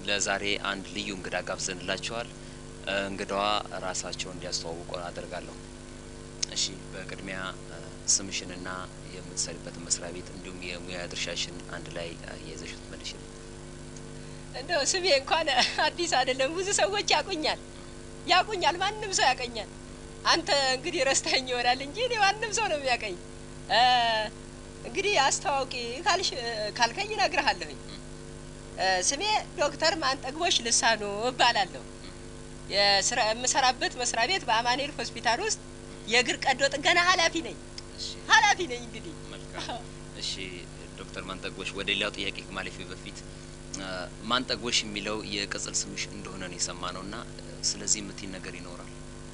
ለዛሬ አንድ ልዩ እንግዳ ጋብዘንላቸዋል። እንግዳዋ ራሳቸውን እንዲያስተዋውቁ አደርጋለሁ። እሺ፣ በቅድሚያ ስምሽንና የምትሰሪበትን መስሪያ ቤት እንዲሁም የሙያ ድርሻሽን አንድ ላይ የይዘሽ ትመልሽልኝ። እንደው ስሜ እንኳን አዲስ አይደለም። ብዙ ሰዎች ያቁኛል ያቁኛል፣ ማንም ሰው ያቀኛል። አንተ እንግዲህ ረስተኸኝ ይሆናል እንጂ እኔ ማንም ሰው ነው የሚያቀኝ። እንግዲህ አስተዋውቂ ካልሽ ካልከኝ እነግርሃለሁኝ። ስሜ ዶክተር ማንጠግቦሽ ልሳኑ እባላለሁ። የስራ የምሰራበት መስሪያ ቤት በአማኑኤል ሆስፒታል ውስጥ የእግር ቀዶ ጥገና ኃላፊ ነኝ ኃላፊ ነኝ። እንግዲህ መልካም። እሺ ዶክተር ማንጠግቦሽ ወደ ሌላው ጥያቄ ከማለፌ በፊት ማንጠግቦሽ የሚለው የቅጽል ስምሽ እንደሆነ ነው የሰማ ነው እና ስለዚህ የምትይ ነገር ይኖራል?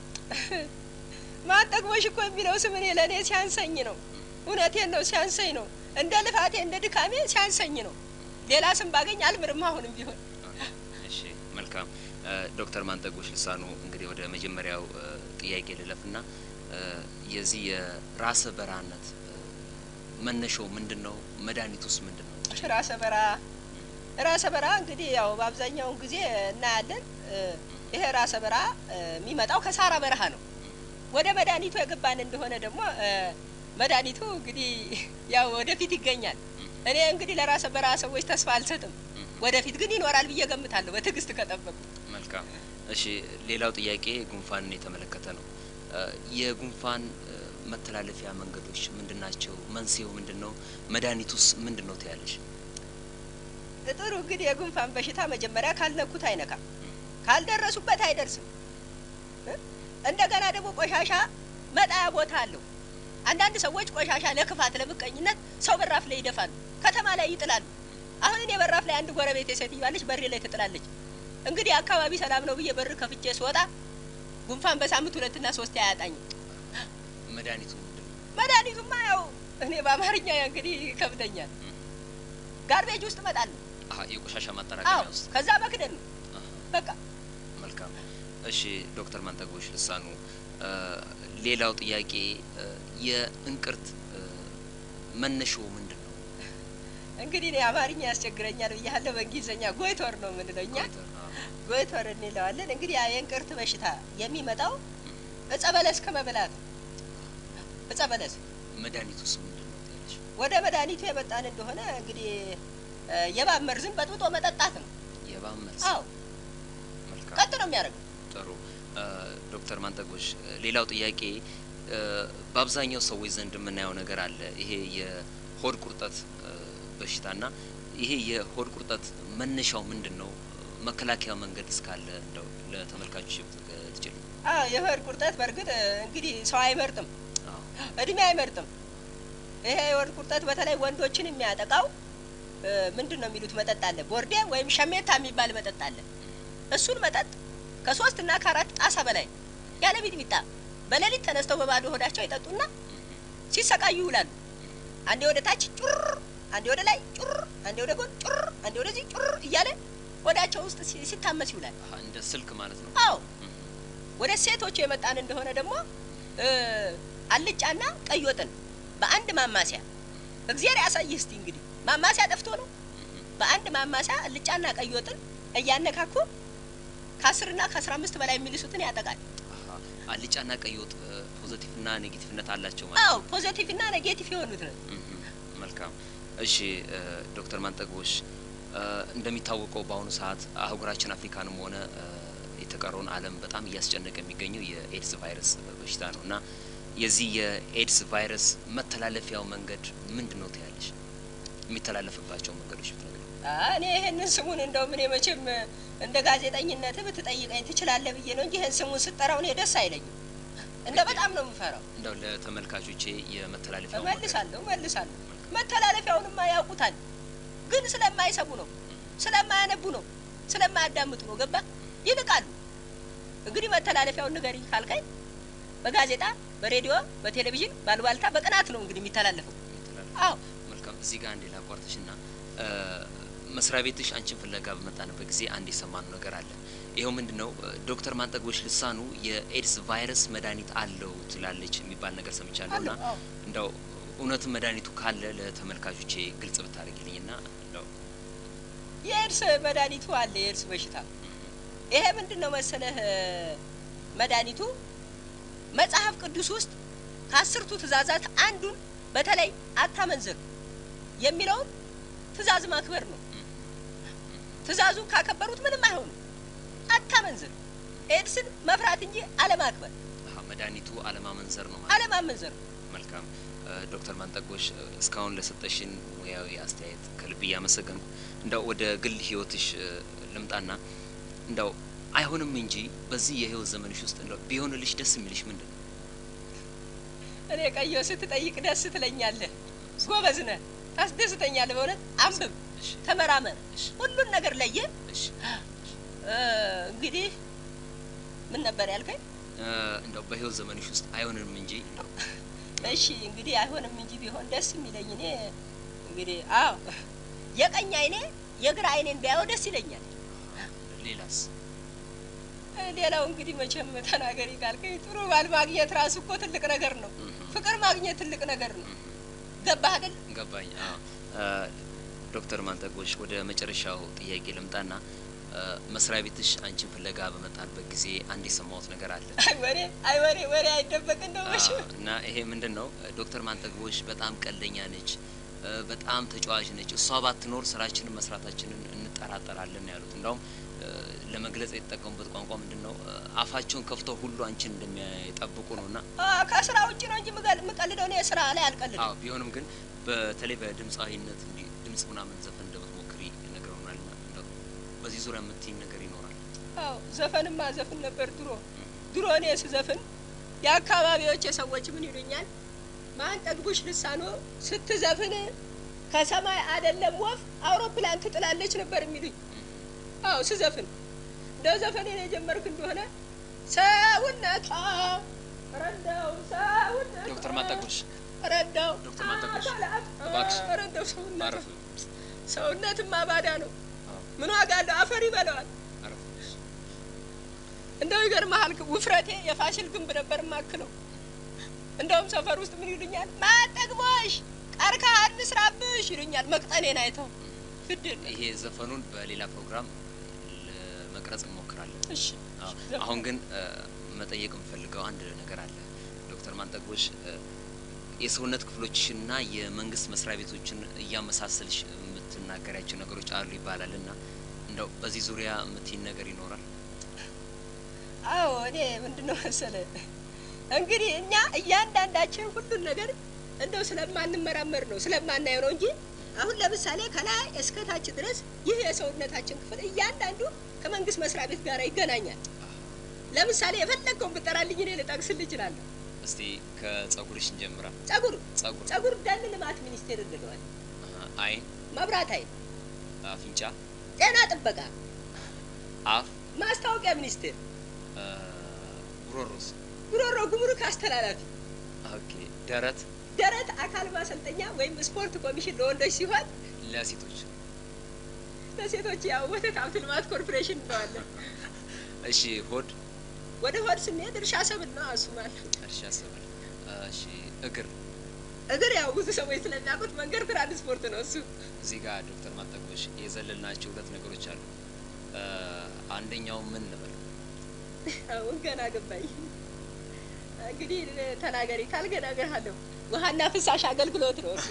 ማንጠግቦሽ እኮ የሚለው ስም እኔ ለእኔ ሲያንሰኝ ነው። እውነቴን ነው፣ ሲያንሰኝ ነው። እንደ ልፋቴ እንደ ድካሜ ሲያንሰኝ ነው። ሌላ ስም ባገኝ አልምርም አሁንም ቢሆን። እሺ መልካም። ዶክተር ማንጠግቦሽ ልሳኑ እንግዲህ ወደ መጀመሪያው ጥያቄ ልለፍና የዚህ የራሰ በራነት መነሻው ምንድን ነው? መድኃኒቱስ ምንድን ነው? ራሰ በራ ራሰ በራ እንግዲህ ያው በአብዛኛውን ጊዜ እናያለን። ይሄ ራሰ በራ የሚመጣው ከሳራ በረሃ ነው። ወደ መድኃኒቱ የገባን እንደሆነ ደግሞ መድኃኒቱ እንግዲህ ያው ወደፊት ይገኛል። እኔ እንግዲህ ለራሰ በራ ሰዎች ተስፋ አልሰጥም። ወደፊት ግን ይኖራል ብዬ ገምታለሁ በትዕግስት ከጠበቁ። መልካም። እሺ ሌላው ጥያቄ ጉንፋንን የተመለከተ ነው። የጉንፋን መተላለፊያ መንገዶች ምንድን ናቸው? መንስኤው ምንድን ነው? መድኃኒቱስ ምንድን ነው ትያለሽ? ጥሩ እንግዲህ የጉንፋን በሽታ መጀመሪያ ካልነኩት አይነካም፣ ካልደረሱበት አይደርስም። እንደገና ደግሞ ቆሻሻ መጣያ ቦታ አለው። አንዳንድ ሰዎች ቆሻሻ ለክፋት ለምቀኝነት ሰው በራፍ ላይ ይደፋሉ፣ ከተማ ላይ ይጥላሉ። አሁን እኔ በራፍ ላይ አንድ ጎረቤት ሴትዮ አለች፣ በሬ ላይ ትጥላለች። እንግዲህ አካባቢ ሰላም ነው ብዬ በር ከፍቼ ስወጣ ጉንፋን በሳምንት ሁለትና ሶስት አያጣኝም። መድኃኒቱ ምንድን ነው? መድኃኒቱማ ያው እኔ በአማርኛ እንግዲህ ይከብደኛል። ጋርቤጅ ውስጥ እመጣለሁ። አሀ የቆሻሻ አዎ፣ ማጠራቀሚያ ውስጥ። ከዛ መክደን ነው አሀ፣ በቃ። መልካም። እሺ ዶክተር ማንጠግቦሽ ልሳኑ ሌላው ጥያቄ የእንቅርት መነሻው ምንድን ነው? እንግዲህ እኔ አማርኛ ያስቸግረኛል ብያለሁ። በእንግሊዝኛ ጎይቶር ነው የምንለው እኛ ጎይቶር እንለዋለን። እንግዲህ ያ የእንቅርት በሽታ የሚመጣው እጸ በለስ ከመብላት ነው። እጸ በለስ መድኃኒቱስ ምንድን ነው ትያለሽ? ወደ መድኃኒቱ የመጣን እንደሆነ እንግዲህ የእባብ መርዝን በጥብጦ መጠጣት ነው። የእባብ መርዝ። አዎ መልካም ቀጥ ነው የሚያደርገው። ጥሩ ዶክተር ማንጠግቦሽ ሌላው ጥያቄ በአብዛኛው ሰዎች ዘንድ የምናየው ነገር አለ። ይሄ የሆድ ቁርጠት በሽታና ይሄ የሆድ ቁርጠት መነሻው ምንድን ነው? መከላከያ መንገድ እስካለ እንደው ለተመልካቾች ትችል። አዎ የሆድ ቁርጠት በእርግጥ እንግዲህ ሰው አይመርጥም፣ እድሜ አይመርጥም። ይሄ የሆድ ቁርጠት በተለይ ወንዶችን የሚያጠቃው ምንድን ነው የሚሉት መጠጥ አለ፣ ቦርዴ ወይም ሸሜታ የሚባል መጠጥ አለ። እሱን መጠጥ ከሶስት እና ከአራት ጣሳ በላይ ያለ ሚጥሚጣ በሌሊት ተነስተው በባዶ ሆዳቸው ይጠጡና ሲሰቃዩ ይውላሉ። አንዴ ወደ ታች ጩር፣ አንዴ ወደ ላይ ጩር፣ አንዴ ወደ ጎን ጩር፣ አንዴ ወደዚህ ጩር እያለ ሆዳቸው ውስጥ ሲ- ሲታመስ ይውላል። እንደ ስልክ ማለት ነው። አዎ ወደ ሴቶቹ የመጣን እንደሆነ ደግሞ እ አልጫና ቀይ ወጥን በአንድ ማማሲያ እግዚአብሔር ያሳይህ እስቲ እንግዲህ ማማሲያ ጠፍቶ ነው። በአንድ ማማሲያ አልጫና ቀይ ወጥን እያነካኩ ከአስርና ከአስራ አምስት በላይ የሚልሱትን ያጠቃል። አሀ፣ አልጫና ቀይ ወጥ ፖዘቲቭና ኔጌቲቭነት አላቸው ማለት አዎ ነው። ፖዘቲቭና ኔጌቲቭ የሆኑት ነው። እህ፣ መልካም እሺ እ፣ ዶክተር ማንጠግቦሽ እ፣ እንደሚታወቀው በአሁኑ ሰዓት አህጉራችን አፍሪካንም ሆነ እ፣ የተቀረውን ዓለም በጣም እያስጨነቀ የሚገኘው የኤድስ ቫይረስ በሽታ ነው እና የዚህ የኤድስ ቫይረስ መተላለፊያው መንገድ ምንድን ነው ትያለሽ? የሚተላለፍባቸው መንገዶች ብትነግሪኝ። አ- እኔ ይህንን ስሙን እንደውም እኔ መቼም እንደ ጋዜጠኝነት ብትጠይቀኝ ትችላለህ ብዬ ነው እንጂ ይህን ስሙን ስጠራው እኔ ደስ አይለኝም። እንደ በጣም ነው የምፈራው። እንደው ለተመልካቾቼ የመተላለፊያው መንገድ እመልሳለሁ እመልሳለሁ። መተላለፊያውንማ ያውቁታል፣ ግን ስለማይሰሙ ነው፣ ስለማያነቡ ነው፣ ስለማያዳምጡ ነው። ገባ ይልቃሉ። እንግዲህ መተላለፊያውን ንገሪኝ ካልከኝ በጋዜጣ በሬዲዮ በቴሌቪዥን ባሉባልታ በቅናት ነው እንግዲህ የሚተላለፈው። የሚተላለፍ አዎ መልካም እዚህ ጋር አንዴ ላቋርጥሽ ና መስሪያ ቤትሽ አንቺን ፍለጋ በመጣንበት ጊዜ አንድ የሰማነው ነገር አለ። ይኸው ምንድን ነው ዶክተር ማንጠግቦች ልሳኑ የኤድስ ቫይረስ መድኃኒት አለው ትላለች የሚባል ነገር ሰምቻለሁ ና አለው፣ አዎ። እንደው እውነትም መድኃኒቱ ካለ ለተመልካቾቼ ግልጽ ብታደርጊልኝ ና እንደው የኤድስ መድኃኒቱ አለ። የኤድስ በሽታ ይሄ ምንድን ነው መሰለህ መድኃኒቱ መጽሐፍ ቅዱስ ውስጥ ከአስርቱ ትእዛዛት አንዱን በተለይ አታመንዝር የሚለውን ትእዛዝ ማክበር ነው። ትእዛዙን ካከበሩት ምንም አይሆኑም። አታመንዝር፣ ኤድስን መፍራት እንጂ አለማክበር፣ አሀ፣ መድኃኒቱ አለማመንዘር ነው ማለት አለማመንዘር ነው። መልካም እ፣ ዶክተር ማንጠጎሽ እ፣ እስካሁን ለሰጠሽን ሙያዊ አስተያየት ከልብ እያመሰገንኩ እንደው ወደ ግል ህይወትሽ እ፣ ልምጣና እንደው አይሆንም እንጂ በዚህ የህይወት ዘመንሽ ውስጥ እንደው ቢሆንልሽ ደስ የሚልሽ ምንድን ነው? እኔ ቀየው ስትጠይቅ ደስ ትለኛለህ። ጎበዝ ነህ፣ ታስደስተኛለህ። በእውነት አንብብ፣ እሺ፣ ተመራመር፣ እሺ፣ ሁሉን ነገር ለየ። እሺ። እ፣ እንግዲህ ምን ነበር ያልከኝ? እ፣ እንደው በህይወት ዘመንሽ ውስጥ አይሆንም እንጂ እንደው እሺ እንግዲህ አይሆንም እንጂ ቢሆን ደስ የሚለኝ እኔ እንግዲህ አዎ የቀኝ አይኔ የግራ አይኔን ቢያየው ደስ ይለኛል። ሌላስ? እ፣ ሌላው እንግዲህ መቼም ተናገሪ ካልከኝ ጥሩ ባል ማግኘት ራሱ እኮ ትልቅ ነገር ነው። እህ፣ ፍቅር ማግኘት ትልቅ ነገር ነው። እህ፣ ገባህ አይደል? ገባኝ። አዎ። እ፣ ዶክተር ማንጠጎሽ ወደ መጨረሻው ጥያቄ ልምጣና እ፣ መስሪያ ቤትሽ አንቺን ፍለጋ በመጣልበት ጊዜ አንድ የሰማሁት ነገር አለ። አይ ወሬ አይ ወሬ ወሬ አይደበቅ እንደው አዎ፣ መቼም እና ይሄ ምንድን ነው? ዶክተር ማንጠግቦሽ በጣም ቀልደኛ ነች፣ እ፣ በጣም ተጫዋች ነች። እሷ ባትኖር ስራችንን መስራታችንን እንጠራጠራለን ነው ያሉት። እንዳውም እ፣ ለመግለጽ የተጠቀሙበት ቋንቋ ምንድን ነው? እ፣ አፋቸውን ከፍተው ሁሉ አንቺን እንደሚጠብቁ ነው እና አ፣ ከስራ ውጭ ነው እንጂ ምገል- የምቀልደው እኔ ስራ ላይ አልቀልድም። አዎ ቢሆንም ግን በተለይ በድምፃዊነት እንዲህ ድምጽ ምናምን ዘፈን እንደምትሞክሪ ነግረውናል። ና እንደው በዚህ ዙሪያ የምትይኝ ነገር ይኖራል? አዎ ዘፈንማ ዘፍን ነበር ድሮ ድሮ እኔ ስዘፍን የአካባቢዎች የሰዎች ምን ይሉኛል፣ ማን ጠግቡሽ ልሳኖ ስትዘፍን ከሰማይ አይደለም ወፍ አውሮፕላን ትጥላለች ነበር የሚሉኝ። አዎ ስዘፍን እንደው ዘፈኔን የጀመርክ እንደሆነ ሰውነቷ ረዳው ሰውነቷ ዶክተር ማንጠግቦሽ ረዳው ዶክተር ማንጠግቦሽ አካላት እባክሽ ረዳው ሰውነቷ አረፍ ሰውነትማ ባዳ ነው። አዎ፣ ምን ዋጋ አለው? አፈር ይበላዋል። አረፍ እንደው ይገርምሃል፣ ውፍረቴ የፋሲል ግንብ ነበር ማክለው። እንደውም ሰፈር ውስጥ ምን ይሉኛል፣ ማጠግቦሽ ቀርከሃ እንስራብሽ ይሉኛል። መቅጠኔን አይተው ግድል ይሄ ዘፈኑን በሌላ ፕሮግራም ለመቅረጽ እንሞክራለን። እሺ አዎ፣ አሁን ግን እ፣ መጠየቅ የምፈልገው አንድ ነገር አለ ዶክተር ማንጠግቦሽ እ፣ የሰውነት ክፍሎችሽና የመንግስት መስሪያ ቤቶችን እያመሳሰልሽ የምትናገሪያቸው ነገሮች አሉ ይባላል እና እንደው በዚህ ዙሪያ የምትይን ነገር ይኖራል? አዎ እኔ ምንድን ነው መሰለ እንግዲህ እኛ እያንዳንዳችን ሁሉን ነገር እንደው ስለማንመራመር ነው ስለማናየው ነው እንጂ አሁን ለምሳሌ ከላይ እስከ ታች ድረስ ይህ የሰውነታችን ክፍል እያንዳንዱ ከመንግስት መስሪያ ቤት ጋር ይገናኛል። ለምሳሌ የፈለገውን ብጠራልኝ እኔ ልጠቅስል እችላለሁ። እስቲ ከጸጉርሽ እንጀምራ። ጸጉር ጸጉር፣ ጸጉር ደን ልማት ሚኒስቴር እንለዋል። አሀ፣ አይን፣ መብራት ኃይል፣ አፍንጫ፣ ጤና ጥበቃ፣ አፍ፣ ማስታወቂያ ሚኒስቴር፣ እ፣ ጉሮሮስ? ጉሮሮ ጉምሩክ አስተላላፊ፣ ኦኬ። ደረት ደረት አካል ማሰልጠኛ ወይም ስፖርት ኮሚሽን ለወንዶች ሲሆን ለሴቶች? ለሴቶች ያው ወተት ሀብት ልማት ኮርፖሬሽን እንለዋለን። እሺ። ሆድ፣ ወደ ሆድ ስንሄድ እርሻ ሰብል ነው እሱ ማለት። እርሻ ሰብል። እሺ። እግር እግር ያው ብዙ ሰዎች ስለሚያውቁት መንገድ ትራንስፖርት ነው እሱ። እዚህ ጋር ዶክተር ማጠቆሽ የዘለልናቸው ሁለት ነገሮች አሉ። እ፣ አንደኛው ምን ልበል? አሁን ገና ገባኝ። እንግዲህ ተናገሪ ካልገናገርሃለሁ። ውሃና ፍሳሽ አገልግሎት ነው እሱ።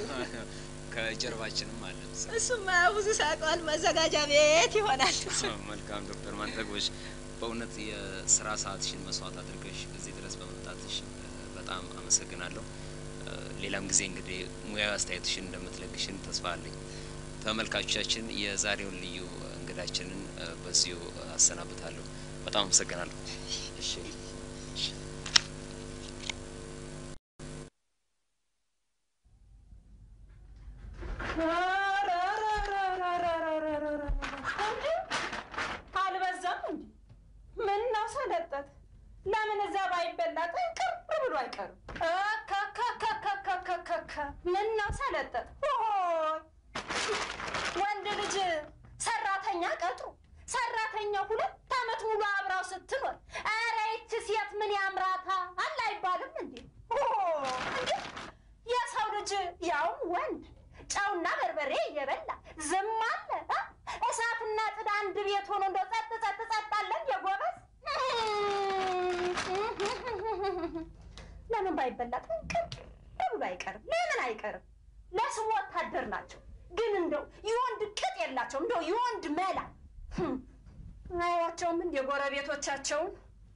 ከጀርባችንም አለ። እሱማ ብዙ ሳቀዋል። መዘጋጃ ቤት ይሆናል እሱ። መልካም ዶክተር ማንጠግቦሽ በእውነት የስራ ሰዓትሽን መስዋዕት አድርገሽ እዚህ ድረስ በመምጣትሽ እ፣ በጣም አመሰግናለሁ። እ፣ ሌላም ጊዜ እንግዲህ ሙያዊ አስተያየትሽን እንደምትለግሽን ተስፋ አለኝ። ተመልካቾቻችን የዛሬውን ልዩ እንግዳችንን እ፣ በዚሁ አሰናብታለሁ። በጣም አመሰግናለሁ። እሺ እሺ። አልበዛም እንዴ? ምን ነው ሰለጠት? ለምን እዛ ባይበላ ጥንቅር ብሎ አይቀርም? ከከከከከከከ ምን ነው ሰለጠት? ሆይ ወንድ ልጅ ሰራተኛ ቀጥሮ ሰራተኛ ሁለት ዓመት ሙሉ አብራው ስትኖር ኧረ ይቺ ሴት ምን ያምራታ አለ አይባልም እንዴ? ሆ እንዴ የሰው ልጅ ያውም ወንድ ጨውና በርበሬ እየበላ ዝም አለ። አ? እሳትና ጥድ አንድ ቤት ሆኖ እንደው ጸጥ ጸጥ ጸጥ አለ እንደ ጎበዝ። ለምን ባይበላ ጥንቅር ብሎ አይቀርም? ለምን አይቀርም? ለስሙ ወታደር ናቸው፣ ግን እንደው የወንድ ቅጥ የላቸውም። እንደው የወንድ መላ ህም፣ አያቸውም እንደ ጎረቤቶቻቸውን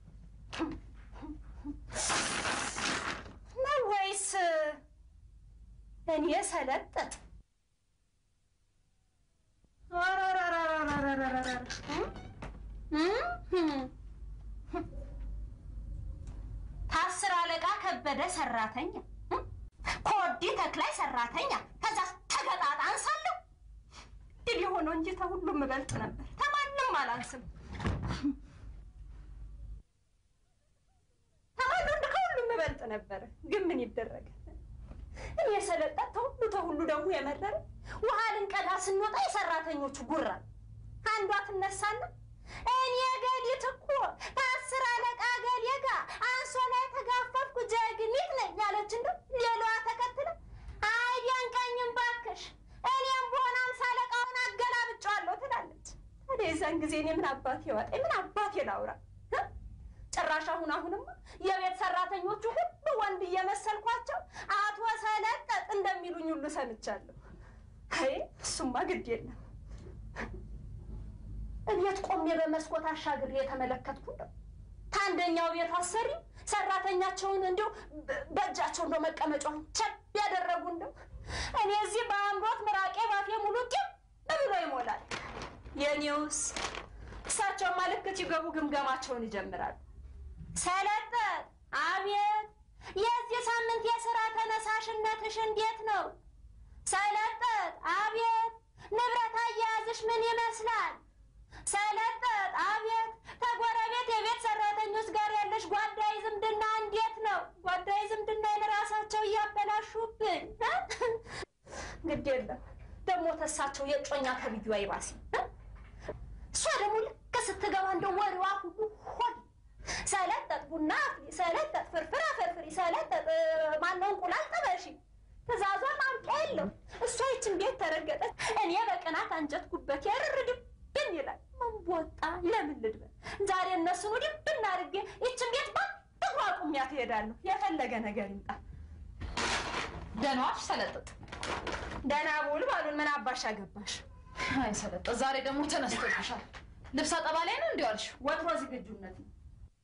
ነው ወይስ እኔ ሰለጠጥ? ታስር አለቃ ከበደ ሰራተኛ፣ ኮዲ ተክላይ ሰራተኛ፣ ከዛ ተገጣጣ አንሳለሁ። ድል የሆነው እንጂ ተሁሉም እበልጥ ነበር፣ ተማንም አላንስም። ተማሉ ከሁሉም እበልጥ ነበረ። ግን ምን ይደረጋል? እኔ የሰለጠት ተሁሉ ተሁሉ ደግሞ የመረረ ውሃ ልንቀዳ ስንወጣ የሰራተኞቹ ጉራ አንዷ ትነሳና እኔ ገሊት እኮ ከአስር አለቃ ገሌ ጋር አንሶላ የተጋፈፍኩ ጀግኒት ነኝ ያለች እንደው ሌላዋ ተከትለ አይደንቀኝም ባክሽ እኔም በሆነ አምሳ አለቃውን አገላብጫዋለሁ ትላለች። ታዲያ የዛን ጊዜ እኔ ምን አባቴ ዋጠኝ? ምን አባቴ ላውራ? ጭራሽ አሁን አሁንማ የቤት ሰራተኞቹ ሁሉ ወንድ እየመሰልኳቸው አቶ ሰለጠጥ እንደሚሉኝ ሁሉ ሰምቻለሁ። አይ እሱማ ግድ የለም። እቤት ቆሜ በመስኮት አሻግሬ የተመለከትኩ እንደው ከአንደኛው ቤት አሰሪ ሰራተኛቸውን እንዲሁ በእጃቸው እንደው መቀመጫውን ቸብ ያደረጉ እንደው እኔ እዚህ በአምሮት ምራቄ ባፌ ሙሉ ቂም ብሎ ይሞላል። የኔውስ እሳቸውማ ልክ ሲገቡ ግምገማቸውን ይጀምራሉ። ሰለጠጥ አቤት፣ የዚህ ሳምንት የስራ ተነሳሽነትሽ እንዴት ነው? ሰለጠጥ አቤት፣ ንብረት አያያዝሽ ምን ይመስላል? ሰለጠጥ አቤት፣ ከጎረቤት የቤት ሰራተኞች ጋር ያለሽ ጓዳይ ዝምድና እንዴት ነው? ጓዳይ ዝምድና ራሳቸው እያበላሹብን። ግድ የለም ደግሞ ተሳቸው የጮኛ ከብዩ አይባሲ። እሷ ደግሞ ልክ ስትገባ እንደ ወሬዋ ሁሉ ሆድ ሰለጠጥ ቡና አፍሊ፣ ሰለጠጥ ፍርፍር አፈርፍሪ፣ ሰለጠጥ ማነው እንቁላል ጥበሺ። ትእዛዟን ማውቂያ የለው። እሷ ይችን ቤት ተረገጠች፣ እኔ በቅናት አንጀት ጉበት ያርርድብን ይላል። ምን ቦጣ ለምን ልድበል? ዛሬ እነሱን ወዲህ ብናርጌ ይችን ቤት ባጥሩ አቁሚያ ትሄዳለሁ። የፈለገ ነገር ይምጣ። ደህና ዋልሽ ሰለጠጥ። ደህና ውል ባሉን ምን አባሽ አገባሽ? አይ ሰለጠጥ፣ ዛሬ ደግሞ ተነስቶብሻል። ልብስ አጠባ ላይ ነው እንዲህ ዋልሽ? ወትሮ ዝግጁነት ነው።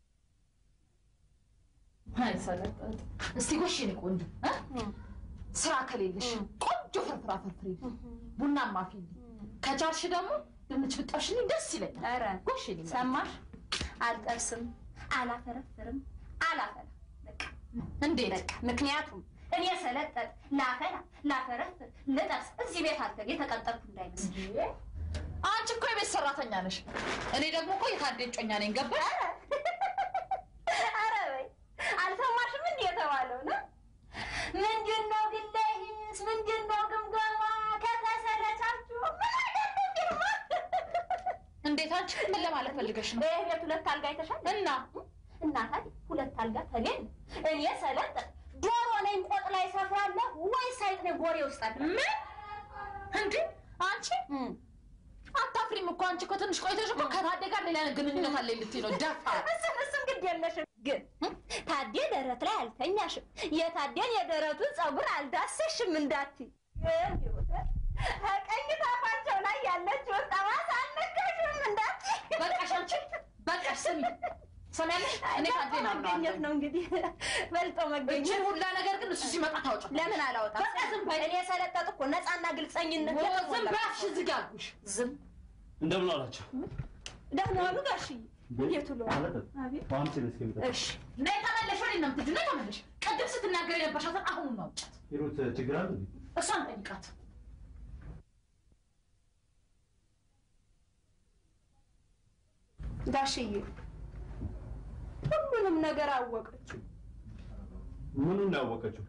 አይ ሰለጠጥ፣ እስቲ ጎሽ የኔ ቆንጆ እ? ስራ ከሌለሽ ቆንጆ ፍርፍር አፈርፍሪ፣ ቡናማ አፍይልኝ። ከቻልሽ ደግሞ ድንች ብጠብሽልኝ ደስ ይለኛል። ኧረ ጎሽ የኔ መቤት። ሰማሽ? አልጠብስም፣ አላፈረፍርም፣ አላፈላ በቃ እንዴት በቃ ምክንያቱም እኔ ሰለጠጥ ላፈላ ላፈረፍር ልጠብስ እዚህ ቤት አልተ የተቀጠርኩ እንዳይመስል። አንቺ እኮ የቤት ሰራተኛ ነሽ፣ እኔ ደግሞ እኮ የታዴ እጮኛ ነኝ። ገባሽ? ኧረ በይ አልሰማሽም? እንዲህ የተባለው ነው። ምንድን ነው ግለሂስ? ምንድን ነው ግምገማ? ከተሰለቻችሁ ምን አይነት ግርማ! እንዴት አንቺ ምን ለማለት ፈልገሽ ነው? በይህ ቤት ሁለት አልጋ አይተሻል? እና እና ታዲያ ሁለት አልጋ ተሌለ እኔ ሰለጠጥ ዶሮ ነኝ ቆጥ ላይ ሰፍራለሁ ወይስ አይጥ ነኝ ጎሬ ውስጥ አለ? ምን እንዴ አንቺ አታፍሪም እኮ አንቺ እኮ ትንሽ ቆይተሽ እኮ ከታዴ ጋር ሌላ ግንኙነት አለ ልትይ ነው። ደፋ እሱም እሱም ግድ የለሽም ግን ታዴ ደረት ላይ አልተኛሽም፣ የታዴን የደረቱን ፀጉር አልዳሰሽም እንዳትይ። ቀኝ ታፋቸው ላይ ያለችውን ጠባሳ አልነካሽም እንዳትይ። በቃሽ አንቺ በቃሽ። ስሚ ሰሚያለሽ፣ እኔ ታዴ ነው መገኘት ነው እንግዲህ በልጦ መገኘት። እችን ሁላ ነገር ግን እሱ ሲመጣ ታውጭ። ለምን አላወጣም? በቃ ዝም በይ። እኔ ሰለጠጥ እኮ ነፃና ግልፀኝነት ዝም የተሞላ- በያሽ ዝግ አልኩሽ። ዝም እንደምን አላቸው? ደህና ዋሉ ጋሽዬ። እንዴት ውሎ? አቤት። በአምስት ነው እስከሚጠ እሺ ነይ ተመለሽ። ወዴት ነው የምትሄጂው? ነይ ተመለሽ። ቅድም ስትናገር የነበርሻትን አሁን ነው አውጫት። ሂሩት ችግር አለ እንዴ? እሷን ጠይቃት። ጋሽዬ ሁሉንም ነገር አወቀችው። ምኑን ነው ያወቀችው?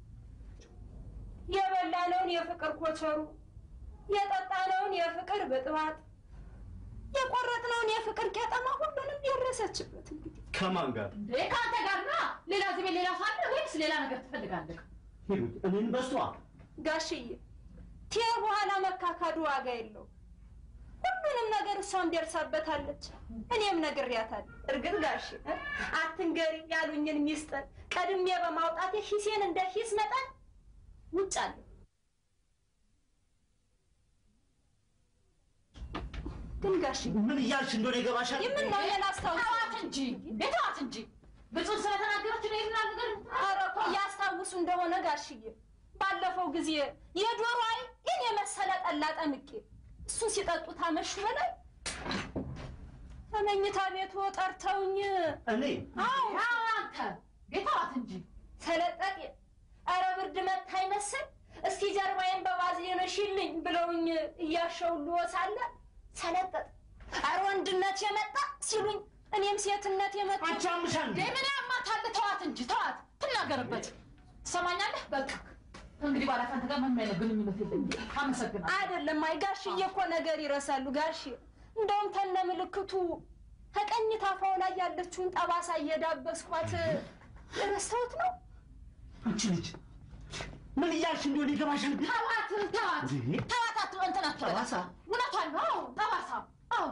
የበላነውን የፍቅር ኮቸሩ፣ የጠጣነውን የፍቅር ብጥባጥ፣ የቆረጥነውን የፍቅር ቄጠማ ሁሉንም ደረሰችበት። እንግዲህ ከማን ጋር? እንዴ ከአንተ ጋር ና ሌላ ዝቤ ሌላ ሳለ ወይስ ሌላ ነገር ትፈልጋለህ? ሂሩት እኔን በሷ ጋሽዬ ቴ በኋላ መካካዱ ዋጋ የለው። ሁሉንም ነገር እሷም ደርሳበታለች። እኔም ነግሬያታለሁ። እርግጥ ጋሽ እ? አትንገሪ ያሉኝን ሚስጥር ቀድሜ በማውጣቴ ሂሴን እንደ ሂስ መጠን ውጭ አለ ግን ጋሽ ምን እያልሽ እንደሆነ ይገባሻል? የምን ነው የላስታውስ ተዋት እንጂ ቤተዋት እንጂ ብፁዕ ስለተናገረች ነው ይልና ነገር ኧረ እኮ እያስታውሱ እንደሆነ ጋሽዬ ባለፈው ጊዜ የዶሮ አይን ይህን የመሰለ ጠላ ጠምቄ እሱን ሲጠጡ ታመሹ በላይ ከመኝታ ቤቱ ጠርተውኝ እኔ አዎ አዎ አንተ ቤተዋት እንጂ ሰለጠጤ ኧረ ብርድ መታ ይመስል እስቲ ጀርባዬን በባዝሊን ሽልኝ ብለውኝ እያሸውልዎ ሳለ ሰለጠጥ ኧረ ወንድነት የመጣ ሲሉኝ እኔም ሴትነት የመጣ አንቺ አምሻል እንዴ? ምን ያማታል? ተዋት እንጂ ተዋት፣ ትናገርበት። ትሰማኛለህ? በቃ እንግዲህ ባላ ከአንተ ጋር ምንም አይነት ግንኙነት የለኝም። አመሰግናለሁ። አይደለም። አይ ጋሽዬ እኮ ነገር ይረሳሉ ጋሽ። እንደውም ተነ ምልክቱ ከቀኝ ታፋው ላይ ያለችውን ጠባሳ እየዳበስኳት ረስተውት ነው። አንቺ ልጅ ምን እያልሽ እንደሆነ ይገባሻል? ተዋት ተዋት እንዴ? ተዋት፣ አት እንትን አትበል። ጠባሳ? እውነቷን ነው። አዎ ጠባሳ። አዎ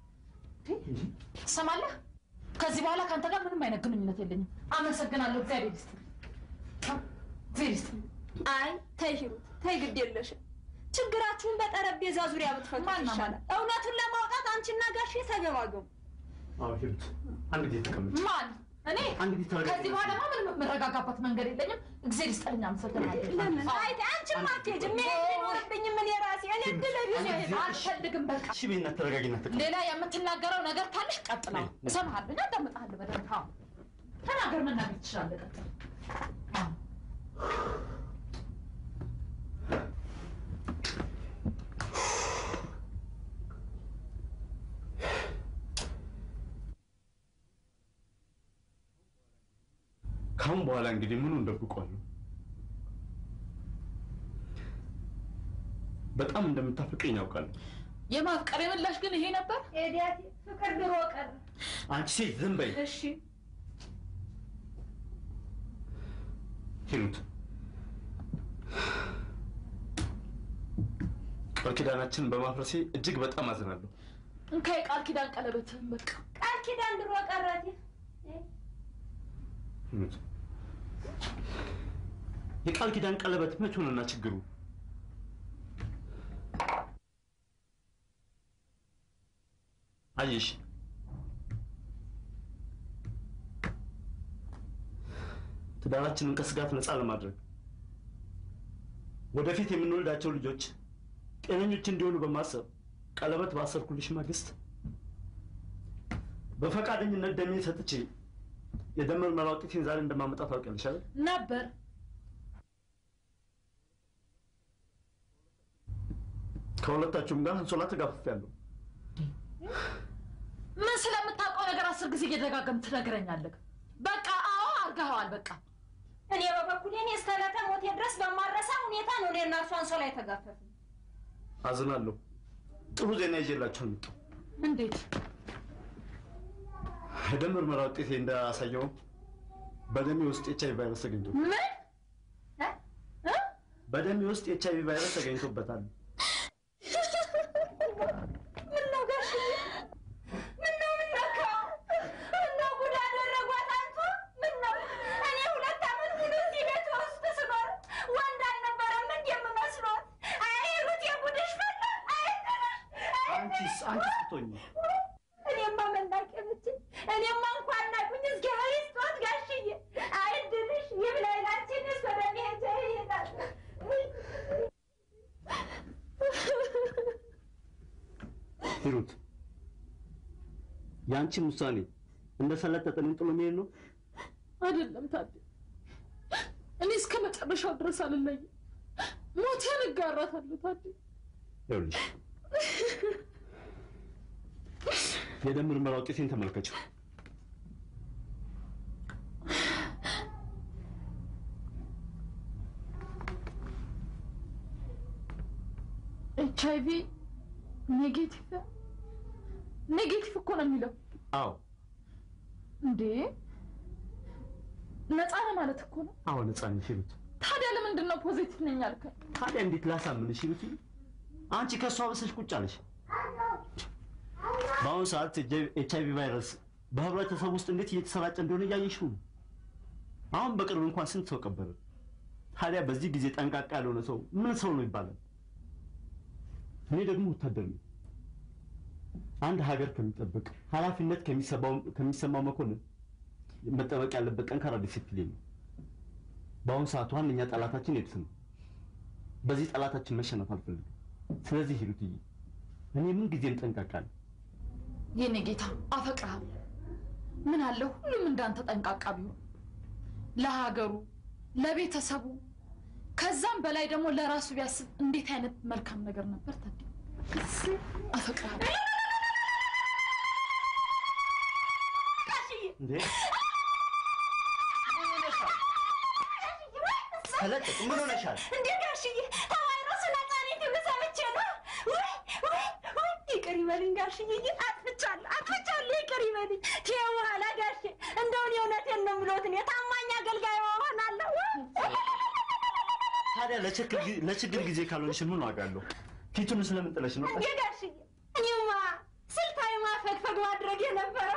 ትሰማለህ? ከዚህ በኋላ ከአንተ ጋር ምንም አይነት ግንኙነት የለኝም። አመሰግናለሁ። እግዚአብሔር ይስጥልኝ። እግዚአብሔር ይስጥልኝ። አይ ተይ ሂሩት ተይ፣ ግድ የለሽም። ችግራችሁን በጠረጴዛ ዙሪያ ብትፈቱ ማን ነው? ይሻላል። እውነቱን ለማውጣት አንቺና ጋሽ ተገማገሙ። አዎ ሂሩት፣ አንድ ጊዜ ተቀመጭ። ማን እኔ? አንድ ጊዜ ተረጋጊ። ከዚህ በኋላ ምንም የምረጋጋበት መንገድ የለኝም። እግዚአብሔር ይስጥልኝ። አመሰግናለሁ። ለምን አዎ። አይ አንቺም አትሄጂም። መሄድ ቢኖርብኝም እኔ ራሴ እኔ እድል ቢሆን አልፈልግም። በቃ እሺ ቤና ተረጋጊና ተቀመጭ። ሌላ የምትናገረው ነገር ካለሽ ቀጥለው እሰማሃለሁ። አዳምጥሃለሁ በደንብ። አዎ ተናገር፣ መናገር ትችላለህ። ቀጥል። አዎ ካሁን በኋላ እንግዲህ ምኑ እንደብቀዋለሁ። በጣም እንደምታፈቅረኝ ያውቃለሁ። የማፍቀር ምላሽ ግን ይሄ ነበር። ኤዲያቴ ፍቅር ድሮ ቀረ። አንቺ ሴት ዝም በይ። እሺ ሂሩት፣ ቃል ኪዳናችንን በማፍረሴ እጅግ በጣም አዝናለሁ። እንካ የቃል ኪዳን ቀለበትህን በቃ ቃል ኪዳን ድሮ ቀረቴ ሂሩት፣ የቃል ኪዳን ቀለበት መች ሆነና ችግሩ? አየሽ ትዳራችንን ከስጋት ነፃ ለማድረግ ወደፊት የምንወልዳቸው ልጆች ጤነኞች እንዲሆኑ በማሰብ ቀለበት ባሰርኩልሽ ማግስት በፈቃደኝነት ደሜን ሰጥቼ የደም ምርመራ ውጤቴን ዛሬ እንደማመጣ ታውቂያለሽ አይደል? ነበር። ከሁለታችሁም ጋር አንሶላ ተጋፍፌያለሁ። ምን ስለምታውቀው ነገር አስር ጊዜ እየደጋገም ትነግረኛለህ። በቃ አዎ አድርገኸዋል። በቃ እኔ በበኩሌ እኔ እስከ ዕለተ ሞቴ ድረስ በማረሳ ሁኔታ ነው እኔ እና እርሷ አንሶላ የተጋፈፍን። አዝናለሁ። ጥሩ ዜና ይዤላችሁ መጣሁ። እንዴት የደም ምርመራ ውጤቴ እንዳሳየው በደሜ ውስጥ ኤች አይቪ ቫይረስ ተገኝቶ ምን እ? እ? በደሜ ውስጥ ኤች አይቪ ቫይረስ ተገኝቶበታል። ምነው ጋሽዬ? ምነው ምነካው? ምነው ጉድ አደረጓት አንቱ? ምነው እኔ ሁለት ዓመት ሙሉ እዚህ ቤት ውስጥ ስኖር ወንድ አልነበረም እንደ የምመስሎት? አይ ሩት የጉድሽ ፈላ። አይ ትንሽ፣ አይ አንቺስ አንቺስ ብትሆኚ እኔማ መናቅ የምችል እኔማ እንኳን ናቁኝ እግዚአብሔር ይስጦት ጋሽዬ። አይ ድልሽ ይብላኝ ላንቺን እስ ወደ መሄጃ ይሄዳል። ሂሩት፣ የአንቺን ውሳኔ እንደሰለጠጠንን ጥሎ መሄድ ነው። አይደለም ታዲያ እኔ እስከ መጨረሻው ድረስ አልለይም። ሞቴን እጋራታለሁ ታዲያ ይኸውልሽ የደም ምርመራ ውጤቴን ተመልከችው። ኤች አይቪ ኔጌቲቭ ኔጌቲቭ እኮ ነው የሚለው አዎ እንዴ ነፃ ነው ማለት እኮ ነው አዎ፣ ነፃ ነሽ ሂሩት። ታዲያ ለምንድን ነው ፖዚቲቭ ነኝ ያልከኝ? ታዲያ እንዴት ላሳምንሽ ይሉት አንቺ ከእሷ በሰሽ ቁጭ አለሽ። በአሁኑ ሰዓት ኤች አይቪ ቫይረስ በህብረተሰብ ውስጥ እንዴት እየተሰራጨ እንደሆነ እያየሽው ነው። አሁን በቅርብ እንኳን ስንት ሰው ቀበረ። ታዲያ በዚህ ጊዜ ጠንቃቃ ያልሆነ ሰው ምን ሰው ነው ይባላል? እኔ ደግሞ ወታደር ነኝ። አንድ ሀገር ከሚጠብቅ ኃላፊነት ከሚሰማው ከሚሰማው መኮንን መጠበቅ ያለበት ጠንካራ ዲሲፕሊን ነው። በአሁኑ ሰዓት ዋነኛ ጠላታችን ኤድስ ነው። በዚህ ጠላታችን መሸነፍ አልፈልግም። ስለዚህ ሂሩትዬ እኔ ምን ጊዜም ጠንቃቃ ነኝ። የኔ ጌታ አፈቅርሃለሁ። ምን አለ ሁሉም እንዳንተ ጠንቃቃ ቢሆን ለሀገሩ፣ ለቤተሰቡ ከዛም በላይ ደግሞ ለራሱ ቢያስብ እንዴት አይነት መልካም ነገር ነበር። ታዲያ አፈቅርሃለሁ። እንዴ ተለቀቅ። ምን ሆነሻል? እንዴ ጋሽዬ ከቫይረሱ ነፃ ነኝ ብሎ ሰምቼ ነው። ወይ ወይ ወይ ይቅር ይበልኝ ጋሽዬ፣ አጥፍቻለሁ አጥፍቻለሁ፣ ይቅር ይበልኝ። ተይው በኋላ ጋሼ፣ እንደውን የእውነቴን ነው የምሎት እኔ ታማኝ አገልጋይ እሆናለሁ። ታዲያ ለችግር ጊ- ለችግር ጊዜ ካልሆንሽ ምን ዋጋ አለው? ፊቱን ስለምን ጥለሽ ነው? እንዴ ጋሽዬ፣ እኔማ ስልታዊ ማፈግፈግ ማድረግ የነበረው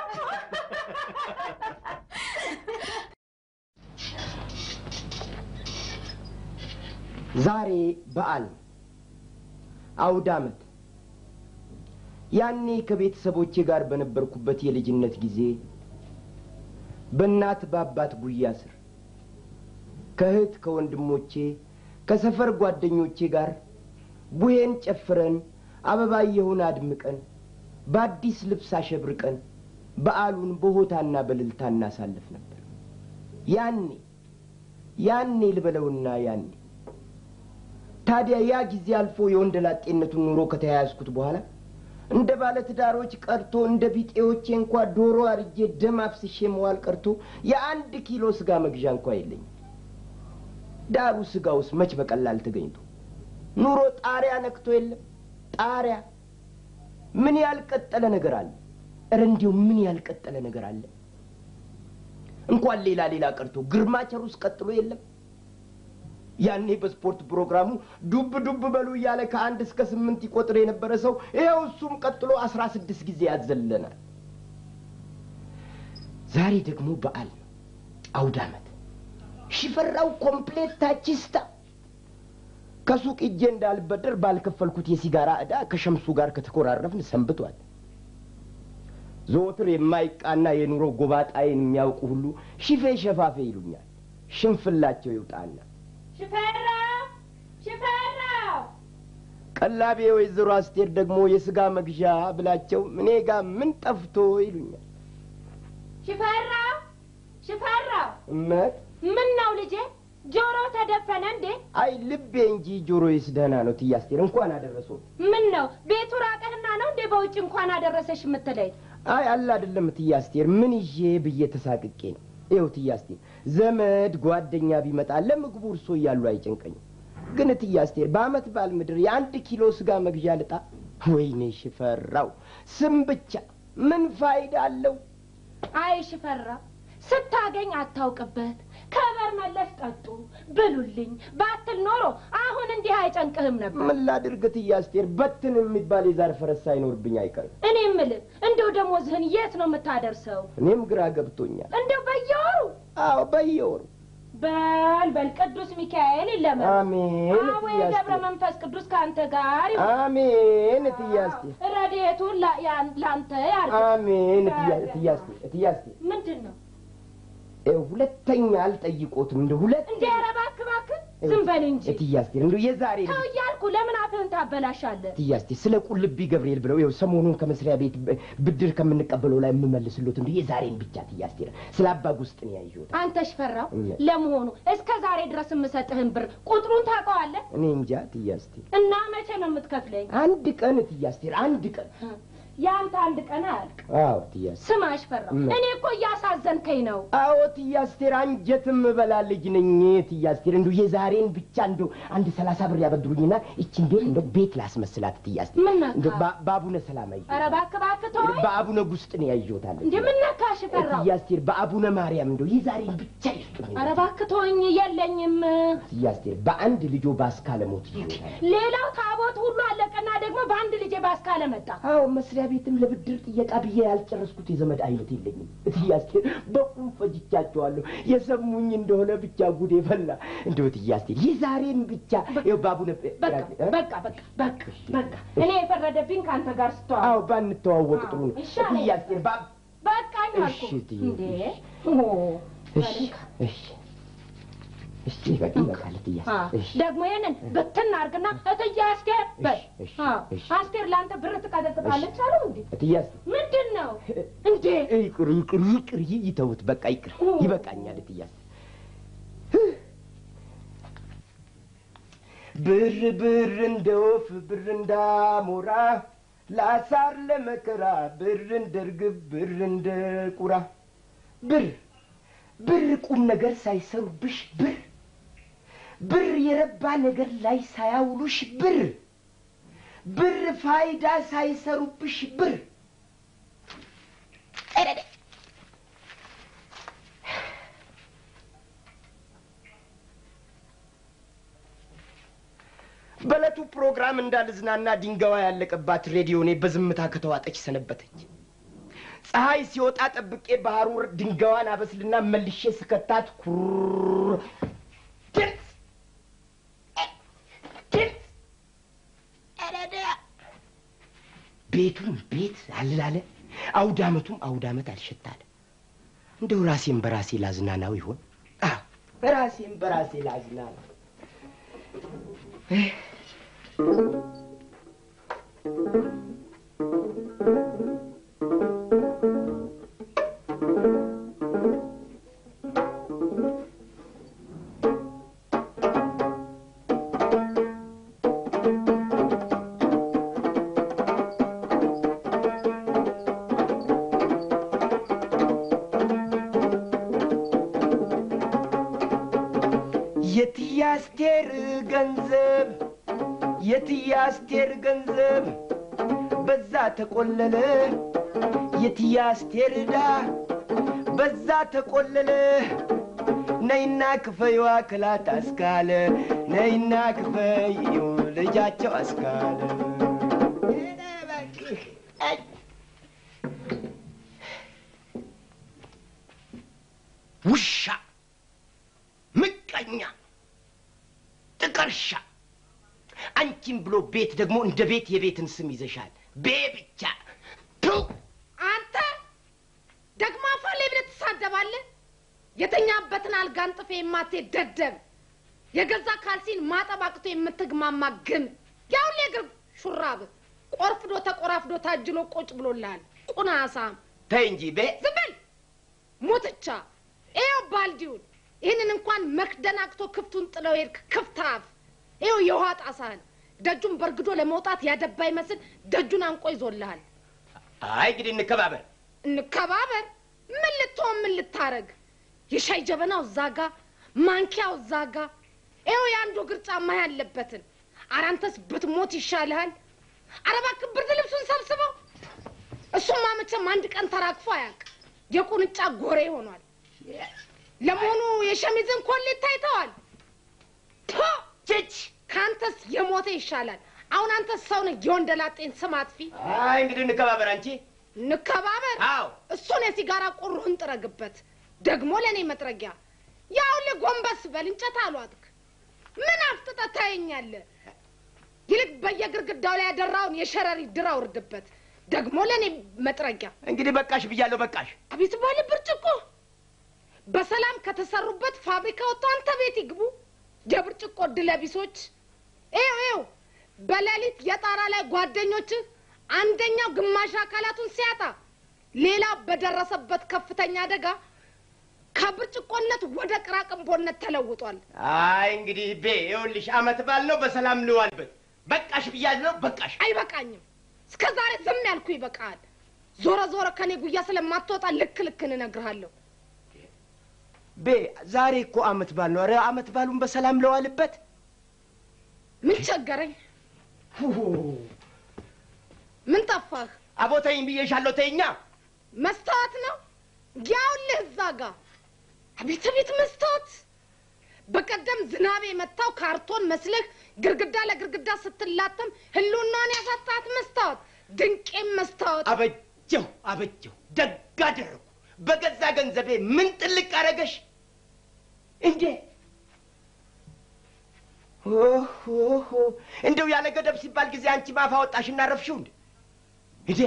ዛሬ በዓል ነው። አውደ ዓመት። ያኔ ከቤተሰቦቼ ጋር በነበርኩበት የልጅነት ጊዜ በእናት በአባት ጉያ ስር ከእህት ከወንድሞቼ ከሰፈር ጓደኞቼ ጋር ቡሄን ጨፍረን አበባየሁን አድምቀን በአዲስ ልብስ አሸብርቀን በዓሉን በሆታና በልልታ እናሳልፍ ነበር። ያኔ ያኔ ልበለውና ያኔ ታዲያ ያ ጊዜ አልፎ የወንደ ላጤነቱን ኑሮ ከተያያዝኩት በኋላ እንደ ባለ ትዳሮች ቀርቶ እንደ ቢጤዎቼ እንኳ ዶሮ አርጄ ደም አፍስሼ መዋል ቀርቶ የአንድ ኪሎ ስጋ መግዣ እንኳ የለኝም። ዳሩ ስጋውስ መች በቀላል ተገኝቶ ኑሮ ጣሪያ ነክቶ የለም ጣሪያ። ምን ያልቀጠለ ነገር አለ? እረ እንዲሁ ምን ያልቀጠለ ነገር አለ? እንኳን ሌላ ሌላ ቀርቶ ግርማቸሩስ ቀጥሎ የለም። ያኔ በስፖርት ፕሮግራሙ ዱብ ዱብ በሉ እያለ ከአንድ እስከ ስምንት ይቆጥር የነበረ ሰው ይኸው እሱም ቀጥሎ አስራ ስድስት ጊዜ ያዘለናል። ዛሬ ደግሞ በዓል ነው፣ አውደ ዓመት። ሽፈራው ኮምፕሌት ታቺስታ ከሱቅ እጄ እንዳልበደር ባልከፈልኩት የሲጋራ ዕዳ ከሸምሱ ጋር ከተኮራረፍን ሰንብቷል። ዘወትር የማይቃና የኑሮ ጎባጣዬን የሚያውቁ ሁሉ ሽፌ ሸፋፌ ይሉኛል። ሽንፍላቸው ይውጣና ሽፈራው ሽፈራው ቀላቤ ወይዘሮ አስቴር ደግሞ የስጋ መግዣ ብላቸው እኔ ጋር ምን ጠፍቶ ይሉኛል። ሽፈራው ሽፈራው እመት ምን ነው ልጄ ጆሮ ተደፈነ እንዴ? አይ ልቤ እንጂ ጆሮዬስ ደህና ነው። ትዬ አስቴር እንኳን አደረሰው። ምን ነው ቤቱ ራቀህና ነው እንዴ በውጭ እንኳን አደረሰሽ የምትለኝ? አይ አለ አይደለም ትዬ አስቴር ምን ይዤ ብዬ ተሳቅቄ ነው። ይኸው ትዬ አስቴር ዘመድ ጓደኛ ቢመጣ ለምግቡ እርሶ እያሉ አይጨንቀኝም። ግን ትዬ አስቴር በአመት በዓል ምድር የአንድ ኪሎ ስጋ መግዣ ልጣ? ወይኔ ሽፈራው ስም ብቻ ምን ፋይዳ አለው? አይ ሽፈራው ስታገኝ አታውቅበት ከበር መለስ ጠጡ ብሉልኝ ባትል ኖሮ አሁን እንዲህ አይጨንቅህም ነበር። ምን ላድርግ ትዬ አስቴር በትን የሚባል የዛር ፈረስ ሳይኖርብኝ አይቀርም። እኔ የምልህ እንደው ደሞዝህን የት ነው የምታደርሰው? እኔም ግራ ገብቶኛል። እንደው በየወሩ አዎ በየወሩ በል በል ቅዱስ ሚካኤል ይለመን። አሜን አዎ እትዬ ገብረ አስቴር መንፈስ ቅዱስ ከአንተ ጋር ይሁን። አሜን እትዬ አስቴር ረድኤቱን ላ- ያን- ላንተ ያርግ። አሜን እትዬ እትዬ አስቴር እትዬ አስቴር ምንድን ነው ይኸው ሁለተኛ አልጠይቆትም እንደ ሁለት እንደ ኧረ እባክህ እባክህ ዝም በል እንጂ እትዬ አስቴር እንደው የዛሬ ተው እያልኩ ለምን አፍህን ታበላሻለህ? እትዬ አስቴር ስለ ቁልቢ ገብርኤል ብለው ይኸው ሰሞኑን ከመስሪያ ቤት ብ- ብድር ከምንቀበለው ላይ የምመልስሎት እንደ የዛሬን ብቻ እትዬ አስቴር ስለ አባ ጉስጥ ነው ያየሁት። አንተ ሽፈራው እውነት። ለመሆኑ እስከ ዛሬ ድረስ የምሰጥህን ብር ቁጥሩን ታውቀዋለህ? እኔ እንጃ እትዬ አስቴር እና መቼ ነው የምትከፍለኝ? አንድ ቀን እትዬ አስቴር አንድ ቀን የአንተ አንድ ቀን አያልቅ። አዎ እትዬ አስቴር ስማ ሽፈራው፣ ምን? እኔ እኮ እያሳዘንከኝ ነው። አዎ እትዬ አስቴር አንጀትም በላ ልጅ ነኝ እትዬ አስቴር እንደው የዛሬን ብቻ እንደው አንድ ሰላሳ ብር ያበድሩኝና ይችን ቤት እንደው ቤት ላስመስላት እትዬ አስቴር ምን ነካ? እንደው በ- በአቡነ ሰላማ ኧረ ይዤ እባክህ እባክህ ተወኝ። በአቡነ ጉስጥ ነው ያየሁታል እንደ ምን ነካ ሽፈራው? እትዬ አስቴር በአቡነ ማርያም እንደው የዛሬን ብቻ ይስጡ ስጡኝ። ኧረ እባክህ ተወኝ፣ የለኝም። እትዬ አስቴር በአንድ ልጆ ባስካለ ሞት ይሞታል። ሌላው ታቦት ሁሉ አለቀና ደግሞ በአንድ ልጄ ባስካለ መጣ። አዎ መስሪያ ቤትም ለብድር ጥየቃ ብዬ ያልጨረስኩት የዘመድ አይነት የለኝም። እትዬ አስቴር በቁም ፈጅቻቸዋለሁ። የሰሙኝ እንደሆነ ብቻ ጉዴ ፈላ። እንደው እትዬ አስቴር የዛሬን ብቻ ይኸው ባቡነ በቃ በቃ በቃ በቃ በቃ እኔ የፈረደብኝ ከአንተ ጋር ስተዋል። አዎ ባንተዋወቅ ጥሩ ነው። እሺ፣ እትዬ አስቴር ባ በቃኝ አልኩ እሺ፣ እትዬ፣ እንዴ ኦ፣ እሺ እሺ እሺ በቃ ይበቃል እትዬ አ፣ አስቴር። እሺ ደግሞ ይሄንን ብትን አድርግና እትዬ አስቴር በል። እሺ፣ አ፣ እሺ። አስቴር ለአንተ ብር ትቀጠቅጣለች አሉ እንዴ? እትዬ አስቴር ምንድን ነው እንዴ? ይቅር ይቅር ይቅር ይ- ይተውት በቃ ይቅር ይበቃኛል እትዬ አስቴር ብር ብር እንደ ወፍ ብር እንዳሞራ ለአሳር ለመከራ ብር እንደ ርግብ ብር እንደ ቁራ ብር ብር ቁም ነገር ሳይሰሩብሽ ብር ብር የረባ ነገር ላይ ሳያውሉሽ ብር ብር ፋይዳ ሳይሰሩብሽ ብር ኤረደ በዕለቱ ፕሮግራም እንዳልዝናና ድንጋዋ ያለቀባት ሬዲዮኔ በዝምታ ከተዋጠች ሰነበተች። ፀሐይ ሲወጣ ጠብቄ ባህሩር ድንጋዋን አበስልና መልሼ ስከታት ኩር ድምፅ ድምፅ ኤረደ ቤቱም ቤት አልላለ አውደ ዓመቱም አውደ ዓመት አልሸታለ። እንደው ራሴን በራሴ ላዝናናው ይሆን? አዎ ራሴን በራሴ ላዝናናው። የትዬ አስቴር ገንዘብ የትዬ አስቴር ገንዘብ በዛ ተቆለለ የትዬ አስቴር ዕዳ በዛ ተቆለለ ነይና ክፈይዋ ክላት አስካለ ነይና ክፈይው ልጃቸው አስካለ ኧረ እባክህ፣ አይ። ውሻ ምቀኛ ጥቀርሻ አንቺን ብሎ ቤት ደግሞ እንደ ቤት የቤትን ስም ይዘሻል። ቤ ብቻ ቱ አንተ ደግሞ አፋሌ ብለህ ትሳደባለህ። የተኛበትን አልጋ አንጥፌ የማትሄድ ደደብ፣ የገዛ ካልሲን ማጠብ አቅቶ የምትግማማ ግን ያሁን የእግር ሹራብ ቆርፍዶ ተቆራፍዶ ታጅሎ ቁጭ ብሎልሃል። ቁናሳም ተይ እንጂ ቤ ዝም በል ሙትቻ። ይኸው ባልዲውን ይህንን እንኳን መክደን አቅቶ ክፍቱን ጥለው ሄድክ። ክፍት አፍ ይኸው የውሃ ጣሳህን ደጁን በርግዶ ለመውጣት ያደባ ይመስል ደጁን አንቆ ይዞልሃል። አይ እንግዲህ እንከባበር። እንከባበር። ምን ልትሆን ምን ልታረግ? የሻይ ጀበናው እዛ ጋ፣ ማንኪያው እዛ ጋ፣ ይኸው የአንዱ እግር ጫማ ያለበትን። ኧረ አንተስ ብትሞት ይሻልሃል። ኧረ እባክህ ብርድ ልብሱን ሰብስበው። እሱማ መቼም አንድ ቀን ተራግፎ አያውቅ። የቁንጫ ጎሬ ሆኗል። ለመሆኑ የሸሚዝን ኮሌት ታይተዋል? ቶ ችች ከአንተስ የሞተ ይሻላል። አሁን አንተ ሰው ነህ፣ የወንደላጤን ስም አጥፊ። አይ እንግዲህ እንከባበር። አንቺ እንከባበር። አዎ እሱን የሲጋራ ቁሩህን ጥረግበት። ደግሞ ለእኔ መጥረጊያ ያው ጎንበስ በል እንጨት አሏትክ። ምን አፍጥጠህ ታየኛለህ? ይልቅ በየግርግዳው ላይ ያደራውን የሸረሪ ድር አውርድበት። ደግሞ ለእኔ መጥረጊያ እንግዲህ በቃሽ ብያለሁ። በቃሽ። አቤት ባለ ብርጭቆ በሰላም ከተሰሩበት ፋብሪካ ወጥቶ አንተ ቤት ይግቡ የብርጭቆ ድለቢሶች። ይኸው ይኸው በሌሊት የጣራ ላይ ጓደኞች አንደኛው ግማሽ አካላቱን ሲያጣ ሌላው በደረሰበት ከፍተኛ አደጋ ከብርጭቆነት ወደ ቅራቅንቦነት ተለውጧል። አይ እንግዲህ ቤ ይኸውልሽ፣ አመት ባል ነው በሰላም ልዋልበት። በቃሽ ብያለሁ። በቃሽ። አይበቃኝም። እስከ ዛሬ ዝም ያልኩ ይበቃል። ዞረ ዞረ ከኔ ጉያ ስለማትወጣ ልክ ልክን እነግርሃለሁ። ቤ ዛሬ እኮ አመት ባል ነው። ኧረ አመት ባሉን በሰላም ለዋልበት። ምን ቸገረኝ? ምን ጠፋህ? አቦ ተይኝ ብዬሻለሁ። ተይኛ። መስታወት ነው ያውልህ እዛ ጋ አቤት አቤት መስታወት! በቀደም ዝናብ የመታው ካርቶን መስለህ ግርግዳ ለግርግዳ ስትላተም ህልውናን ያሳጣት መስታወት፣ ድንቄም መስታወት። አበጀው አበጀው፣ ደግ አደረጉ። በገዛ ገንዘቤ ምን ጥልቅ አረገሽ እንዴ? ኦሆ እንደው ያለ ገደብ ሲባል ጊዜ አንቺ ማፋ ወጣሽ እና ረፍሽው እንዴ? እንዴ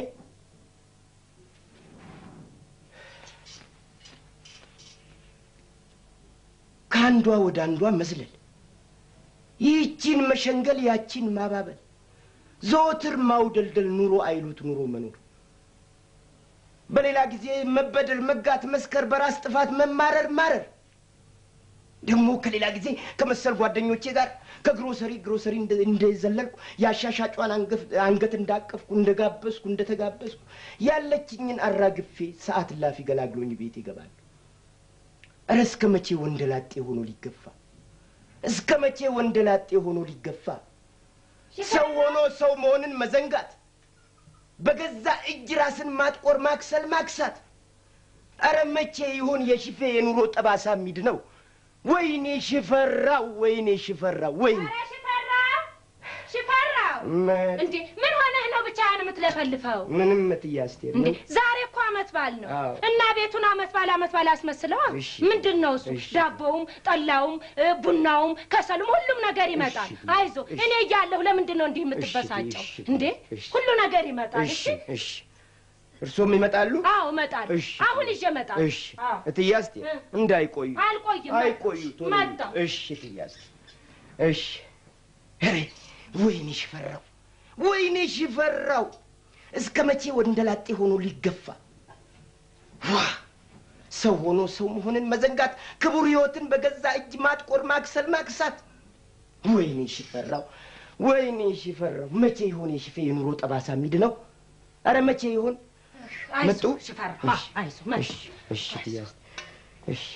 ከአንዷ ወደ አንዷ መዝለል፣ ይህቺን መሸንገል፣ ያቺን ማባበል፣ ዘወትር ማውደልደል፣ ኑሮ አይሉት ኑሮ መኖር በሌላ ጊዜ መበደል፣ መጋት፣ መስከር፣ በራስ ጥፋት መማረር፣ ማረር። ደግሞ ከሌላ ጊዜ ከመሰል ጓደኞቼ ጋር ከግሮሰሪ ግሮሰሪ እንደ- እንደዘለልኩ የአሻሻጯን አንገፍ- አንገት እንዳቀፍኩ እንደጋበዝኩ እንደተጋበዝኩ ያለችኝን አራግፌ ሰዓት ላፊ ገላግሎኝ ቤት ይገባል። እረ እስከ መቼ ወንደላጤ ሆኖ ሊገፋ? እስከ መቼ ወንደላጤ ሆኖ ሊገፋ? ሰው ሆኖ ሰው መሆንን መዘንጋት በገዛ እጅ ራስን ማጥቆር፣ ማክሰል፣ ማክሳት። አረ መቼ ይሆን የሽፌ የኑሮ ጠባሳ ሚድ ነው? ወይኔ ሽፈራው፣ ወይኔ ሽፈራው፣ ወይኔ ኧረ ሽፈራው ሽፈራው፣ መ- እንዴ ምን ሆነህ ነው ብቻህን የምትለፈልፈው? ምንም እትዬ አስቴር እንዴ ነው። ዛሬ እኮ አመት በዓል ነው አዎ። እና ቤቱን አመት በዓል አመት በዓል አስመስለዋ። እሺ። ምንድን ነው እሱ? እሺ። ዳቦውም፣ ጠላውም፣ እ፣ ቡናውም፣ ከሰሉም ሁሉም ነገር ይመጣል። እሺ። አይዞ እሺ። እኔ እያለሁ ለምንድን ነው እንዲህ የምትበሳጨው? እሺ። እንዴ እሺ። ሁሉ ነገር ይመጣል። እሺ እሺ እሺ፣ እርሶም ይመጣሉ? አዎ እመጣለሁ። እሺ። አሁን ይዤ እመጣለሁ። እሺ አዎ። እትዬ አስቴር እ። እንዳይቆዩ አልቆይም። አይቆዩ፣ ቶሎ ይምጡ። መጣሁ። እሺ እትዬ አስቴር እሺ። ኧረ ወይኔ ሽፈራው፣ ወይኔ ሽፈራው፣ እስከ መቼ ወንደላጤ ሆኖ ሊገፋ? ዋ ሰው ሆኖ ሰው መሆንን መዘንጋት፣ ክቡር ሕይወትን በገዛ እጅ ማጥቆር፣ ማክሰል፣ ማክሳት። ወይኔ ሽፈራው፣ ወይኔ ሽፈራው፣ መቼ ይሆን የሽፌ የኑሮ ጠባሳ ሚድ ነው? አረ መቼ ይሆን? አይዞህ መጡ? ሽፈራ፣ እሺ፣ አይዞህ መጡ። እሺ፣ እሺ እትዬ አስቴር፣ እሺ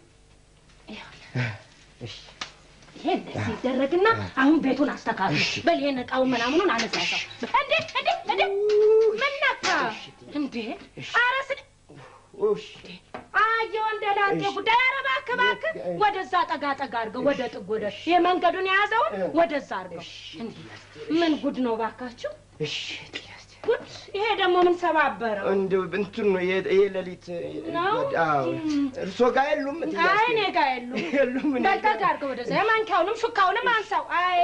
እሺ ይሄ እንደዚህ ይደረግና አሁን ቤቱን አስተካክሉ። እሺ። በል ይሄን እቃውን ምናምኑን አነሳሳው። እንዴ እንዴ እንዴ ምን ነካ እንዴ? ኧረ ስድ እሺ አየ ወንደላጤ እሺ። ጉዳይ። ኧረ እባክህ እባክህ ወደዛ ጠጋ ጠጋ አድርገው፣ ወደ ጥግ ወደ ይሄ መንገዱን የያዘውን ወደዛ አድርገው። እንዴ ምን ጉድ ነው እባካችሁ እሺ እትዬ አስቴር ጉድ! ይሄ ደግሞ ምን ሰባበረው? እንደው እንትን ነው ይሄ ይሄ ሌሊት ነው? አዎ እም። እርሶ ጋር የሉም እትዬ አይ አስቴር? እኔ ጋር የሉም። የሉም እኔ በል ጋር ጠጋ አድርገው ወደዛ። የማንኪያውንም ሹካውንም አንሳው። አይ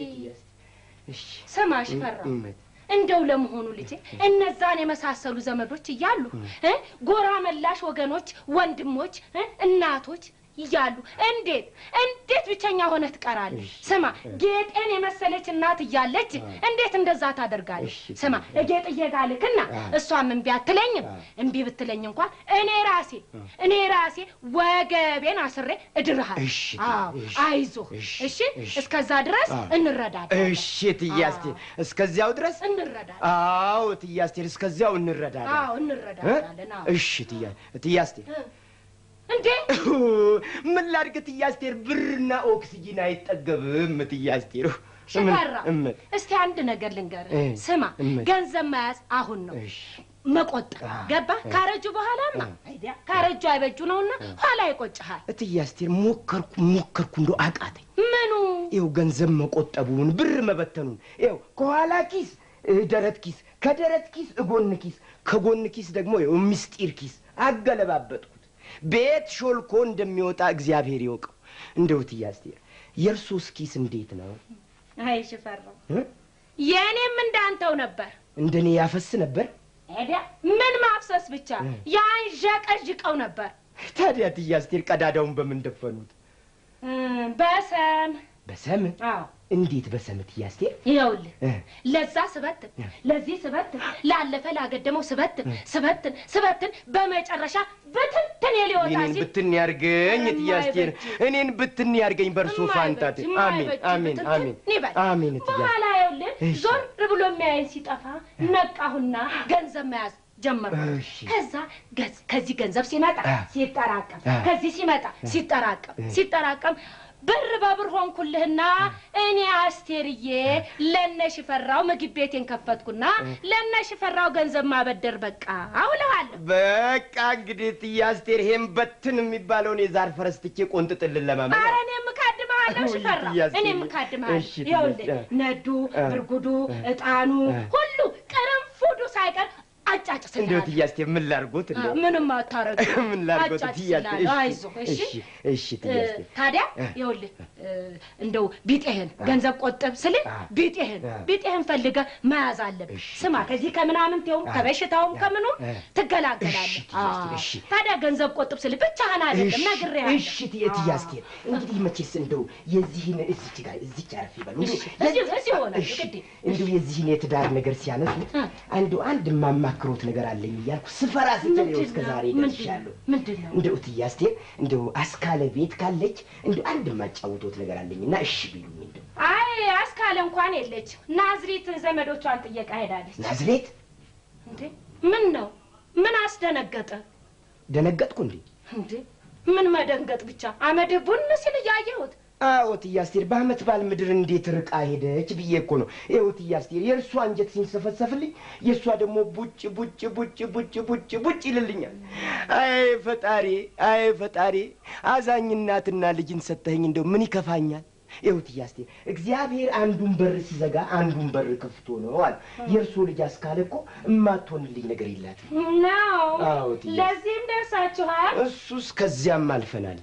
እሺ ስማ ሽፈራው እመት እንደው ለመሆኑ ልጄ እነዛን የመሳሰሉ ዘመዶች እያሉ እ ጎራ መላሽ ወገኖች፣ ወንድሞች፣ እ እናቶች እያሉ እንዴት እንዴት ብቸኛ ሆነህ ትቀራለህ? ስማ ጌጤን የመሰለች እናት እያለች እንዴት እንደዛ ታደርጋለህ? እሺ፣ ስማ ጌጥዬ ጋር ልክና አዎ። እሷም እምቢ አትለኝም። አዎ። እምቢ ብትለኝ እንኳን እኔ ራሴ እኔ ራሴ ወገቤን አስሬ እድርሃለሁ። እሺ፣ አዎ እሺ፣ አይዞህ። እሺ፣ እሺ እሺ። እስከዛ ድረስ አዎ። እንረዳዳለን። እሺ እትዬ አዎ። አስቴር እስከዚያው ድረስ እንረዳለን። አዎ እትዬ አስቴር እስከዚያው እንረዳለን አዎ እንረዳዳለን። አዎ እሺ እትዬ እትዬ አስቴር እንዴ ምን ላድርግ እትዬ አስቴር ብርና ኦክስጂን አይጠገብም እትዬ አስቴር ሽፈራ እመት እስቲ አንድ ነገር ልንገርህ። እ፣ ስማ እመት። ገንዘብ መያዝ አሁን ነው እሺ መቆጠብ አ፣ ገባ። እ፣ ካረጁ በኋላማ እ። አይዲያ ካረጁ አይበጁ ነውና ኋላ ይቆጭሃል። እትዬ አስቴር ሞከርኩ ሞከርኩ እንደው አቃተኝ ምኑ ይኸው ገንዘብ መቆጠቡን ብር መበተኑን ይኸው ከኋላ ኪስ እ፣ ደረት ኪስ ከደረት ኪስ እጎን ኪስ ከጎን ኪስ ደግሞ ይኸው ምስጢር ኪስ አገለባበጥኩት ቤት ሾልኮ እንደሚወጣ እግዚአብሔር ይወቀው እንደው እትዬ አስቴር የእርሶስ ኪስ እንዴት ነው አይ ሽፈራው እ? የእኔም እንዳንተው ነበር። እንደኔ ያፈስ ነበር አይዲያ ምን ማፍሰስ ብቻ እ። ያንዠቀዥቀው ነበር። ታዲያ እትዬ አስቴር ቀዳዳውን በምን ደፈኑት እም፣ በሰም በሰም አዎ እንዴት በሰም እትዬ አስቴር ይኸውልህ እ፣ ለዛ ስበትን ለዚህ ስበትን ላለፈ ላገደመው ስበትን ስበትን ስበትን በመጨረሻ ብትንትን ሊወጣ እኔን ሲል ብትን ያርገኝ እትዬ አስቴር የማይበጅ። እኔን ብትን ያርገኝ በእርሶ ፋንታት የማይበጅ፣ አሜን የማይበጅ አሜን ብትንትን አሜን ይበል። አሜን እትዬ በኋላ ይኸውልህ እሺ። ዞር ብሎ የሚያየኝ ሲጠፋ ነቃሁና ገንዘብ መያዝ ጀመርኩ። እሺ። ከዛ ገዝ- ከዚህ ገንዘብ ሲመጣ አ። ሲጠራቀም አ። ከዚህ ሲመጣ ሲጠራቀም ሲጠራቀም ብር በብር ሆንኩልህና እኔ አስቴርዬ ለነ ሽፈራው ምግብ ቤቴን ከፈትኩና ለነ ሽፈራው ገንዘብ ማበደር በቃ አውለዋለሁ። በቃ እንግዲህ እትዬ አስቴር ይሄን በትን የሚባለውን የዛር ፈረስ ትቼ ቆንጥጥልን ለማመን ኧረ እኔም እካድምሃለሁ ውይ፣ ሽፈራው፣ እትዬ እኔም አስቴር። እካድምሃለሁ። እሺ፣ እትዬ ይኸውልህ አስቴር። ነዱ፣ እ። ብርጉዱ፣ እጣኑ እ። ሁሉ ቅርንፉዱ ሳይቀር እንደው አጫጭስልሃለሁ። እትዬ አስቴር ምን ላድርጎት እንደው ምንም አታረግም። ምን ላድርጎት እትዬ አስቴር አጫጭስልሃለሁ። አይዞህ እሺ። እሺ እሺ እትዬ እ፣ አስቴር ታዲያ እ። ይኸውልህ እ፣ እንደው ቢጤህን ገንዘብ ቆጥብ ስልህ አ። ቢጤህን አ። ቢጤህን ፈልገህ መያዝ አለብህ። እሺ። ስማ ከዚህ ከምናምንቴውም አ። ከበሽታውም ከምኑም እ። ትገላገላለህ። እሺ፣ እትዬ አስቴር፣ አ። እሺ። ታዲያ ገንዘብ ቆጥብ ስልህ ብቻህን አይደለም ነግሬሃለሁ። እሺ እትዬ እትዬ አስቴር እንግዲህ መቼስ እንደው የዚህን እዚች ጋር እዚች አረፍ ይበሉ እንደው እሺ፣ እዚሁ- እዚሁ ሆነ፣ እሺ፣ ግድ እንደው የዚህን የትዳር ነገር ሲያነሱ እ። እንደው አንድ የማማክሮት ነገር አለኝ እያልኩ ስፈራ ስትል ይኸው እስከ ዛሬ ደርሻለሁ። ምንድን ነው? እንደው እትዬ አስቴር እንደው አስካለ ቤት ካለች እንደው አንድ የማጫውቶት ነገር አለኝና እሺ ቢሉኝ እንደው አይ አስካለ እንኳን የለች። ናዝሬት ዘመዶቿን ጥየቃ ሄዳለች። ናዝሬት እንዴ ምን ነው? ምን አስደነገጠ ደነገጥኩ እንዴ? እንዴ? ምን መደንገጥ ብቻ አመድ ቡን ሲል እያየሁት አዎ እትዬ አስቴር በአመት ባል ምድር እንዴት ርቃ ሄደች ብዬ እኮ ነው። ይኸው እትዬ አስቴር የእርሷ አንጀት ሲንሰፈሰፍልኝ የእሷ ደግሞ ቡጭ ቡጭ ቡጭ ቡጭ ቡጭ ቡጭ ይልልኛል። አይ ፈጣሪ፣ አይ ፈጣሪ፣ አዛኝ እናትና ልጅን ሰጠኸኝ እንደው ምን ይከፋኛል? ይኸው እትዬ አስቴር እግዚአብሔር አንዱን በር ሲዘጋ አንዱን በር ከፍቶ ነው አለ። የእርሶ ልጅ አስካለ እኮ እማትሆንልኝ ነገር የላትም። ነው። አዎ እትዬ። ለዚህም ደርሳችኋል እሱስ ከዚያም አልፈናል።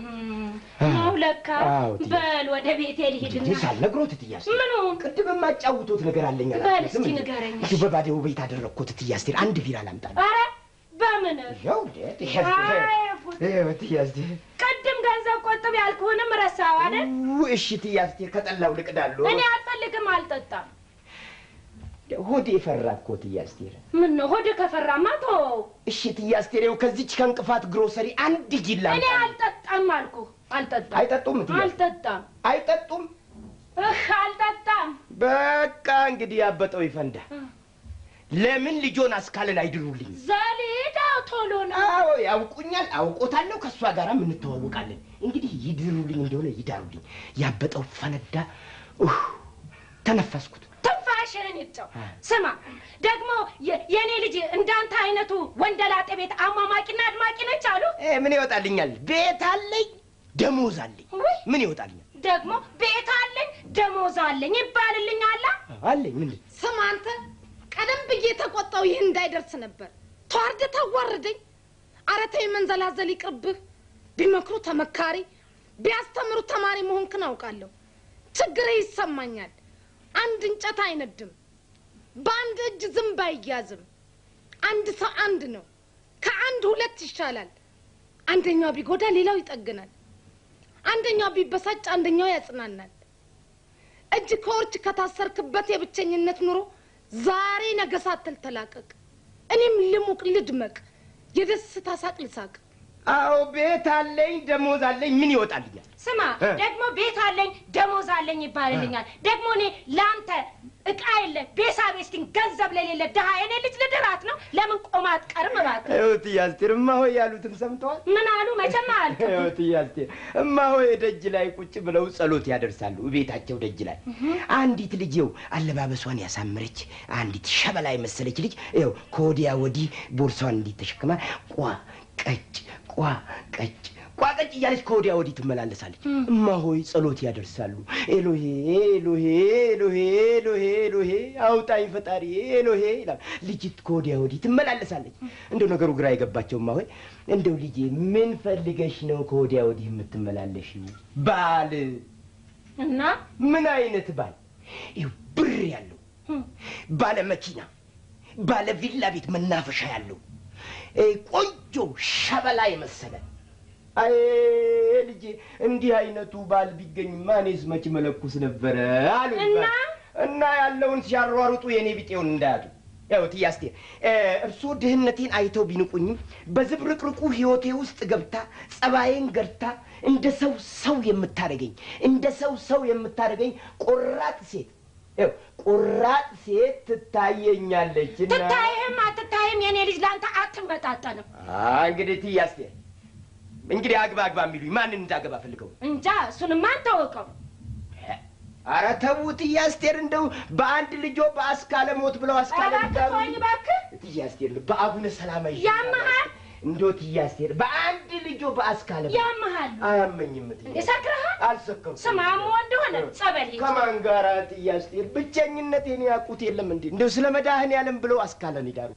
ነው ለካ። አዎ እትዬ። በል ወደ ቤቴ ልሂድና እንግዲህ ሳልነግሮት እትዬ አስቴር ምኑን ቅድም የማጫውቶት ነገር አለኝ በል አላልኩትም እስኪ እንዴ? ንገረኝ። እንዲሁ በባዴው ቤት አደረግኩት እትዬ አስቴር አንድ ቢራ ላምጣልህ? ኧረ በምን ያው እንዴ እትዬ አስቴር አይ ጉድ። ይኸው እትዬ አስቴር ቅድም ገንዘብ ቆጥብ ያልኩህንም ረሳው አይደል? ው፣ እሺ እትዬ አስቴር ከጠላው ልቅዳለሁ። እኔ አልፈልግም፣ አልጠጣም። ሆዴ ፈራ እኮ እትዬ አስቴር። ምን ነው ሆድ ከፈራማ ተወው። እሺ እትዬ አስቴር ይኸው ከዚች ከእንቅፋት ግሮሰሪ አንድ ጂላ እኔ አልጠጣም አልኩህ፣ አልጠጣም። አይጠጡም እትዬ አስቴር? አልጠጣም። አይጠጡም። እህ አልጠጣም። በቃ እንግዲህ ያበጠው ይፈንዳ። ለምን ልጆን አስካለን አይድሩልኝ? ዘሊዳው ቶሎ ነው። አዎ ያውቁኛል፣ አውቆታለሁ። ከእሷ ጋርም እንተዋወቃለን። እንግዲህ ይድሩልኝ እንደሆነ ይዳሩልኝ። ያበጠው ፈነዳ። ኡህ፣ ተነፈስኩት። ትንፋሽህን ይጨው። ስማ ደግሞ የ- የእኔ ልጅ እንዳንተ አይነቱ ወንደላጤ ቤት አሟሟቂና አድማቂ ነች አሉ። እ፣ ምን ይወጣልኛል? ቤት አለኝ፣ ደሞዝ አለኝ። ውይ ምን ይወጣልኛል? ደግሞ ቤት አለኝ ደሞዝ አለኝ ይባልልኛል። አለኝ ምንድን ስማ አንተ፣ ቀደም ብዬ ተቆጣው ይህ እንዳይደርስ ነበር። ተዋርደ ታዋርደኝ። ኧረ ተይ መንዘላዘል ይቅርብህ። ቢመክሩ ተመካሪ፣ ቢያስተምሩ ተማሪ መሆንክን አውቃለሁ። ችግር ይሰማኛል። አንድ እንጨት አይነድም፣ በአንድ እጅ ዝንብ አይያዝም። አንድ ሰው አንድ ነው። ከአንድ ሁለት ይሻላል። አንደኛው ቢጎዳ ሌላው ይጠግናል። አንደኛው ቢበሳጭ አንደኛው ያጽናናል። እጅ ከወርች ከታሰርክበት የብቸኝነት ኑሮ ዛሬ ነገ ሳትል ተላቀቅ። እኔም ልሙቅ ልድመቅ፣ የደስታ ሳቅ ልሳቅ። አዎ ቤት አለኝ፣ ደሞዝ አለኝ። ምን ይወጣልኛል? ስማ እ። ደግሞ ቤት አለኝ ደሞዝ አለኝ ይባልልኛል። ደግሞ እኔ ለአንተ እቃ የለ ቤሳ ቤስቲን ገንዘብ ለሌለ ድሀ የኔ ልጅ ልድራት ነው። ለምን ቆማ አትቀርም? እባክህ እህትዬ አስቴር እማሆይ ያሉትን ሰምተዋል? ምን አሉ? መቼም አያልቅም። እህትዬ አስቴር እማሆይ ደጅ ላይ ቁጭ ብለው ጸሎት ያደርሳሉ። ቤታቸው ደጅ ላይ አንዲት ልጅ ይኸው አለባበሷን ያሳመረች አንዲት ሸበላ የመሰለች ልጅ ይኸው ከወዲያ ወዲህ ቦርሳዋን እንዲት ተሸክማ ቋ ቀጭ ቋ ቀጭ ቋ ቀጭ እያለች ከወዲያ ወዲህ ትመላለሳለች። እማሆይ ጸሎት ያደርሳሉ። ኤሎሄ ኤሎሄ ኤሎሄ ኤሎሄ ኤሎሄ አውጣኝ ፈጣሪ ኤሎሄ ይላል። ልጅት ከወዲያ ወዲህ ትመላለሳለች። እንደው ነገሩ ግራ የገባቸው እማሆይ እንደው ልጄ ምን ፈልገሽ ነው ከወዲያ ወዲህ የምትመላለሽ? ባል እና ምን አይነት ባል? ይኸው ብር ያለው ባለ መኪና፣ ባለ ቪላ ቤት መናፈሻ ያለው እ ቆንጆ ሸበላ የመሰለ አይ ልጄ እንዲህ አይነቱ ባል ቢገኝማ እኔስ መች መለኩስ ነበረ አሉ እና? እና ያለውን ሲያሯሩጡ የእኔ ቢጤውን እንዳያጡ ያው እትዬ አስቴር እ፣ እርስዎ ድህነቴን አይተው ቢንቁኝም በዝብርቅርቁ ህይወቴ ውስጥ ገብታ ጸባዬን ገርታ እንደ ሰው ሰው የምታደርገኝ እንደ ሰው ሰው የምታደርገኝ ቆራጥ ሴት ያው ቆራጥ ሴት ትታየኛለች እና ትታይህም አትታይም የኔ ልጅ ለአንተ አትመጣጠንም። አ፣ እንግዲህ እትዬ አስቴር እንግዲህ አግባ አግባ የሚሉኝ ማንን እንዳገባ ፈልገው? እንጃ እሱንማ አንታወቀው። አረ ተዉት እትዬ አስቴር፣ እንደው በአንድ ልጆ በአስካለ ሞት ብለው አስካለ እባክህ ሊዳሩ ተወኝ እባክህ። እትዬ አስቴር በአቡነ ሰላማ ይዤ ያመሃል? እንደው እትዬ አስቴር በአንድ ልጆ በአስካለ ሞት ያመሃል አያመኝም እትዬ እንዴ ሰክረሃል? አልሰከርኩም። ስማ አሞ እንደሆነ ጸበል ሂድ። ከማን ጋር እትዬ አስቴር? ብቸኝነቴን ያውቁት የለም እንዴ? እንደው ስለ መድኃኔዓለም ብለው አስካለን ይዳሩ።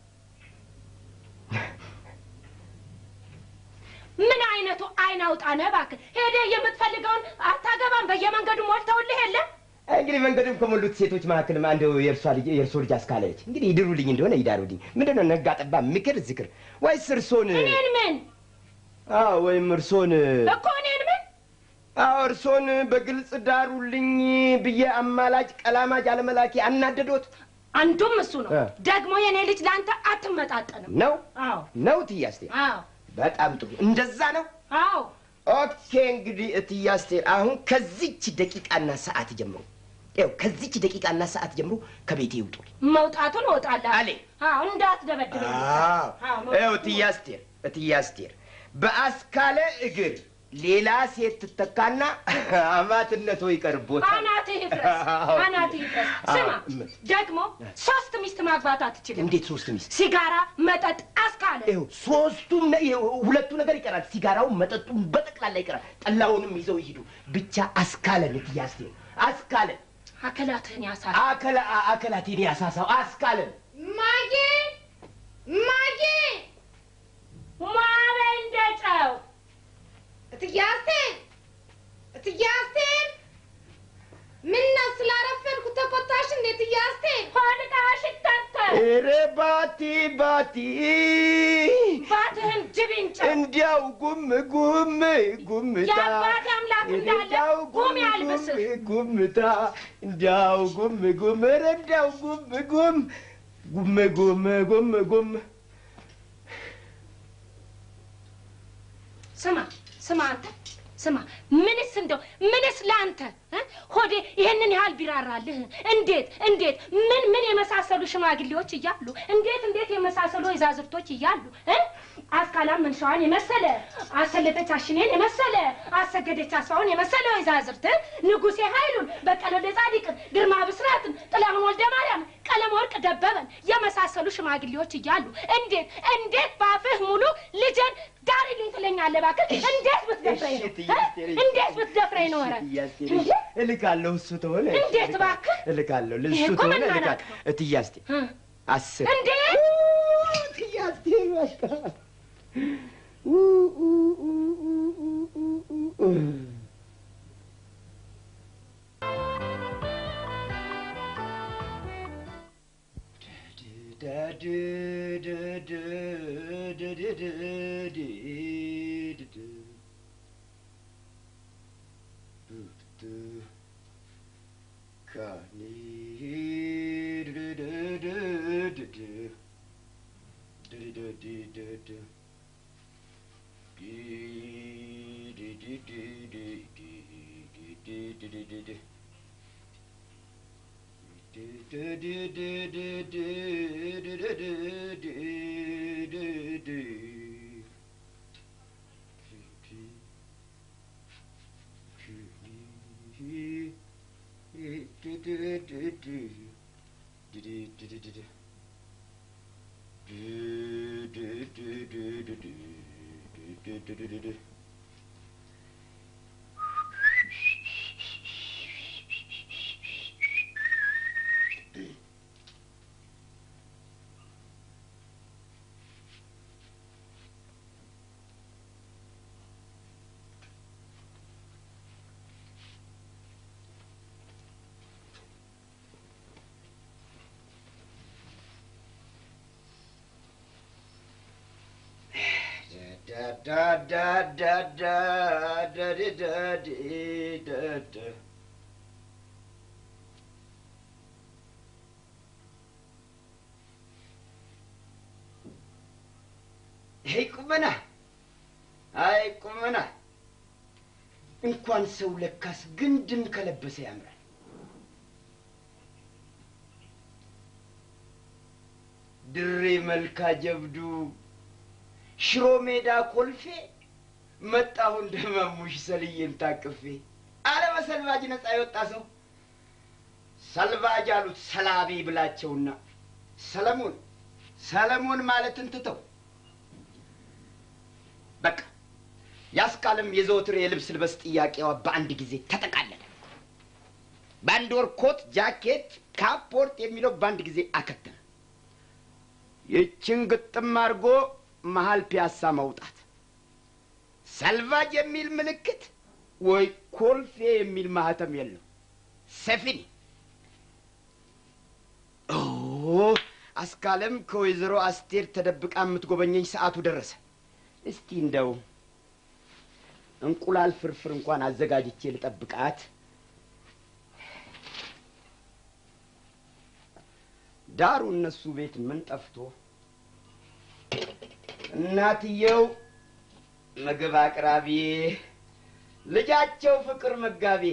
ምን አይነቱ አይን አውጣ ነህ እባክህ። ሄደህ የምትፈልገውን አታገባም። በየመንገዱ ሞልተውልህ የለም እንግዲህ መንገዱን ከሞሉት ሴቶች መካከል አንዱ የእርሷ ልጅ የእርሶ ልጅ አስካለች። እንግዲህ ይድሩልኝ እንደሆነ ይዳሩልኝ። ምንድን ነው ነጋ ጠባ ምክር ዝክር ወይስ እርሶን? እኔን ምን አዎ ወይም እርሶን እኮ እኔን ምን አዎ እርሶን በግልጽ ዳሩልኝ ብዬ አማላጭ ቀላማጅ አለመላኪ አናደዶት አንዱም እሱ ነው። እ። ደግሞ የኔ ልጅ ለአንተ አትመጣጠንም። ነው አዎ ነው እትዬ አስቴር? አዎ በጣም ጥሩ እንደዛ ነው። አዎ ኦኬ እንግዲህ እትዬ አስቴር አሁን ከዚች ደቂቃና ሰዓት ጀምሮ ይኸው ከዚች ደቂቃና ሰዓት ጀምሮ ከቤቴ ይውጡ። መውጣቱን እወጣለሁ አሌ አዎ እንዳትደበድበኝ። አዎ አዎ ይኸው እትዬ አስቴር እትዬ አስቴር በአስካለ እግር ሌላ ሴት ትተካና አማትነቶ ይቀርቦታል። አናትህ ይፍረስ፣ አዎ። አናትህ ይፍረስ። ስማ አዎ። ደግሞ ሶስት ሚስት ማግባት አትችልም። እንዴት ሶስት ሚስት? ሲጋራ፣ መጠጥ፣ አስካለ ይኸው ሶስቱም ነ- ይኸው ሁለቱ ነገር ይቀራል። ሲጋራውን፣ መጠጡን በጠቅላላ ይቀራል። ጠላውንም ይዘው ይሂዱ። ብቻ አስካለን እትዬ አስቴር አስካለን አከላትህን ያሳል። አከላ አከላቴን ያሳሳው አስካለን ማጌ ማጌ ማበ እንደ ጨው እትዬ አስቴር እትዬ አስቴር ምነው ስላረፈድኩ ተቆጣሽ እንዴ እትዬ አስቴር? ሆድቃሽ ይታተር ኧረ ባቲ ባቲ ባትህን ጅብ ይንጨው። እንዲያው ጉም ጉም ጉምታ የአባት አምላክ እንዳለ እንዲያው ጉም ያልብስህ። ጉምታ እንዲያው ጉም ጉም ኧረ እንዲያው ጉም ጉም ጉም ጉም ጉም ጉም ስማ ስማ አንተ ስማ ምንስ እንደው ምንስ ለአንተ እ? ሆዴ ይህንን ያህል ቢራራልህ እንዴት እንዴት ምን ምን የመሳሰሉ ሽማግሌዎች እያሉ እንዴት እንዴት የመሳሰሉ ወይዛዝርቶች እያሉ እ? አስካላም መንሻዋን የመሰለ አሰለጠች አሽኔን የመሰለ አሰገደች አስፋውን የመሰለ ወይዛዝርት እ? ንጉሴ ኃይሉን በቀለ ወልደ ጻዲቅን ግርማ ብስራትን ጥላሁን ወልደ ማርያም ቀለም ወርቅ ደበበን የመሳሰሉ ሽማግሌዎች እያሉ እንዴት እንዴት በአፍህ ሙሉ ልጄን ዳሪልኝ ትለኛለህ? እባክህ እንዴት ብትደፍረኝ ነው እ? እንዴት ብትደፍረኝ ነው? ኧረ እንዴ! እልካለሁ እሱ ተሆነ እንዴት እባክህ? እልካለሁ ይሄ እሱ እኮ ተሆነ መናናቅ እልካለሁ ነው። እትዬ አስቴር እ? አስር እንዴ እትዬ አስቴር በቃ ይሄ ቁመና አይ ቁመና እንኳን ሰው ለካስ ግንድም ከለበሰ ያምራል። ድሬ መልካ ጀብዱ ሽሮ ሜዳ ኮልፌ መጣሁ እንደመሙሽ ሰልዬን ታቅፌ አለ በሰልባጅ ነፃ የወጣ ሰው ሰልባጅ አሉት ሰላቢ ብላቸውና ሰለሞን ሰለሞን ማለትን ትተው በቃ ያስካለም የዘወትር የልብስ ልበስ ጥያቄዋ በአንድ ጊዜ ተጠቃለለ። በአንድ ወር ኮት፣ ጃኬት፣ ካፖርት የሚለው በአንድ ጊዜ አከተመ። ይችን ግጥም አድርጎ መሀል ፒያሳ መውጣት፣ ሰልቫጅ የሚል ምልክት ወይ ኮልፌ የሚል ማህተም የለው። ሰፊኒ ኦ አስካለም ከወይዘሮ አስቴር ተደብቃ የምትጎበኘኝ ሰዓቱ ደረሰ። እስቲ እንደው እንቁላል ፍርፍር እንኳን አዘጋጅቼ ልጠብቃት። ዳሩ እነሱ ቤት ምን ጠፍቶ እናትየው ምግብ አቅራቢ፣ ልጃቸው ፍቅር መጋቢ።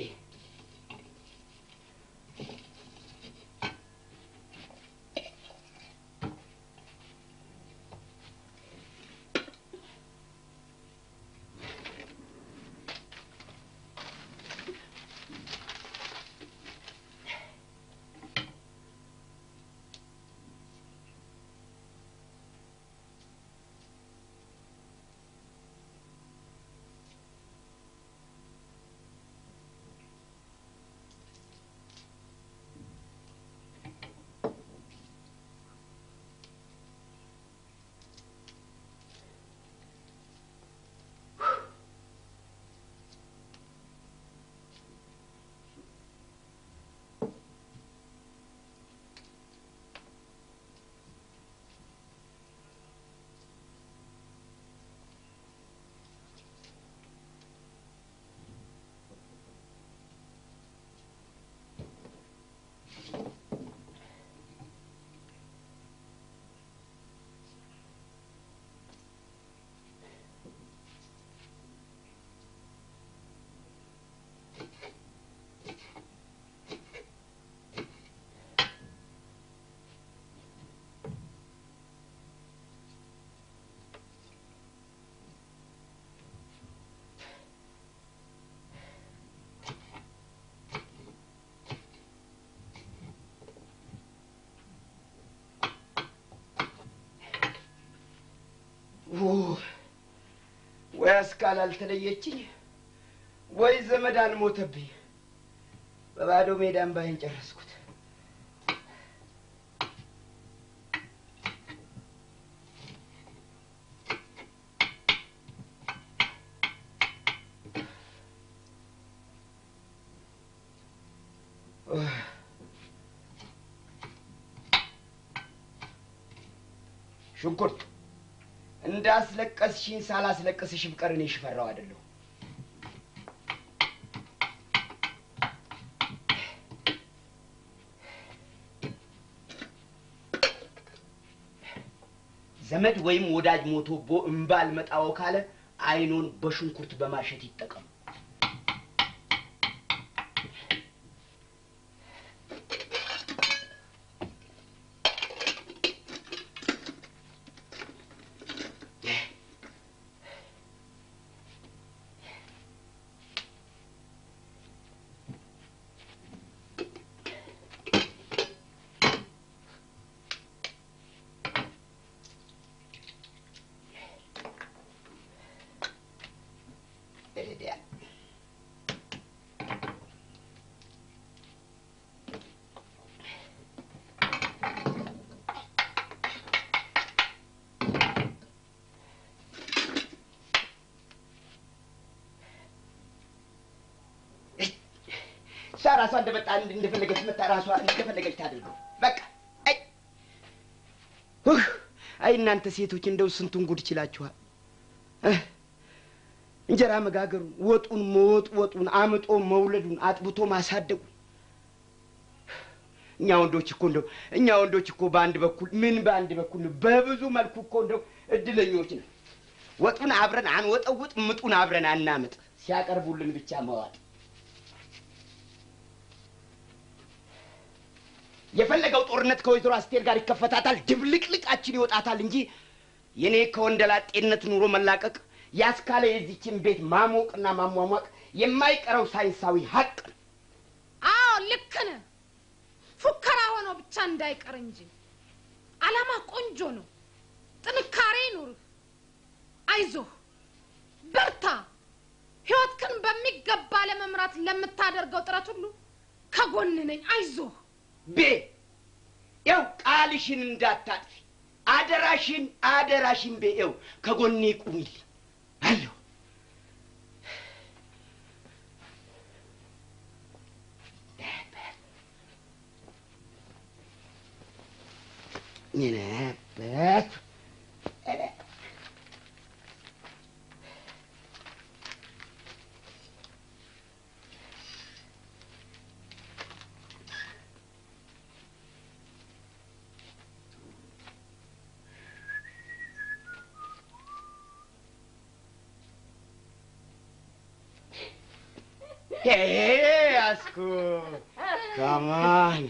ወይ አስካል አልተለየችኝ፣ ወይ ዘመድ አልሞተብኝ። በባዶ ሜዳ እምባዬን ጨረስኩት። ሽንኩርት እንዳስለቀስሽኝ ሳላስለቅስሽ ብቀር እኔ ሽፈራው አይደለሁ። ዘመድ ወይም ወዳጅ ሞቶቦ እምባ አልመጣው ካለ አይኑን በሽንኩርት በማሸት ይጠቀሙ። እሷ ራሷ እንደመጣ እንደፈለገች መጣ ራሷ እንደፈለገች ታድርገው። በቃ አይ ውህ አይ እናንተ ሴቶች እንደው ስንቱን ጉድ ችላችኋል። እህ፣ እንጀራ መጋገሩን፣ ወጡን መወጥወጡን፣ አምጦ መውለዱን፣ አጥብቶ ማሳደጉን እኛ ወንዶች እኮ እንደው እኛ ወንዶች እኮ በአንድ በኩል ምን በአንድ በኩል ነው፣ በብዙ መልኩ እኮ እንደው እድለኞች ነው። ወጡን አብረን አንወጠውጥ፣ ምጡን አብረን አናምጥ፣ ሲያቀርቡልን ብቻ መዋጥ የፈለገው ጦርነት ከወይዘሮ አስቴር ጋር ይከፈታታል፣ ድብልቅልቃችን ይወጣታል እንጂ የኔ ከወንደላጤነት ኑሮ መላቀቅ ያስካለ የዚችን ቤት ማሞቅና ማሟሟቅ የማይቀረው ሳይንሳዊ ሀቅ ነው። አዎ ልክ ነህ። ፉከራ ሆኖ ብቻ እንዳይቀር እንጂ አላማ ቆንጆ ነው። ጥንካሬ ይኑርህ። አይዞህ፣ በርታ። ህይወትክን በሚገባ ለመምራት ለምታደርገው ጥረት ሁሉ ከጎን ነኝ። አይዞህ። ቤ ያው ቃልሽን እንዳታጥፊ አደራሽን፣ አደራሽን ቤ ያው ከጎኔ ቁሚልኝ አለሁ። ነበር Hey, Asku. Come on.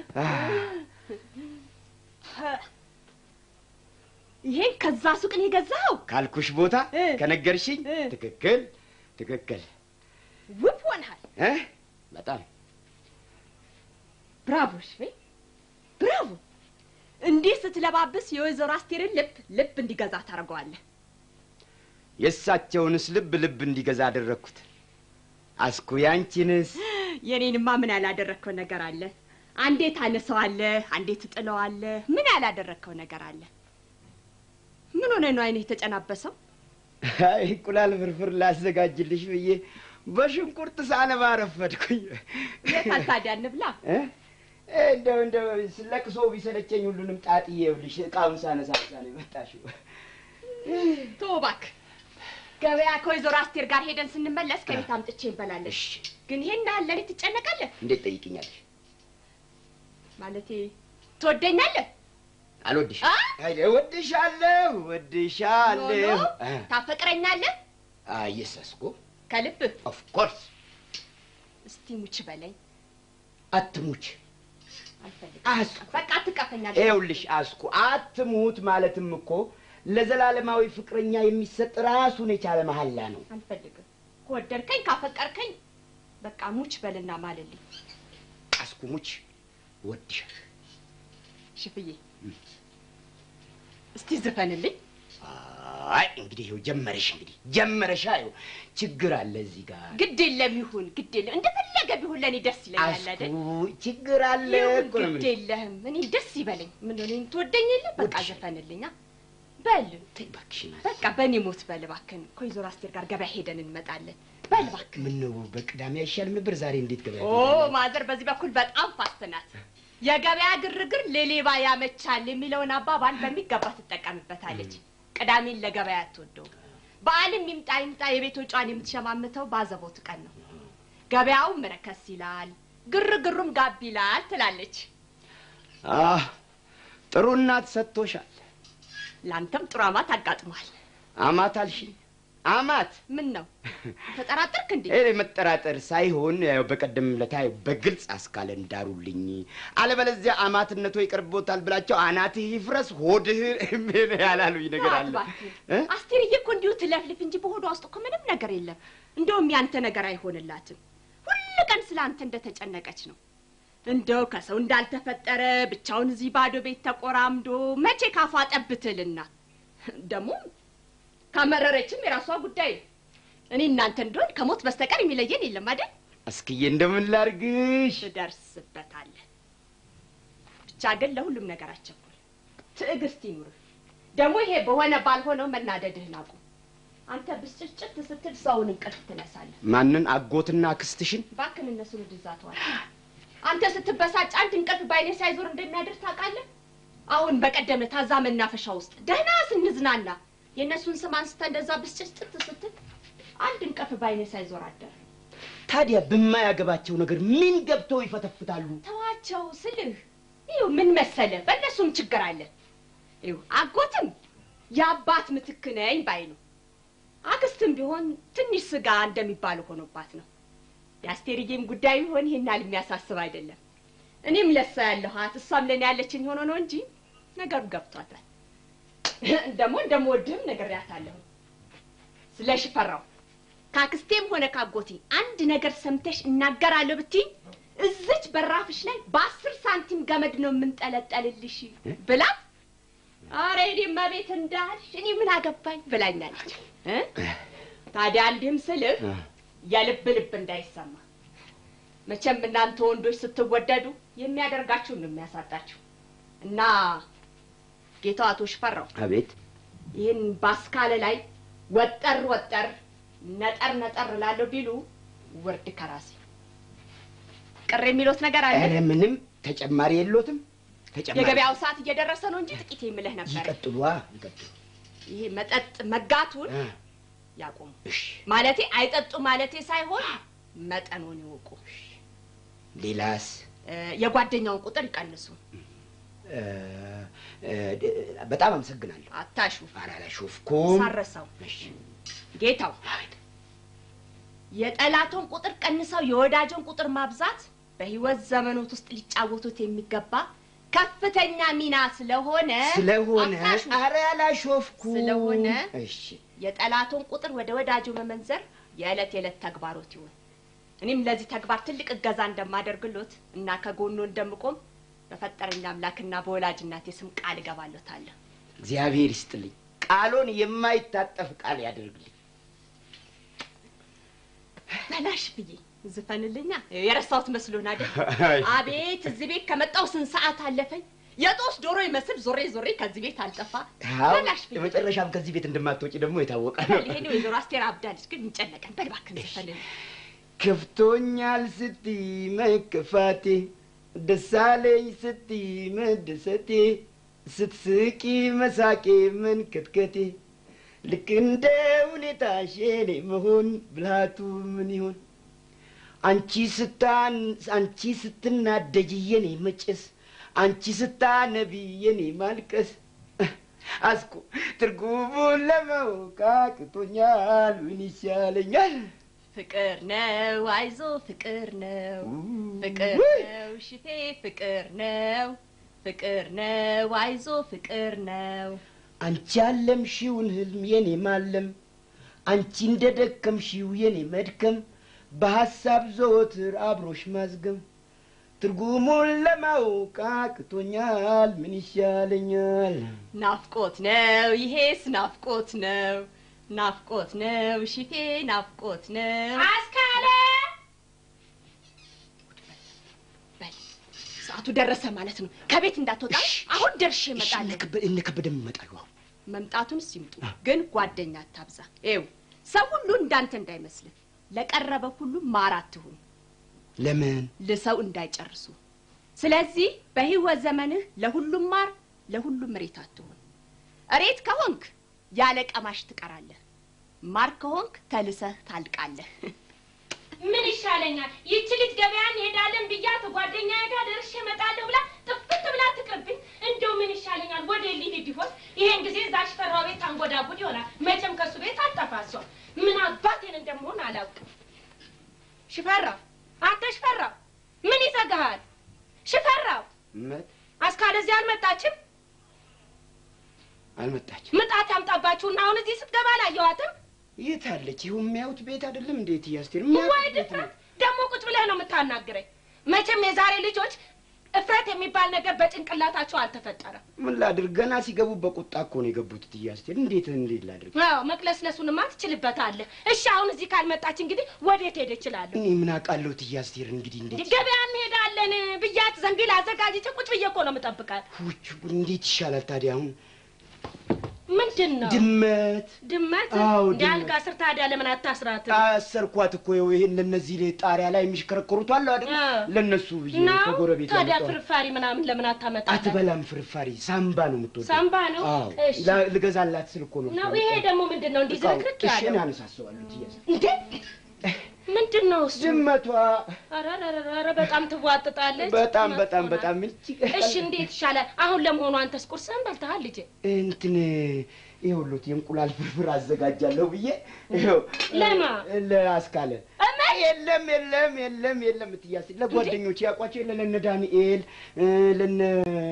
ይሄን ከዛ ሱቅ ነው የገዛኸው? ካልኩሽ ቦታ ከነገርሽኝ ትክክል ትክክል። ውብ ሆነሃል። እ? በጣም ብራቮ ሽፌ፣ ብራቮ። እንዲህ ስትለባብስ የወይዘሮ አስቴርን ልብ ልብ እንዲገዛ ታደርገዋለህ። የእሳቸውንስ ልብ ልብ እንዲገዛ አደረግኩት። አስኩ ያንቺንስ? የኔንማ ምን ያላደረግከው ነገር አለ? አንዴ ታነሳዋለህ፣ አንዴ ትጥለዋለህ። ምን ያላደረግከው ነገር አለ? ምን ሆነ ነው አይንህ የተጨናበሰው? አይ እንቁላል ፍርፍር ላዘጋጅልሽ ብዬ በሽንኩርት ሳነባ ረፈድኩኝ። የታል ታዲያ እንብላ? እ? እንደው እንደው ለቅሶ ቢሰለቸኝ ሁሉንም ጣጥዬ ይኸውልሽ እቃውን ሳነሳ ነው የመጣሽው። ተው እባክህ። ገበያ ከወይዘሮ አስቴር ጋር ሄደን ስንመለስ ከቤት አምጥቼ እንበላለን። ግን ይሄን ያህል ለኔ ትጨነቃለህ? እንዴት ጠይቅኛለሽ? ማለቴ ትወደኛለህ? አልወድሽ አ? አይ እወድሻለሁ ኖ እወድሻለሁ። ኖ፣ ታፈቅረኛለህ? አየሰስኩ ከልብህ? ኦፍ ኮርስ እስቲ ሙች በለኝ። አትሙች። አልፈልግም። አስኩ በቃ አትቀፈኛለህ። ይኸውልሽ አስኩ አትሙት ማለትም እኮ ለዘላለማዊ ፍቅረኛ የሚሰጥ ራሱን የቻለ መሐላ ነው። አልፈልግም። ከወደድከኝ ካፈቀርከኝ በቃ ሙች በልና ማልልኝ። አስኩ ሙች እወድሻለሁ። ሽፍዬ እስቲ ዝፈንልኝ። አይ እንግዲህ ይኸው ጀመረሽ፣ እንግዲህ ጀመረሻ። ይኸው ችግር አለ እዚህ ጋር ግድ የለም ይሁን፣ ግድ የለም እንደፈለገ ቢሆን ለእኔ ደስ ይለኛል አይደል? አስኩ ችግር አለ ይሁን እኮ ነው ግድ የምልሽ። የለህም። እኔ ደስ ይበለኝ። ምን ሆነ ትወደኝ የለ በቃ ወድሻለሁ። ዘፈንልኛ። በል ተይ እባክሽን አስኩ። በቃ በእኔ ሞት በል እባክህን። ከወይዘሮ አስቴር ጋር ገበያ ሄደን እንመጣለን። በል እባክህ። ምነው በቅዳሜ አይሻልም ነበር? ዛሬ እንዴት ገበያ ኦ ማዘር በዚህ በኩል በጣም ፋስት ናት። የገበያ ግርግር ለሌባ ያመቻል የሚለውን አባባል በሚገባ ትጠቀምበታለች። ቅዳሜን ለገበያ አትወደው። በዓልም ይምጣ ይምጣ የቤት ወጪዋን የምትሸማምተው ባዘቦት ቀን ነው። ገበያውም ረከስ ይላል፣ ግርግሩም ጋብ ይላል ትላለች። አህ ጥሩ እናት ሰጥቶሻል። ለአንተም ጥሩ አማት አጋጥሟል። አማት አልሽኝ? አማት ምን ነው ተጠራጠርክ እንዴ? ይሄ መጠራጠር ሳይሆን ያው በቀደም ለታ በግልጽ አስካለ እንዳሩልኝ፣ አለበለዚያ አማትነቶ ይቀርቦታል ብላቸው አናትህ ይፍረስ ሆድህ ምን ያላሉኝ ነገር አለ። እባክህ እ? አስቴርዬ እኮ እንዲሁ ትለፍልፍ እንጂ በሆዷ ውስጥ እኮ ምንም ነገር የለም። እንደውም ያንተ ነገር አይሆንላትም። ሁል ቀን ስለ አንተ እንደተጨነቀች ነው። እንደው ከሰው እንዳልተፈጠረ ብቻውን እዚህ ባዶ ቤት ተቆራምዶ መቼ ካፏ ጠብትልና ደግሞ ካመረረችም የራሷ ጉዳይ ነው። እኔ እናንተ እንደሆን ከሞት በስተቀር የሚለየን የለም አይደል? አስክዬ እንደምን ላርግሽ? ትደርስበታለህ። ብቻ ግን ለሁሉም ነገር አቸኩል፣ ትዕግስት ይኑርህ። ደግሞ ይሄ በሆነ ባልሆነው መናደድህን አቁም። አንተ ብስጭጭት ስትል ሰውን እንቅልፍ ትነሳለህ። ማንን? አጎትና ክስትሽን? እባክህን እነሱን ወደዛ ተዋል። አንተ ስትበሳጭ አንድ እንቅልፍ በአይኔ ሳይዞር እንደሚያድር ታውቃለህ። አሁን በቀደም ታዛ መናፈሻ ውስጥ ደህና ስንዝናና የእነሱን ስም አንስተ እንደዛ ብስጭጭት ስትል አንድ እንቅልፍ በአይኔ ሳይዞር አደር። ታዲያ በማያገባቸው ነገር ምን ገብተው ይፈተፍታሉ? ተዋቸው ስልህ ይኸው ምን መሰለህ፣ በእነሱም ችግር አለ። ይኸው አጎትም የአባት ምትክ ነኝ ባይ ነው። አክስትም ቢሆን ትንሽ ስጋ እንደሚባለው ሆኖባት ነው። የአስቴርዬም ጉዳይ ቢሆን ይሄን ያህል የሚያሳስብ አይደለም። እኔም ለሷ ያለኋት እሷም ለእኔ ያለችኝ ሆኖ ነው እንጂ ነገሩ ገብቷታል። ደግሞ እንደምወድህም ነግሬያታለሁ። ስለ ሽፈራው ካክስቴም ሆነ ካጎቴ አንድ ነገር ሰምተሽ እናገራለሁ ብትይ እዚች በራፍሽ ላይ በአስር ሳንቲም ገመድ ነው የምንጠለጠልልሽ ብላት፣ አረ እኔማ ቤት እንዳልሽ እኔ ምን አገባኝ ብላኛለች። እ? ታዲያ እንዲህም ስልህ የልብ ልብ እንዳይሰማ መቼም እናንተ ወንዶች ስትወደዱ የሚያደርጋችሁን ነው የሚያሳጣችሁ እና ጌታው አቶ ሽፈራው አቤት ይህን ባስካለ ላይ ወጠር ወጠር ነጠር ነጠር ላለሁ ቢሉ ውርድ ከራሴ ቅር የሚሉት ነገር አለ። ኧረ ምንም ተጨማሪ የሎትም። ተጨማሪ የገበያው ሰዓት እየደረሰ ነው እንጂ ጥቂት የምልህ ነበር። ይቀጥሉ ይቀጥሉ። ይሄ መጠጥ መጋቱን እ፣ ያቁሙ። እሺ ማለቴ አይጠጡ ማለቴ ሳይሆን መጠኑን ይወቁ። ሌላስ? እ፣ የጓደኛውን ቁጥር ይቀንሱ። እ፣ እ፣ በጣም አመሰግናለሁ። አታሹ ኧረ አላሾፍኩም። ሳረሰው ጌታው የጠላቶን ቁጥር ቀንሰው የወዳጆን ቁጥር ማብዛት በህይወት ዘመኖት ውስጥ ሊጫወቱት የሚገባ ከፍተኛ ሚና ስለሆነ ስለሆነ አታሹ። ኧረ አላሾፍኩም። ስለሆነ እሺ የጠላቶን ቁጥር ወደ ወዳጁ መመንዘር የዕለት የዕለት ተግባሮት ይሁን። እኔም ለዚህ ተግባር ትልቅ እገዛ እንደማደርግሎት እና ከጎኑ እንደምቆም በፈጠረኝ አምላክና በወላጅ እናቴ ስም ቃል እገባለታለሁ። እግዚአብሔር ይስጥልኝ። ቃሎን የማይታጠፍ ቃል ያደርግልኝ። በላሽ ብዬ ዝፈንልኛ የረሳሁት መስሎን አይደል? አይ። አቤት እዚህ ቤት ከመጣሁ ስንት ሰዓት አለፈኝ። የጦስ ዶሮ ይመስል ዞሬ ዞሬ ከዚህ ቤት አልጠፋ። አዎ በላሽ ብዬ የመጨረሻም ከዚህ ቤት እንደማትወጪ ደግሞ የታወቀ ነው። ይሄን ወይዘሮ አስቴር አብዳለች፣ ግን እንጨነቀን። በል እባክህን ዝፈንልኝ። ከፍቶኛል ስትይ መከፋቴ፣ ደሳለኝ ስትይ መደሰቴ፣ ስትስቂ መሳቄ መንከትከቴ፣ ልክ እንደ ሁኔታሽ የኔ መሆን ብልሃቱ ምን ይሆን? አንቺ ስታን አንቺ ስትናደጅ የኔ መጨስ፣ አንቺ ስታነቢ የኔ ማልቀስ አስኮ ትርጉሙን ለማወቅ አቅቶኛል። ምን ይሻለኛል? ፍቅር ነው አይዞ ፍቅር ነው ፍቅር ነው ሽፌ ፍቅር ነው ፍቅር ነው አይዞ ፍቅር ነው አንቺ ያለምሽውን ህልም የኔ ማለም፣ አንቺ እንደ ደከምሽው የኔ መድከም፣ በሐሳብ ዘወትር አብሮሽ ማዝገም፣ ትርጉሙን ለማወቅ አቅቶኛል። ምን ይሻለኛል? ናፍቆት ነው ይሄስ ናፍቆት ነው ናፍቆት ነው ሽፌ ናፍቆት ነው አስካለ በል ሰዓቱ ደረሰ ማለት ነው ከቤት እንዳትወጣ አሁን ደርሼ እመጣለሁ እነ ከበደም ይመጣሉ። አሁን መምጣቱን ሲምጡ ግን ጓደኛ አታብዛ ይው ሰው ሁሉ እንዳንተ እንዳይመስልህ ለቀረበ ሁሉ ማር አትሁን ለምን ልሰው እንዳይጨርሱ ስለዚህ በህይወት ዘመንህ ለሁሉም ማር ለሁሉም እሬት አትሁን እሬት ከሆንክ ያለ ቀማሽ ትቀራለህ ማር ከሆንክ ተልሰህ ታልቃለህ ምን ይሻለኛል? ይቺ ልጅ ገበያ እንሄዳለን ብያት ጓደኛ ጋር ደርሼ እመጣለሁ ብላ ጥፍት ብላ ትቅርብኝ። እንደው ምን ይሻለኛል? ወደ ሊሄድ ይሆን? ይሄን ጊዜ እዛ ሽፈራው ቤት አንጎዳጉድ ይሆናል። መቼም ከሱ ቤት አልጠፋ እሷ። ምን አባቴን እንደምሆን አላውቅም። ሽፈራው፣ አንተ ሽፈራው፣ ምን ይዘጋሃል? ሽፈራው፣ መት አስካለ እዚህ አልመጣችም? አልመጣችም። ምጣት ያምጣባችሁና አሁን እዚህ ስትገባ አላየኋትም። የት አለች? ይኸው የሚያዩት ቤት አይደለም እንዴት እያስቴር ወይ ድፍረት! ደግሞ ቁጭ ብለህ ነው የምታናግረኝ። መቼም የዛሬ ልጆች እፍረት የሚባል ነገር በጭንቅላታቸው አልተፈጠረም። ምን ላድርግ? ገና ሲገቡ በቁጣ እኮ ነው የገቡት። እትዬ አስቴር እንዴት እንዴት ላድርግ? አዎ መቅለስለሱንማ ትችልበታለህ። እሺ አሁን እዚህ ካልመጣች እንግዲህ ወዴት ሄደ ይችላሉ? እኔ ምን አውቃለሁ? እትዬ አስቴር እንግዲህ እንዴት ገበያ እንሄዳለን ብያት ዘንቢል አዘጋጅቼ ቁጭ ብዬ እኮ ነው የምጠብቃት። ውጭ እንዴት ይሻላል ታዲያ? አሁን ምንድን ነው ድመት ድመት አዎ፣ እንደ ድመት። አልጋ ስር ታዲያ ለምን አታስራትም? አሰርኳት እኮ ይኸው ይሄን ለነዚህ ላይ ጣሪያ ላይ የሚሽከረከሩት አለ አይደል? ለነሱ ብዬ ነው ነው ከጎረቤት ታዲያ ያመጣሁት። ፍርፋሪ ምናምን ለምን አታመጣ? አትበላም ፍርፋሪ፣ ሳምባ ነው የምትወደው። ሳምባ ነው? አዎ እሺ። ላ- ልገዛላት ስል እኮ ነው። ነው ይሄ ደግሞ ምንድን ነው? እንዲህ እቃው። ዝርክርክ እሺ እኔ ያለው አነሳሰዋለሁ። እትዬ አስቴር። እንዴ ምንድን ነው እሱ? ድመቷ ኧረ ኧረ ኧረ ኧረ በጣም ትዋጥጣለች። በጣም በጣም መጥፎ በጣም ናት። እጅግ እሺ እንዴት ይሻላል? አሁን ለመሆኑ አንተስ ቁርስህን በልተሃል ልጄ? እንትን ይኸውልዎት የእንቁላል ፍርፍር አዘጋጃለሁ ብዬ ይኸው ለማ? ለአስካለ የለም የለም የለም የለም እትዬ አስቴር ለጓደኞቼ ያውቋቸው የለ ለነ ዳንኤል እ፣ ለነ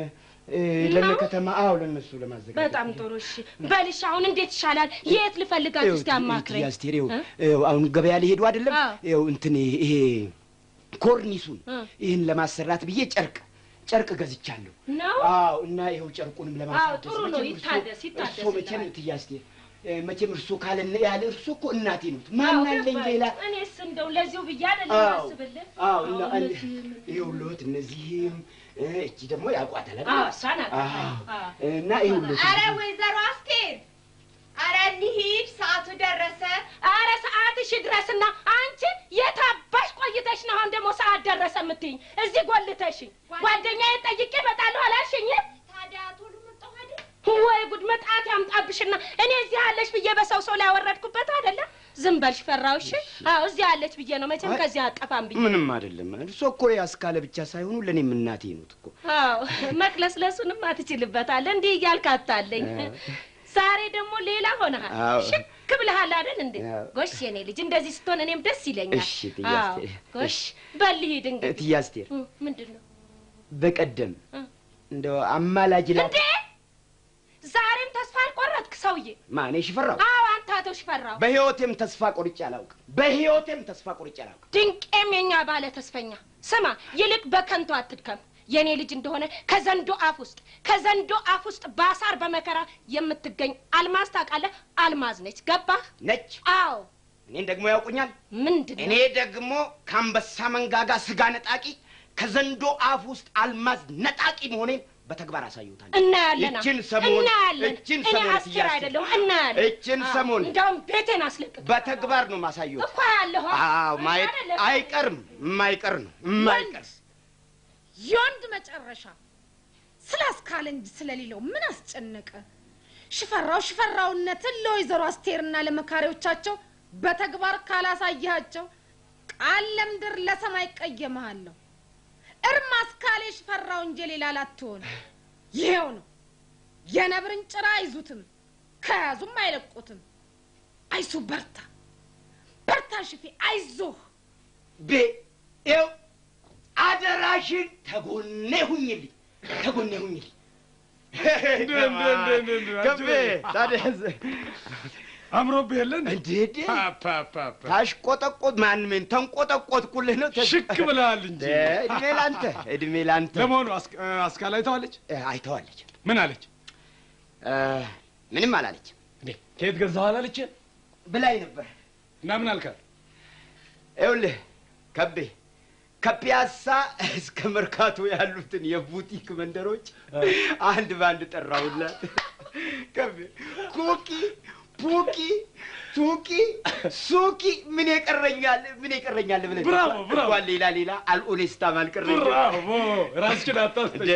እ፣ ለነ ከተማ አዎ ለነሱ ለማዘጋጀት በጣም ጥሩ እሺ በልሽ አሁን እንዴት ይሻላል የት ልፈልጋችሁ እስቲ አማክረኝ አስቴር ይኸው እ? ይኸው አሁን ገበያ ሊሄዱ አይደለም አዎ። ይኸው እንትን ይሄ ኮርኒሱን እ። ይህን ለማሰራት ብዬ ጨርቅ ጨርቅ ገዝቻለሁ ነው አዎ እና ይኸው ጨርቁንም ለማሳደስ ጥሩ ነው፣ መቼም እርሶ- ይታደስ፣ ይታደስ እርሶ መቼም ይላል። እትዬ አስቴር እ፣ መቼም እርሶ ካለ ያለ እርሶ እኮ እናቴ ነው ማን አለኝ ሌላ እኔስ እንደው ለዚሁ ብዬ አይደለም አዎ አስብልህ አዎ እና አዎ፣ አንድ- እነዚህ- ይኸውልዎት እነዚህም እ፣ እቺ ደግሞ ያውቋታል አይደል? አዎ፣ እሷ ናት። አዎ። አዎ። እና ይኸውልዎት አረ ወይዘሮ አስቴር አረ እንሂድ፣ ሰዓቱ ደረሰ። አረ ሰዓትሽ ድረስና አንቺ የታባሽ ቆይተሽ ነው አሁን ደግሞ ሰዓት ደረሰ የምትይኝ? እዚህ ጎልተሽኝ ጓደኛዬን ጠይቄ እመጣለሁ አላልሽኝም? ታዲያ ቶሎ መጣሁ አይደል? ወይ ጉድ መጣት ያምጣብሽና እኔ እዚህ አለች ብዬ በሰው ሰው ላይ ያወረድኩበት አይደለም። ዝም በልሽ ፈራው። እሺ አዎ እዚህ አለች ብዬ ነው መቼም አይ፣ ከዚህ አጠፋም ብዬ ምንም አይደለም። እርሶ እኮ ያስካለ ብቻ ሳይሆኑ ለእኔም እናቴ ኖት እኮ። አዎ መቅለስለሱንም አትችልበታለህ። እንዲህ እያልክ አታለኝ። ዛሬ ደግሞ ሌላ ሆነሃል። አዎ። ሽክ ብለሃል አይደል እንዴ? አዎ። ጎሽ የኔ ልጅ እንደዚህ ስትሆን እኔም ደስ ይለኛል። እሺ፣ እትዬ አዎ፣ አስቴር፣ ጎሽ በል ሂድ እንግዲህ። እትዬ አስቴር እ፣ ምንድን ነው በቀደም እ። እንደው አማላጅ ላ እንዴ? ዛሬም ተስፋ አልቆረጥክ ሰውዬ? ማኔ ሽፈራው አዎ አንተ አቶ ሽፈራው በህይወቴም ተስፋ ቆርጬ አላውቅም። በህይወቴም ተስፋ ቆርጬ አላውቅም። ድንቄም የኛ ባለ ተስፈኛ ስማ፣ ይልቅ በከንቱ አትድከም። የኔ ልጅ እንደሆነ ከዘንዶ አፍ ውስጥ ከዘንዶ አፍ ውስጥ ባሳር በመከራ የምትገኝ አልማዝ ታውቃለህ? አልማዝ ነች። ገባህ? ነች። አዎ። እኔን ደግሞ ያውቁኛል። ምንድን እኔ ነው? ደግሞ ከአንበሳ መንጋጋ ስጋ ነጣቂ፣ ከዘንዶ አፍ ውስጥ አልማዝ ነጣቂ መሆኔን በተግባር አሳዩታል። እናያለን። እችን ሰሞን እናያለን። እችን እኔ ሰሞን አስቴር እያስቴር አይደለሁም። እናያለን። እችን አዎ፣ ሰሞን እንደውም ቤቴን አስለቅቅ በተግባር ነው ማሳዩት። እኮ ያለሁ አዎ ማየት አይቀርም። የማይቀር ነው የማይቀር የወንድ መጨረሻ ስላስካለ እንጂ ስለሌለው ምን አስጨነቀ? ሽፈራው ሽፈራውነትን ለወይዘሮ አስቴርና ለመካሪዎቻቸው በተግባር ካላሳያቸው ቃል ለምድር ለሰማይ ቀየመሃለሁ። እርም አስካሌ ሽፈራው እንጂ ሌላ ላትሆን። ይሄው ነው የነብርን ጭራ አይዙትም፣ ከያዙም አይለቁትም። አይሱ በርታ በርታ ሽፌ አይዞህ። ቤ ይኸው አደራሽን ተጎኔ ሁኝልኝ ተጎኔ ሁኝልኝ። ከቤ ታዲያ አምሮብህ የለ እንዴ? እንዴ እንዴ ታሽቆጠቆጥ ማን ምን ተንቆጠቆጥኩልህ ነው? ተ- ሽክ ብለሃል እንጂ። እ፣ እድሜ ላንተ እድሜ ላንተ። ለመሆኑ አስክ- አስካል አይተዋለች? እ፣ አይተዋለች። ምን አለች? እ፣ ምንም አላለች እንዴ ከየት ገዛው አላለች? ብላኝ ነበር። እና ምን አልካት? ይኸውልህ ከቤ ከፒያሳ እስከ መርካቶ ያሉትን የቡቲክ መንደሮች አንድ በአንድ ጠራሁላት። ከቤ ኩኪ፣ ፑኪ፣ ቱኪ፣ ሱኪ ምን የቀረኛል ምን የቀረኛል ብለህ ብራቮ፣ ብራቮ። እንኳን ሌላ ሌላ አልኦኔስታም አልቀረኝም። ብራቮ! ራስሽን አታስጠሽ።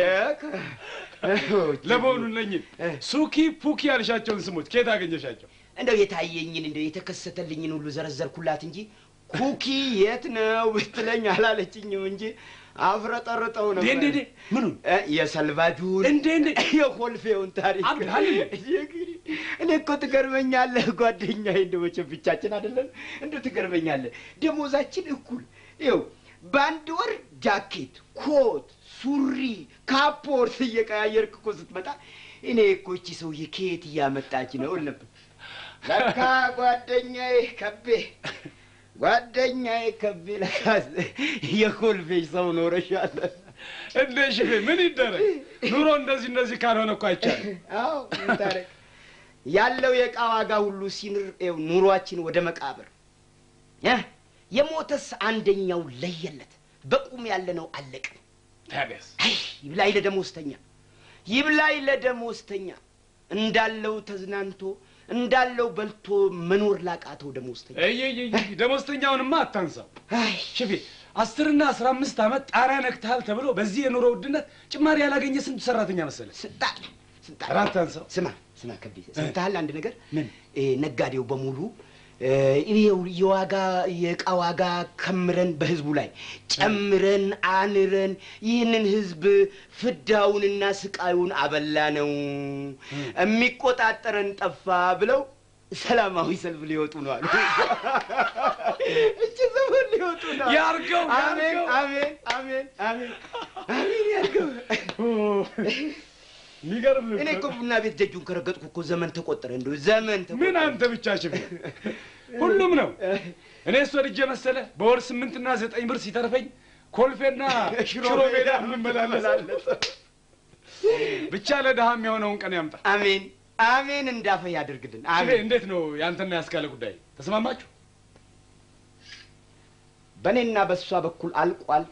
ለመሆኑ እነኝን ሱኪ ፑኪ ያልሻቸውን ስሞች ከየት አገኘሻቸው? እንደው የታየኝን እንደው የተከሰተልኝን ሁሉ ዘረዘርኩላት እንጂ ኩኪ የት ነው ብትለኝ አላለችኝም እንጂ አፍረጠርጠው ነበር። እንዴ እንዴ ምኑን እ፣ የሰልቫጁን እንዴ እንዴ የኮልፌውን ታሪክ አብድሃል እንዴ? እንግዲህ እኔ እኮ ትገርመኛለህ ጓደኛዬ፣ እንደ መቼም ብቻችን አይደለም እንደ ትገርመኛለህ። ደሞዛችን እኩል ይኸው በአንድ ወር ጃኬት፣ ኮት፣ ሱሪ፣ ካፖርት እየቀያየርክ እኮ ስትመጣ እኔ እኮ እቺ ሰውዬ ከየት እያመጣች ነው እል ነበር። ለካ ጓደኛዬ ከቤ ጓደኛዬ ከቤ ለካ የኮልፌሽ ሰው ኖረሻል። እንዴ ሽፌ ምን ይደረግ ኑሮ እንደዚህ እንደዚህ ካልሆነ እኮ አይቻልም። አዎ ምን ታረግ ያለው የዕቃ ዋጋ ሁሉ ሲንር ይኸው ኑሯችን ወደ መቃብር እ የሞተስ አንደኛው ለየለት በቁም ያለነው አለቅን። ታዲያስ አይ ይብላኝ ለደሞዝተኛ ይብላኝ ለደሞዝተኛ እንዳለው ተዝናንቶ እንዳለው በልቶ መኖር ላቃተው ደሞዝተኛ እየየየ ደሞዝተኛውንማ አታንሳው አይ ሽፌ። አስርና አስራ አምስት ዓመት ጣሪያ ነክተሃል ተብሎ በዚህ የኑሮ ውድነት ጭማሪ ያላገኘ ስንት ሰራተኛ መሰለ? ስንጣል ስንጣል ኧረ አታንሳው። ስማ ስማ ከቤ ሰምተሃል አንድ ነገር ምን? እ፣ ነጋዴው በሙሉ እ፣ ይኸው የዋጋ የዕቃ ዋጋ ከምረን በህዝቡ ላይ ጨምረን አንረን ይህንን ህዝብ ፍዳውንና ስቃዩን አበላ ነው የሚቆጣጠረን ጠፋ ብለው ሰላማዊ ሰልፍ ሊወጡ ነው አሉ። እቺ ዘመን ሊወጡ ነው አሉ። ያርገው፣ አሜን ያርገው። አሜን አሜን አሜን አሜን ያርገው። የሚገርም እኔ እኮ ቡና ቤት ደጁን ከረገጥኩ እኮ ዘመን ተቆጠረ። እንደው ዘመን ተቆጠረ። ምን አንተ ብቻ ሽፍ ሁሉም ነው። እኔ እሱ ወድጄ መሰለ በወር ስምንትና ዘጠኝ ብር ሲተርፈኝ ኮልፌና ሽሮ ሜዳ የምመላለስ ብቻ ለድሃ የሚሆነውን ቀን ያምጣ። አሜን አሜን፣ እንዳፈ ያደርግልን። ሽፌ አሜን። እንዴት ነው ያንተና ያስካለ ጉዳይ ተስማማችሁ? በእኔና በእሷ በኩል አልቋል።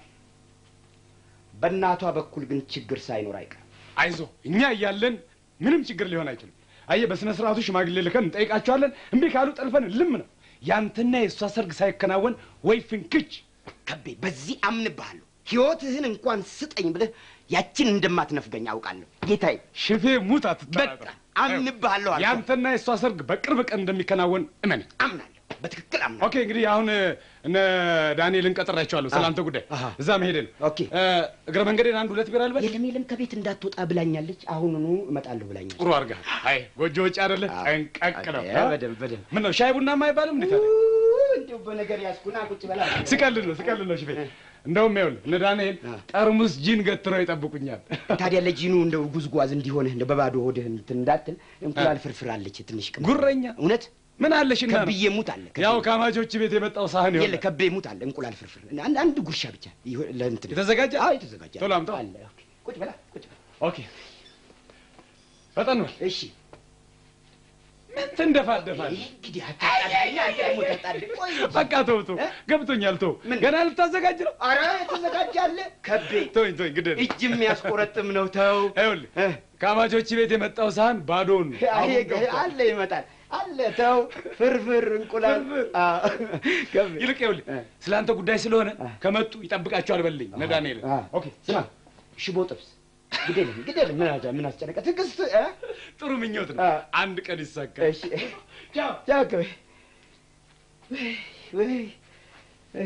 በእናቷ በኩል ግን ችግር ሳይኖር አይቀርም። አይዞ እኛ እያለን ምንም ችግር ሊሆን አይችልም። አየህ በስነ ስርዓቱ ሽማግሌ ልከን እንጠይቃቸዋለን። እምቢ ካሉ ጠልፈን ልም ነው። ያንተና የእሷ ሰርግ ሳይከናወን ወይ ፍንክች። ከቤ በዚህ አምንብሃለሁ። ሕይወትህን እንኳን ስጠኝ ብለህ ያችን እንደማትነፍገኝ አውቃለሁ ጌታዬ። ሽፌ ሙት አትጠራጠር። በቃ አምንብሃለሁ አልኩህ። ያንተና የእሷ ሰርግ በቅርብ ቀን እንደሚከናወን እመን። አምናለሁ፣ በትክክል አምናለሁ። ኦኬ እንግዲህ አሁን እነ ዳንኤልን ቀጥሬያቸዋለሁ ስለ አንተ ጉዳይ እዛ መሄድ ነው። ኦኬ እግረ መንገዴን አንድ ሁለት ቢራ ልበል። የለም የለም፣ ከቤት እንዳትወጣ ብላኛለች። አሁኑኑ እመጣለሁ ብላኛለች። ጥሩ አድርገሃል። አይ ጎጆ ውጭ አይደለ ጠንቀቅ ነው። አይ፣ በደንብ በደንብ ምን ነው ሻይ ቡናማ አይባልም እንዴት አለ? እንዲሁ በነገር ያዝኩና ቁጭ በላ። ስቀልድ ነው ስቀልድ ነው ሽፌ። እንደውም ይኸውልህ እነ ዳንኤል ጠርሙስ ጂን ገትረው ይጠብቁኛል። ታዲያ ለጂኑ እንደው ጉዝጓዝ እንዲሆንህ እንደው በባዶ ሆድህ እንትን እንዳትል እንቁላል ፍርፍር አለች ትንሽ ቅመም። ጉረኛ እውነት ምን አለሽና ነው? ከብዬ ሙት አለ ከብዬ- ያው ከአማቾች ቤት የመጣው ሳህን የለ ይሆናል። ከቤ ሙት አለ እንቁላል ፍርፍር አንድ አንድ ጉርሻ ብቻ ይሆ- ለእንትን የተዘጋጀ አዎ የተዘጋጀ ቶሎ አምጣው። አለ ኦኬ። ቁጭ በላ ቁጭ በላ ኦኬ ፈጠን በል። እሺ ምን ትንደፋደፋለህ? እንግዲህ አታጣድፈኝ፣ አንተ ደግሞ ታጣድፍ። ቆይ እንጂ። በቃ ተው ተው፣ ገብቶኛል። ተው ገና ልታዘጋጅ ነው። ኧረ የተዘጋጀ አለ ከቤ ተወኝ ተወኝ፣ ግድ የለም። እጅ የሚያስቆረጥም ነው ተው ይኸውልህ ከአማቾች ቤት የመጣው ሳህን ባዶውን ነው። አይ፣ አሁን ገብቷል። አለ ይመጣል አለ ተው ፍርፍር እንቁላል አዎ፣ ከቤ ይልቅ ይኸውልህ ስለ አንተ ጉዳይ ስለሆነ ከመጡ ይጠብቃቸዋል በልኝ እነ ዳንኤል። አ። ኦኬ ስማ ሽቦ ጥብስ ግዴለም ግዴለም ምን አጃ ምን አስጨነቀ ትዕግስት እ? ጥሩ ምኞት ነው። አ። አንድ ቀን ይሳካል። እሺ ቻው ቻው ከቤ ወይ ወይ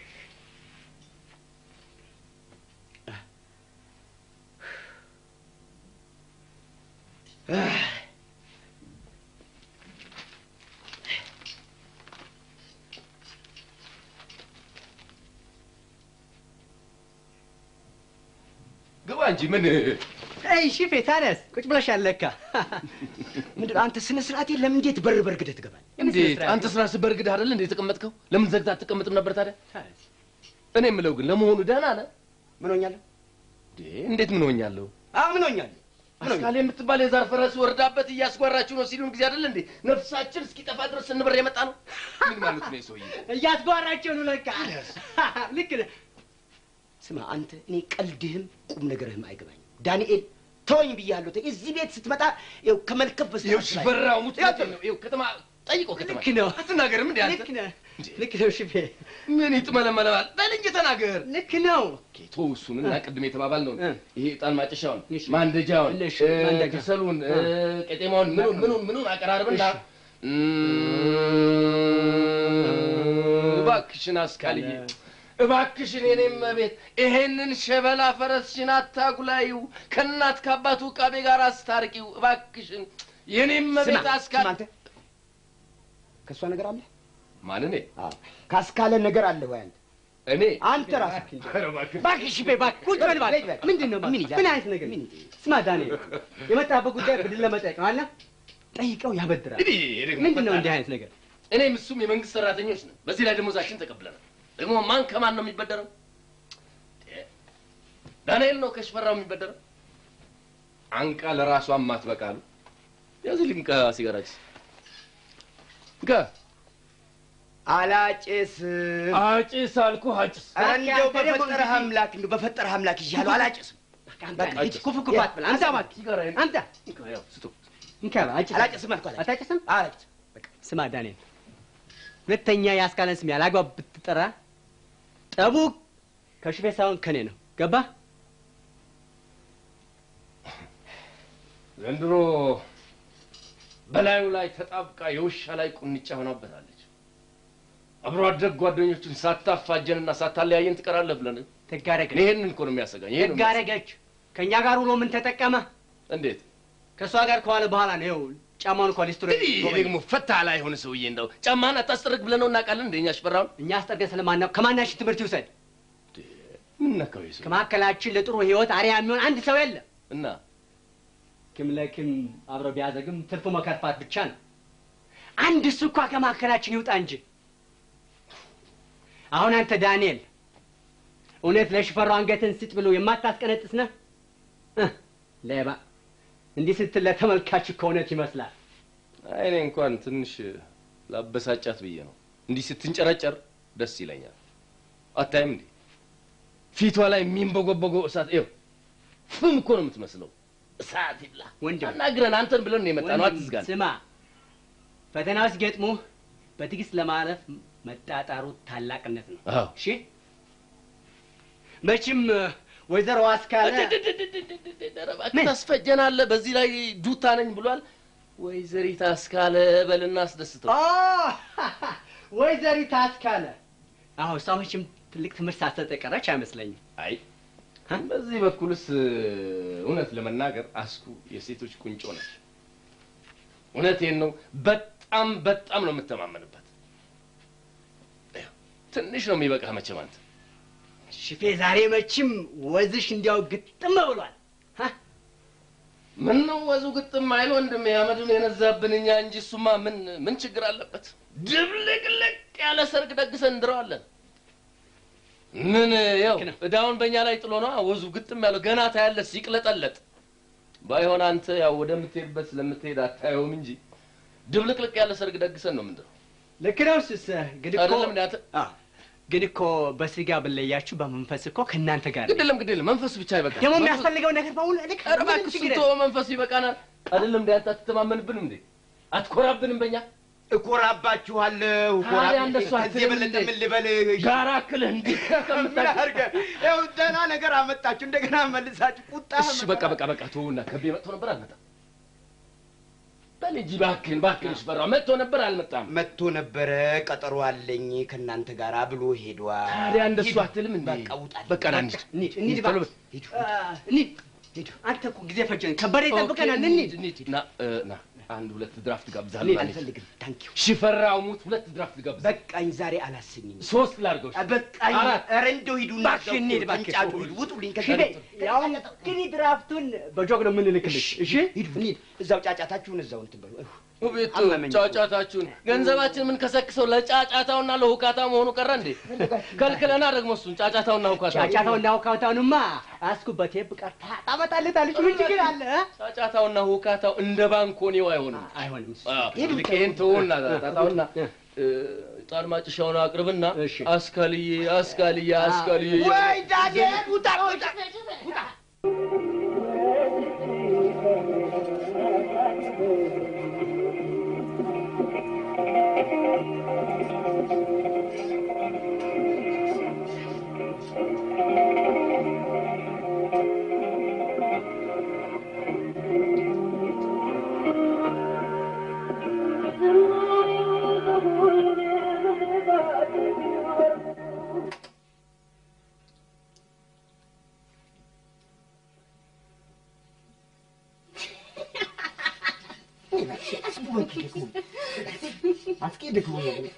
ግባ እንጂ ምን አይ ሽፌ ታዲያስ ቁጭ ብለሻል ለካ። ምንድን ነው አንተ ስነ ስርዓት የለም እንዴት በር በርግደህ ትገባለህ እንዴት አንተ ስራ ስበርግድ አይደል እንዴ የተቀመጥከው? ለምን ዘግታ አትቀመጥም ነበር ታዲያ? እኔ የምለው ግን ለመሆኑ ደህና ነህ? ምን ሆኛለሁ እንዴ እንዴት ምን ሆኛለሁ? አዎ ምን ሆኛለሁ አስካሌ የምትባል የዛር ፈረስ ወርዳበት እያስጓራችሁ ነው ሲሉን ጊዜ አይደል እንዴ ነፍሳችን እስኪጠፋ ድረስ ስንበር የመጣ ነው። ምን ማለት ነው የሰውዬ? እያስጓራቸው ነው ለካ። ልክ ነህ። ስማ አንተ እኔ ቀልድህም ቁም ነገርህም አይገባኝም ዳንኤል ተወኝ ብያለሁ ተይ እዚህ ቤት ስትመጣ ይኸው ከመልከፍ በስተቀር ይኸው ሽፈራው ሙት ነው። ይኸው ከተማ ጠይቀው ከተማ ልክ ነው። አትናገርም እንዴ አንተ? ልክ ነህ። ልክ ነው ሽፌ። ምን ይጥመለመለማል? በል እንጂ ተናገር። ልክ ነው። ቶ እሱን እና ቅድም የተባባል ነው እ። ይሄ ዕጣን ማጨሻውን፣ እሺ። ማንደጃውን፣ እሺ፣ እ፣ ማንደጃ። ከሰሉን፣ እ፣ እ። ቄጤማውን ምኑን ምኑን ምኑን አቀራርብና እሺ። እባክሽን አስካልዬ እባክሽን የኔም ቤት ይሄንን ሸበላ ፈረስሽን አታጉላዩ፣ ከእናት ከአባቱ ዕቃቤ ጋር አስታርቂው እባክሽን የኔም ቤት ስማ አስካል አንተ ከእሷ ነገር አለ ማን እኔ ካስካለ ነገር አለ ወይ አንተ እኔ አንተ ራስህ እባክህ ሽፌ እባክህ ቁጭ በል እባክህ። ምንድን ነው ምን ይላል? ምን አይነት ነገር? ስማ ዳንኤል፣ የመጣበት ጉዳይ ብድር ለመጠየቅ ነው አለ። ጠይቀው ያበድራል። እኔ ደግሞ ምንድን ነው እንዲህ አይነት ነገር? እኔም እሱም የመንግስት ሰራተኞች ነን። በዚህ ላይ ደሞዛችን ተቀብለናል። ደግሞ ማን ከማን ነው የሚበደረው? ዳንኤል ነው ከሽፈራው የሚበደረው። አንቃ ለራሷ ማትበቃሉ። ያዝልኝ እንካ ሲጋራችስ እንካ አላጭስም አጭስ አልኩህ አጭስ። ኧረ እንደው በፈጠረህ አምላክ እንደው በፈጠረህ አምላክ እያለሁ አላጭስም በቃ ሂድ ኩፍ ኩፍ አትበል። አንተ እባክህ ሲጋራዬን አንተ ያው ስቶ እንካ አጭስ አላጭስም አልኩህ አላጭስም አታጭስም? አላጭስም ስማ ዳንኤል፣ ሁለተኛ የአስካለን ስም ያላግባብ ብትጠራ ጠቡ ከሽፌ ሳይሆን ከኔ ነው። ገባ? ዘንድሮ በላዩ ላይ ተጣብቃ የውሻ ላይ ቁንጫ ሆናበታለች። አብሮ አደግ ጓደኞቹን ሳታፋጀንና ሳታለያየን ትቀራለህ ብለን ተጋረገች ይሄንን እኮ ነው የሚያሰጋኝ። ይሄ ነው ተጋረገች። ከእኛ ጋር ውሎ ምን ተጠቀመ? እንዴት ከእሷ ጋር ከዋለ በኋላ ነው ይኸው ጫማውን እንኳን ሊስትሮ ይሄ ደግሞ ፈታ ላይ የሆነ ሰውዬ እንደው ጫማህን አታስጠርግ ብለህ ነው እናውቃለን። እንደኛ ሽፈራውን እኛ አስጠርገን ስለማናው ከማናችን ትምህርት ይውሰድ። ምን ነካው ይሄ ሰው? ከመካከላችን ለጥሩ ህይወት አርያ የሚሆን አንድ ሰው የለም። እና ኪም ለኪም አብረው ቢያዘግም ትርፉ መከርፋት ብቻ ነው። አንድ እሱ እኳ ከማዕከላችን ይውጣ እንጂ። አሁን አንተ ዳንኤል እውነት ለሽፈራው አንገትን ስጥ ብሎ የማታስቀነጥስ ነህ? እህ፣ ሌባ እንዲህ ስትል ለተመልካች እኮ እውነት ይመስላል። አይ እኔ እንኳን ትንሽ ላበሳጫት ብዬ ነው። እንዲህ ስትንጨረጨር ደስ ይለኛል። አታይም እንዴ ፊቷ ላይ የሚንበጎበገው እሳት ይኸው ፍም እኮ ነው የምትመስለው። እሳት ይብላ ወንድም አናግረን አንተን ብለን ነው የመጣ ነው። ወንድም፣ አትዝጋን። ስማ ፈተናው ሲገጥሙህ በትዕግስት ለማለፍ መጣጣሩ ታላቅነት ነው። አዎ እሺ መቼም ወይዘሮ አስካለ እባክህ ታስፈጀናለህ። በዚህ ላይ ዱታ ነኝ ብሏል። ወይዘሪት አስካለ በልና አስደስተው። አ፣ ወይዘሪት አስካለ አዎ እሷ መቼም ትልቅ ትምህርት ሳትሰጥ የቀረች አይመስለኝም። አይ በዚህ በኩልስ እውነት ለመናገር አስኩ የሴቶች ቁንጮ ነች። እውነቴን ነው። በጣም በጣም ነው የምተማመንበት። ይኸው፣ ትንሽ ነው የሚበቃ መቼም አንተ ሽፌ ዛሬ መቼም ወዝሽ እንዲያው ግጥም ብሏል። ምን ነው ወዙ ግጥም አይል ወንድሜ፣ አመዱን የነዛብን እኛ እንጂ እሱማ ምን ምን ችግር አለበት? ድብልቅልቅ ያለ ሰርግ ደግሰን እንድረዋለን። ምን ያው እዳውን በእኛ ላይ ጥሎ ነዋ ወዙ ግጥም ያለው ገና ታያለህ ሲቅለጠለጥ። ባይሆን አንተ ያው ወደምትሄድበት ስለምትሄድ አታየውም እንጂ ድብልቅልቅ ያለ ሰርግ ደግሰን ነው ምንድነው። ልክ ነው ስስ ግን እኮ አይደለም እንዴ አንተ? አዎ፣ ግን እኮ በስጋ ብለያችሁ በመንፈስ እኮ ከእናንተ ጋር ነኝ። ግድ የለም ግድ የለም መንፈሱ ብቻ ይበቃል። ደግሞ መንፈሱ- የሚያስፈልገው ነገር በሙሉ ልክ ኧረ እባክህ እሱን ተወው፣ መንፈሱ ይበቃናል። አይደለም እንዴ አንተ አትተማመንብንም እንዴ? አትኮራብንም በእኛ እኮራባችኋለሁ። ታዲያ እንደሱ ከዚህ አትልም የበለጠ እንዴ? ምን ልበል? ጋራ አክልህ እንዲህ ምን አድርገህ ይኸው ደህና ነገር አመጣችሁ፣ እንደገና መልሳችሁ ቁጣ እሺ በቃ በቃ በቃ ተውና ከቤ መጥቶ ነበር አልመጣም? በል እንጂ እባክህን እባክህን ሽፈራው መጥቶ ነበር አልመጣም? መጥቶ ነበረ፣ ቀጠሮ አለኝ ከእናንተ ጋር ብሎ ሄዷል። ታዲያ እንደሱ ሂዱ። አትልም እንዴ? በቃ ውጣልኝ። በቃ ና እንሂድ። እንሂድ እንሂድ ቶሎ እባክህ። በል። ሂዱ አ፣ እንሂድ ሂዱ። አንተ እኮ ጊዜ ፈጀን። ከበደ ይጠብቀናል። ኦኬ፣ እንሂድ እንሂድ ና እ፣ ና አንድ ሁለት ድራፍት ጋብዛለሁ። እንሂድ። ና እንሂድ። አልፈልግም። ታንኪዩ ሽፈራው ሙት ሁለት ድራፍት ጋብዝ። በቃኝ፣ ዛሬ አላሰኝም። ሶስት ላድርገው። እሺ? በቃኝ። አራት። ኧረ እንደው ሂዱና እባክህ እንሂድ እባክህ። ተንጫጩ፣ ሂዱ፣ ውጡልኝ ከዚህ ሽፌ ቤት። ያው እንግዲህ ድራፍቱን በጆግ ነው የምንልክልሽ። እሺ ሂዱ፣ እንሂድ። እዛው ጫጫታችሁን እዛው እንትን በሉ። ቤቱ አመመኝ እኮ። ጫጫታችሁን ገንዘባችን ምን ከሰክሰው ለጫጫታውና ለሁካታ መሆኑ ቀረ እንዴ? ከልክለና ደግሞ እሱን ጫጫታውና ሁካታ ጫጫታውና ሁካታውንማ አስኩበት ብቀር ታመጣለታለች። ምን ችግር አለ? ጫጫታውና ሁካታው እንደ ባንኮኔው አይሆንም። አይሆንም። ይልቅ ይሄን ተውና ጣጣውና ጣን ማጭሻውን አቅርብና አስካልዬ አስካልዬ አስካልዬ ወይ ዳንኤል ውጣ ውጣ ውጣ አስቂ ደግሞ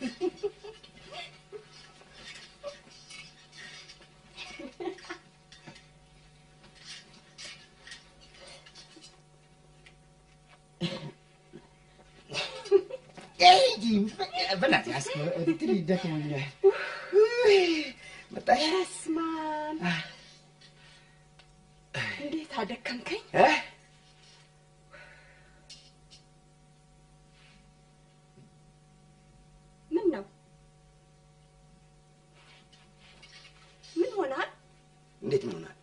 በእናትህ አስቂ እንትን ይደክሞኛል። መጣሽ? በስመ አብ እንዴት አደከምከኝ። እ? ምን ነው ምን ሆናል? እንዴት ምን ሆናል?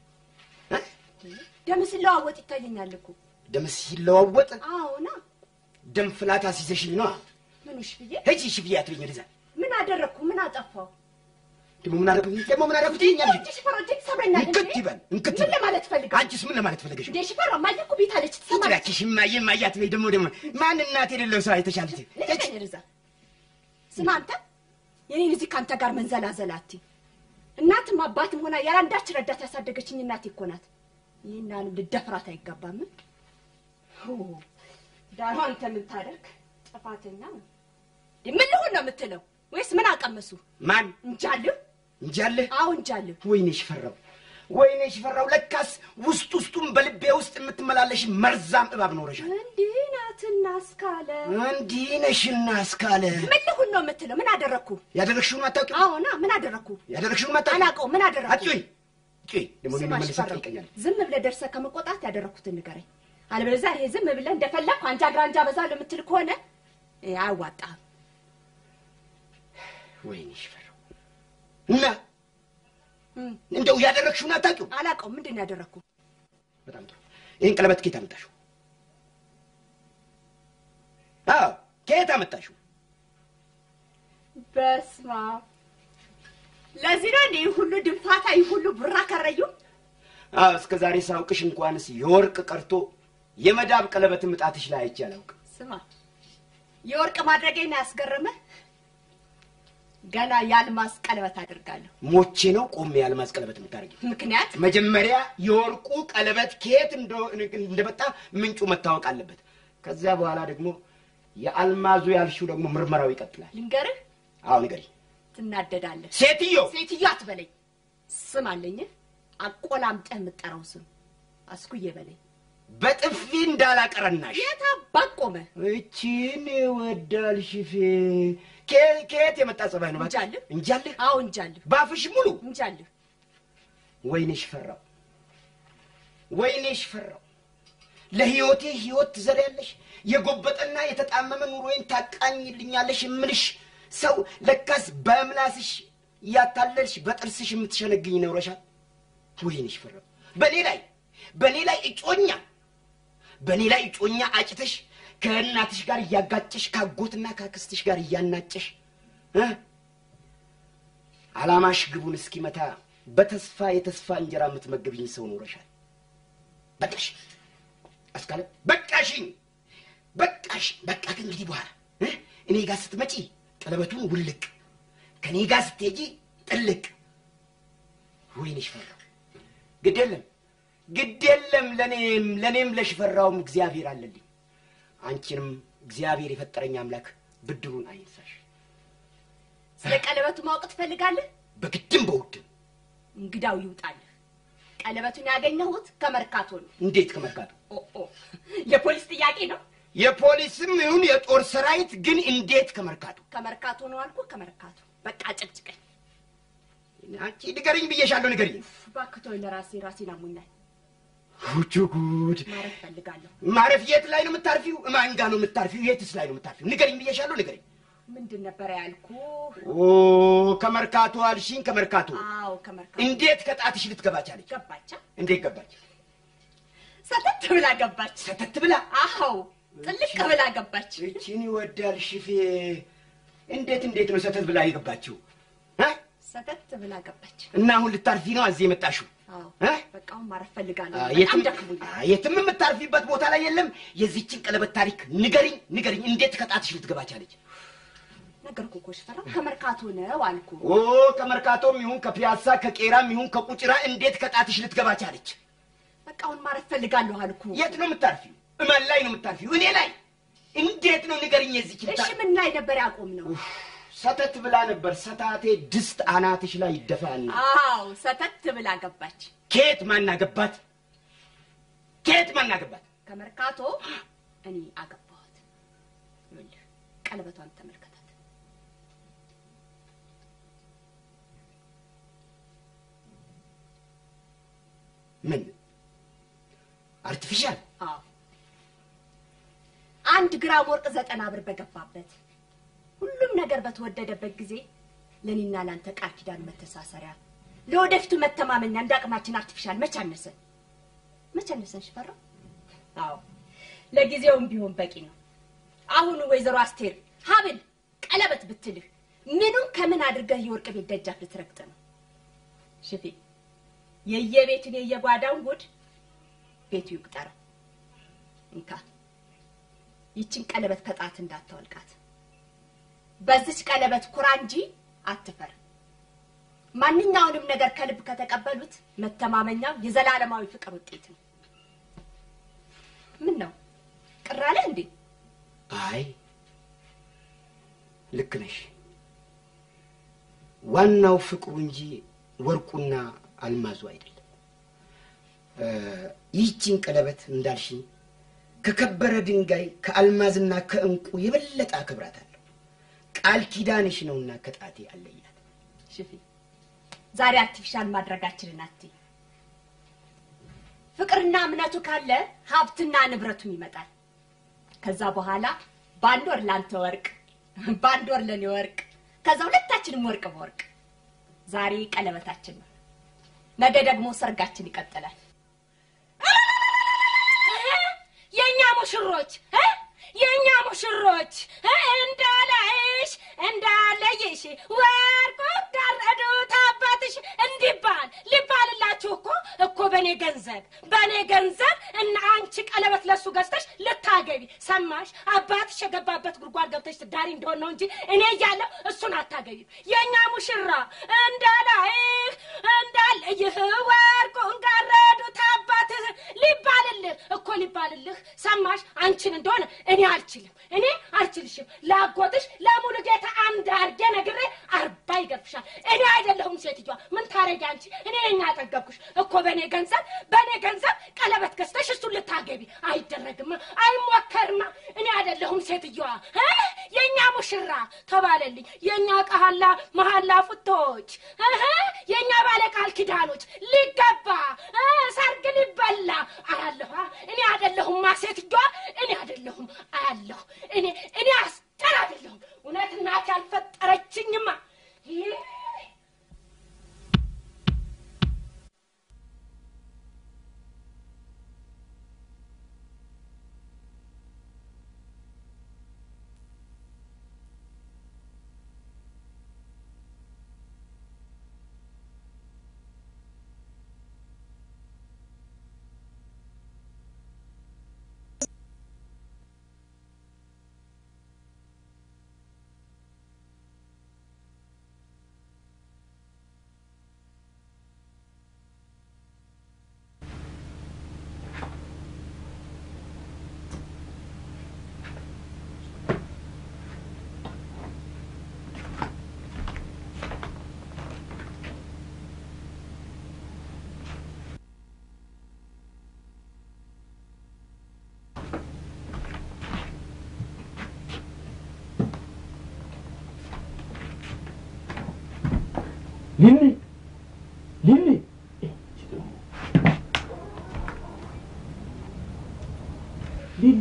ደም ሲለዋወጥ ይታየኛል እኮ። ደም ሲለዋወጥ አዎና ደም ፍላት አስይዘሽኝ ነዋ። ምኑሽ ብዬ ሂጂ እሺ ብዬ አትበኝ ወደዛ። ምን አደረግኩ? ምን አጠፋው? ደግሞ ምን አደረኩኝ? ደግሞ ምን አደረኩት ይኛል? እጅ ሽፈራ እጅ ሰብረኛል። እንክት ይበል እንክት ምን ለማለት ፈልገው? አንቺስ ምን ለማለት ፈለገሽ? እንዴ ሽፈራ ማየ እኮ ቤት አለች ትሰማለች። እባክሽ እማዬ እማዬ አትበይ። ደግሞ ደግሞ ማን እናት የሌለው ሰው አይተሻል? ልቀቀኝ ርዛ። ስማ አንተ የኔን እዚህ ከአንተ ጋር መንዘላዘል አትይ። እናትም አባትም ሆና ያለአንዳች ረዳት ያሳደገችኝ እናቴ እኮ ናት። ይህን ያህል ልደፍራት አይገባም። ኦ፣ ዳሩ አንተ ምን ታደርግ ጥፋተኛ ነው። ምን ልሆን ነው የምትለው? ወይስ ምን አቀመሱ? ማን እንጃልህ እንጃለህ? አዎ እንጃልህ። ወይኔ ሽፈራው፣ ወይኔ ሽፈራው፣ ለካስ ውስጥ ውስጡን በልቤ ውስጥ የምትመላለሽ መርዛም እባብ ኖረሻል። እንዲህ ናትና እስካለ እንዲህ ነሽና እስካለ ምን ልሁን ነው የምትለው? ምን አደረግኩ? ያደረግሽውን አታውቂም? አዎና፣ ምን አደረግኩ? ያደረግሽውን አታውቂም? አላውቀውም። ምን አደረግኩ? አትጩኝ ጩኝ። ደግሞ እኔን ስማ መልሰህ ሽፈራው፣ ትጠይቀኛለህ። ዝም ብለህ ደርሰህ ከመቆጣት ያደረግኩትን ንገረኝ። አለበለዚያ ይሄ ዝም ብለህ እንደፈለግኩ አንጃ ግራንጃ በዛለሁ የምትል ከሆነ እ፣ አያዋጣህም። ወይኔ ሽፈራው እና እንደው ያደረግሽውን አታውቂውም? አላውቀውም። ምንድን ነው ያደረግኩ? በጣም ጥሩ። ይህን ቀለበት ከየት አመጣሽው? አዎ ከየት አመጣሽው? በስመ አብ። ለዚህ ነው እንዲህ ሁሉ ድንፋታ፣ ይህ ሁሉ ቡራ ከረዩ። አዎ እስከ ዛሬ ሳውቅሽ እንኳንስ የወርቅ ቀርቶ የመዳብ ቀለበት ምጣትሽ ላይ አይቼ አላውቅም። ስማ የወርቅ ማድረጌን ያስገረመህ ገና የአልማዝ ቀለበት አድርጋለሁ። ሞቼ ነው ቆሜ የአልማዝ ቀለበት የምታደርጊው? ምክንያት መጀመሪያ የወርቁ ቀለበት ከየት እንደ- እንደመጣ ምንጩ መታወቅ አለበት። ከዚያ በኋላ ደግሞ የአልማዙ ያልሽው ደግሞ ምርመራው ይቀጥላል። ልንገርህ፣ አዎ ንገሪ። ትናደዳለህ። ሴትዮ ሴትዮ አትበለኝ። ስም አለኝ አቆላምጠህ የምጠራው ስም አስኩዬ በለኝ። በጥፊ እንዳላቀረናሽ የት አባት ቆመህ? እቺን ወዳል ሽፌ ከ- ከየት የመጣ ጸባይ ነው? እባክህ? እንጃልህ። እንጃልህ? አዎ እንጃልህ። ባፍሽ ሙሉ እንጃልህ። ወይኔሽ ፈራው፣ ወይኔሽ ፈራው። ለህይወቴ ህይወት ትዘሪያለሽ፣ የጎበጠና የተጣመመ ኑሮዬን ታቃኝልኛለሽ የምልሽ ሰው ለካስ በምላስሽ እያታለልሽ በጥርስሽ የምትሸነግኝ ነውረሻል። ወይኔሽ ፈራው። በእኔ ላይ በእኔ ላይ እጮኛ በእኔ ላይ እጮኛ አጭተሽ ከእናትሽ ጋር እያጋጨሽ ካጎትና ካክስትሽ ጋር እያናጨሽ እ አላማሽ ግቡን እስኪመታ በተስፋ የተስፋ እንጀራ የምትመገብኝ ሰው ኖረሻል። በቃሽ አስካለ በቃሽኝ፣ በቃሽ። በቃ ከእንግዲህ በኋላ እ እኔ ጋር ስትመጪ ቀለበቱን ውልቅ፣ ከእኔ ጋር ስትሄጂ ጥልቅ። ወይንሽ ፈራው። ግድ የለም ግድ የለም ለእኔም ለእኔም ለሽፈራውም እግዚአብሔር አለልኝ። አንቺንም እግዚአብሔር የፈጠረኝ አምላክ ብድሩን አይንሳሽ። ስለ ቀለበቱ ማወቅ ትፈልጋለህ? በግድም በውድም እንግዳው ይውጣልህ። ቀለበቱን ያገኘሁት ከመርካቶ ነው። እንዴት ከመርካቶ ኦ ኦ፣ የፖሊስ ጥያቄ ነው። የፖሊስም ይሁን የጦር ሰራዊት ግን እንዴት ከመርካቶ ከመርካቶ ነው አልኩ። ከመርካቶ በቃ ጭቅጭቀኝ። አንቺ ንገሪኝ ብዬሻለሁ፣ ንገሪኝ። እባክህ ተወኝ፣ ለራሴ ራሴን አሞኛል። ውጭ ጉድ! ማረፍ ፈልጋለሁ። ማረፍ የት ላይ ነው የምታርፊው? ማን ጋ ነው የምታርፊው? የትስ ላይ ነው የምታርፊው? ንገሪኝ ብዬሻለሁ፣ ንገሪኝ። ምንድን ነበረ ያልኩ? ኦ ከመርካቶ አልሽኝ፣ ከመርካቶ አዎ ከመርካቶ እንዴት ከጣትሽ ልትገባ ቻለች? ገባቻ። እንዴት ገባች? ሰተት ብላ ገባች። ሰተት ብላ? አዎ ጥልቅ ብላ ገባች። እቺን ይወዳል ሽፌ። እንዴት እንዴት ነው ሰተት ብላ የገባችው? እ? ሰተት ብላ ገባች። እና አሁን ልታርፊ ነው እዚህ የመጣሽው? አዎ እ? በቃ አሁን ማረፍ ፈልጋለሁ። አ፣ በጣም የትም ደክሞኛል። አ፣ የትም የምታርፊበት ቦታ ላይ የለም። የዚችን ቀለበት ታሪክ ንገሪኝ፣ ንገሪኝ። እንዴት ከጣትሽ ልትገባ ቻለች? ነገርኩህ እኮ ሽፈራው፣ ከመርካቶ ነው አልኩ። ኦ ከመርካቶም ይሁን ከፒያሳ ከቄራም ይሁን ከቁጭራ እንዴት ከጣትሽ ልትገባ ቻለች? በቃ አሁን ማረፍ ፈልጋለሁ አልኩ። የት ነው የምታርፊው? እማን ላይ ነው የምታርፊው? እኔ ላይ እንዴት ነው ንገሪኝ። የዚችን እሺ ምን ላይ ነበር ያቆም ነው? ሰተት ብላ ነበር። ሰታቴ ድስት አናትሽ ላይ ይደፋል። አዎ ሰተት ብላ ገባች። ኬት ማናገባት? ኬት ማናገባት? ከመርካቶ እኔ አገባኋት። ይኸውልህ ቀለበቷን ተመልከታት። ምን አርቲፊሻል? አዎ አንድ ግራም ወርቅ ዘጠና ብር በገባበት ሁሉም ነገር በተወደደበት ጊዜ ለእኔና ለአንተ ቃል ኪዳን መተሳሰሪያ ለወደፊቱ መተማመኛ እንደ አቅማችን አርቲፊሻል መች አነሰን? መች አነሰን ሽፈራው? አዎ ለጊዜውም ቢሆን በቂ ነው። አሁን ወይዘሮ አስቴር ሀብል ቀለበት ብትልህ ምኑን ከምን አድርገህ የወርቅ ቤት ደጃፍ ልትረግጥ ነው? ሽፌ የየቤቱን የየጓዳውን ጉድ ቤቱ ይቁጠር። እንካ ይችን ቀለበት ከጣት እንዳታወልቃት። በዚች ቀለበት ኩራ እንጂ አትፈር። ማንኛውንም ነገር ከልብ ከተቀበሉት መተማመኛው የዘላለማዊ ፍቅር ውጤት ነው። ምን ነው ቅር አለህ እንዴ? አይ ልክ ነሽ። ዋናው ፍቅሩ እንጂ ወርቁና አልማዙ አይደለም። እ፣ ይህችን ቀለበት እንዳልሽኝ ከከበረ ድንጋይ ከአልማዝና ከእንቁ የበለጠ አክብራታለሁ። ቃል ኪዳንሽ ነውና ከጣቴ አለያት። ሽፊ ዛሬ አርቲፊሻል ማድረጋችንን አትይ። ፍቅርና እምነቱ ካለ ሀብትና ንብረቱም ይመጣል። ከዛ በኋላ በአንድ ወር ላንተ ወርቅ፣ በአንድ ወር ለኔ ወርቅ፣ ከዛ ሁለታችንም ወርቅ በወርቅ። ዛሬ ቀለበታችን ነው፣ ነገ ደግሞ ሰርጋችን ይቀጥላል። የእኛ ሙሽሮች እ? የእኛ ሙሽሮች እ? እንዳላይሽ እንዳለይሽ ወርቁ ጋረዱት አባትሽ እንዲባል ሊባልላችሁ እኮ እኮ በእኔ ገንዘብ በእኔ ገንዘብ እና አንቺ ቀለበት ለሱ ገዝተሽ ልታገቢ ሰማሽ? አባትሽ የገባበት ጉድጓድ ገብተሽ ትዳሪ እንደሆን ነው እንጂ እኔ እያለሁ እሱን አታገቢም። የእኛ ሙሽራ እንዳላይህ እንዳለይህ ወርቁን ጋረዱት አባትህ ሊባልልህ እኮ ሊባልልህ ሰማሽ? አንቺን እንደሆነ እኔ አልችልም፣ እኔ አልችልሽም። ላጎትሽ ለሙሉ ጌታ አንድ አርጌ ነግሬ አርባ ይገርፍሻል። እኔ አይደለሁም ሴትዮዋ። ምን ታረጊ አንቺ? እኔ ነኝ ያጠገብኩሽ እኮ በእኔ ገንዘብ በእኔ ገንዘብ ቀለበት ገዝተሽ እሱን ልታገቢ አይደረግማ፣ አይሞከርማ። እኔ አይደለሁም ሴትዮዋ እ? የእኛ ሙሽራ ተባለልኝ። የእኛ ቃላ መሀላ ፉቶች እህ፣ የእኛ ባለ ቃል ኪዳኖች ሊገባ እ፣ ሰርግ ሊበላ አያለሁ። እኔ አይደለሁማ ሴትዮዋ፣ እኔ አይደለሁም አያለሁ። እኔ እኔ አስጠር አይደለሁም። እውነት እናቴ አልፈጠረችኝማ። ይህ ሊሊ ሊሊ ሊሊ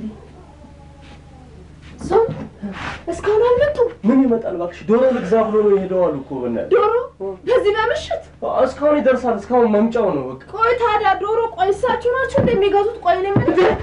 ሰው እስካሁን አልመጡም። ምን ይመጣል እባክሽ? ዶሮ ልግዛ ብሎ ነው የሄደዋል እኮ በእናትሽ። ዶሮ በዚህ በምሽት እስካሁን ይደርሳል። እስካሁን መምጫው ነው በቃ። ቆይ ታዲያ ዶሮ ቆይ እሳቸው ናቸው እንደሚገዙት? ቆይ ነው የምልህ።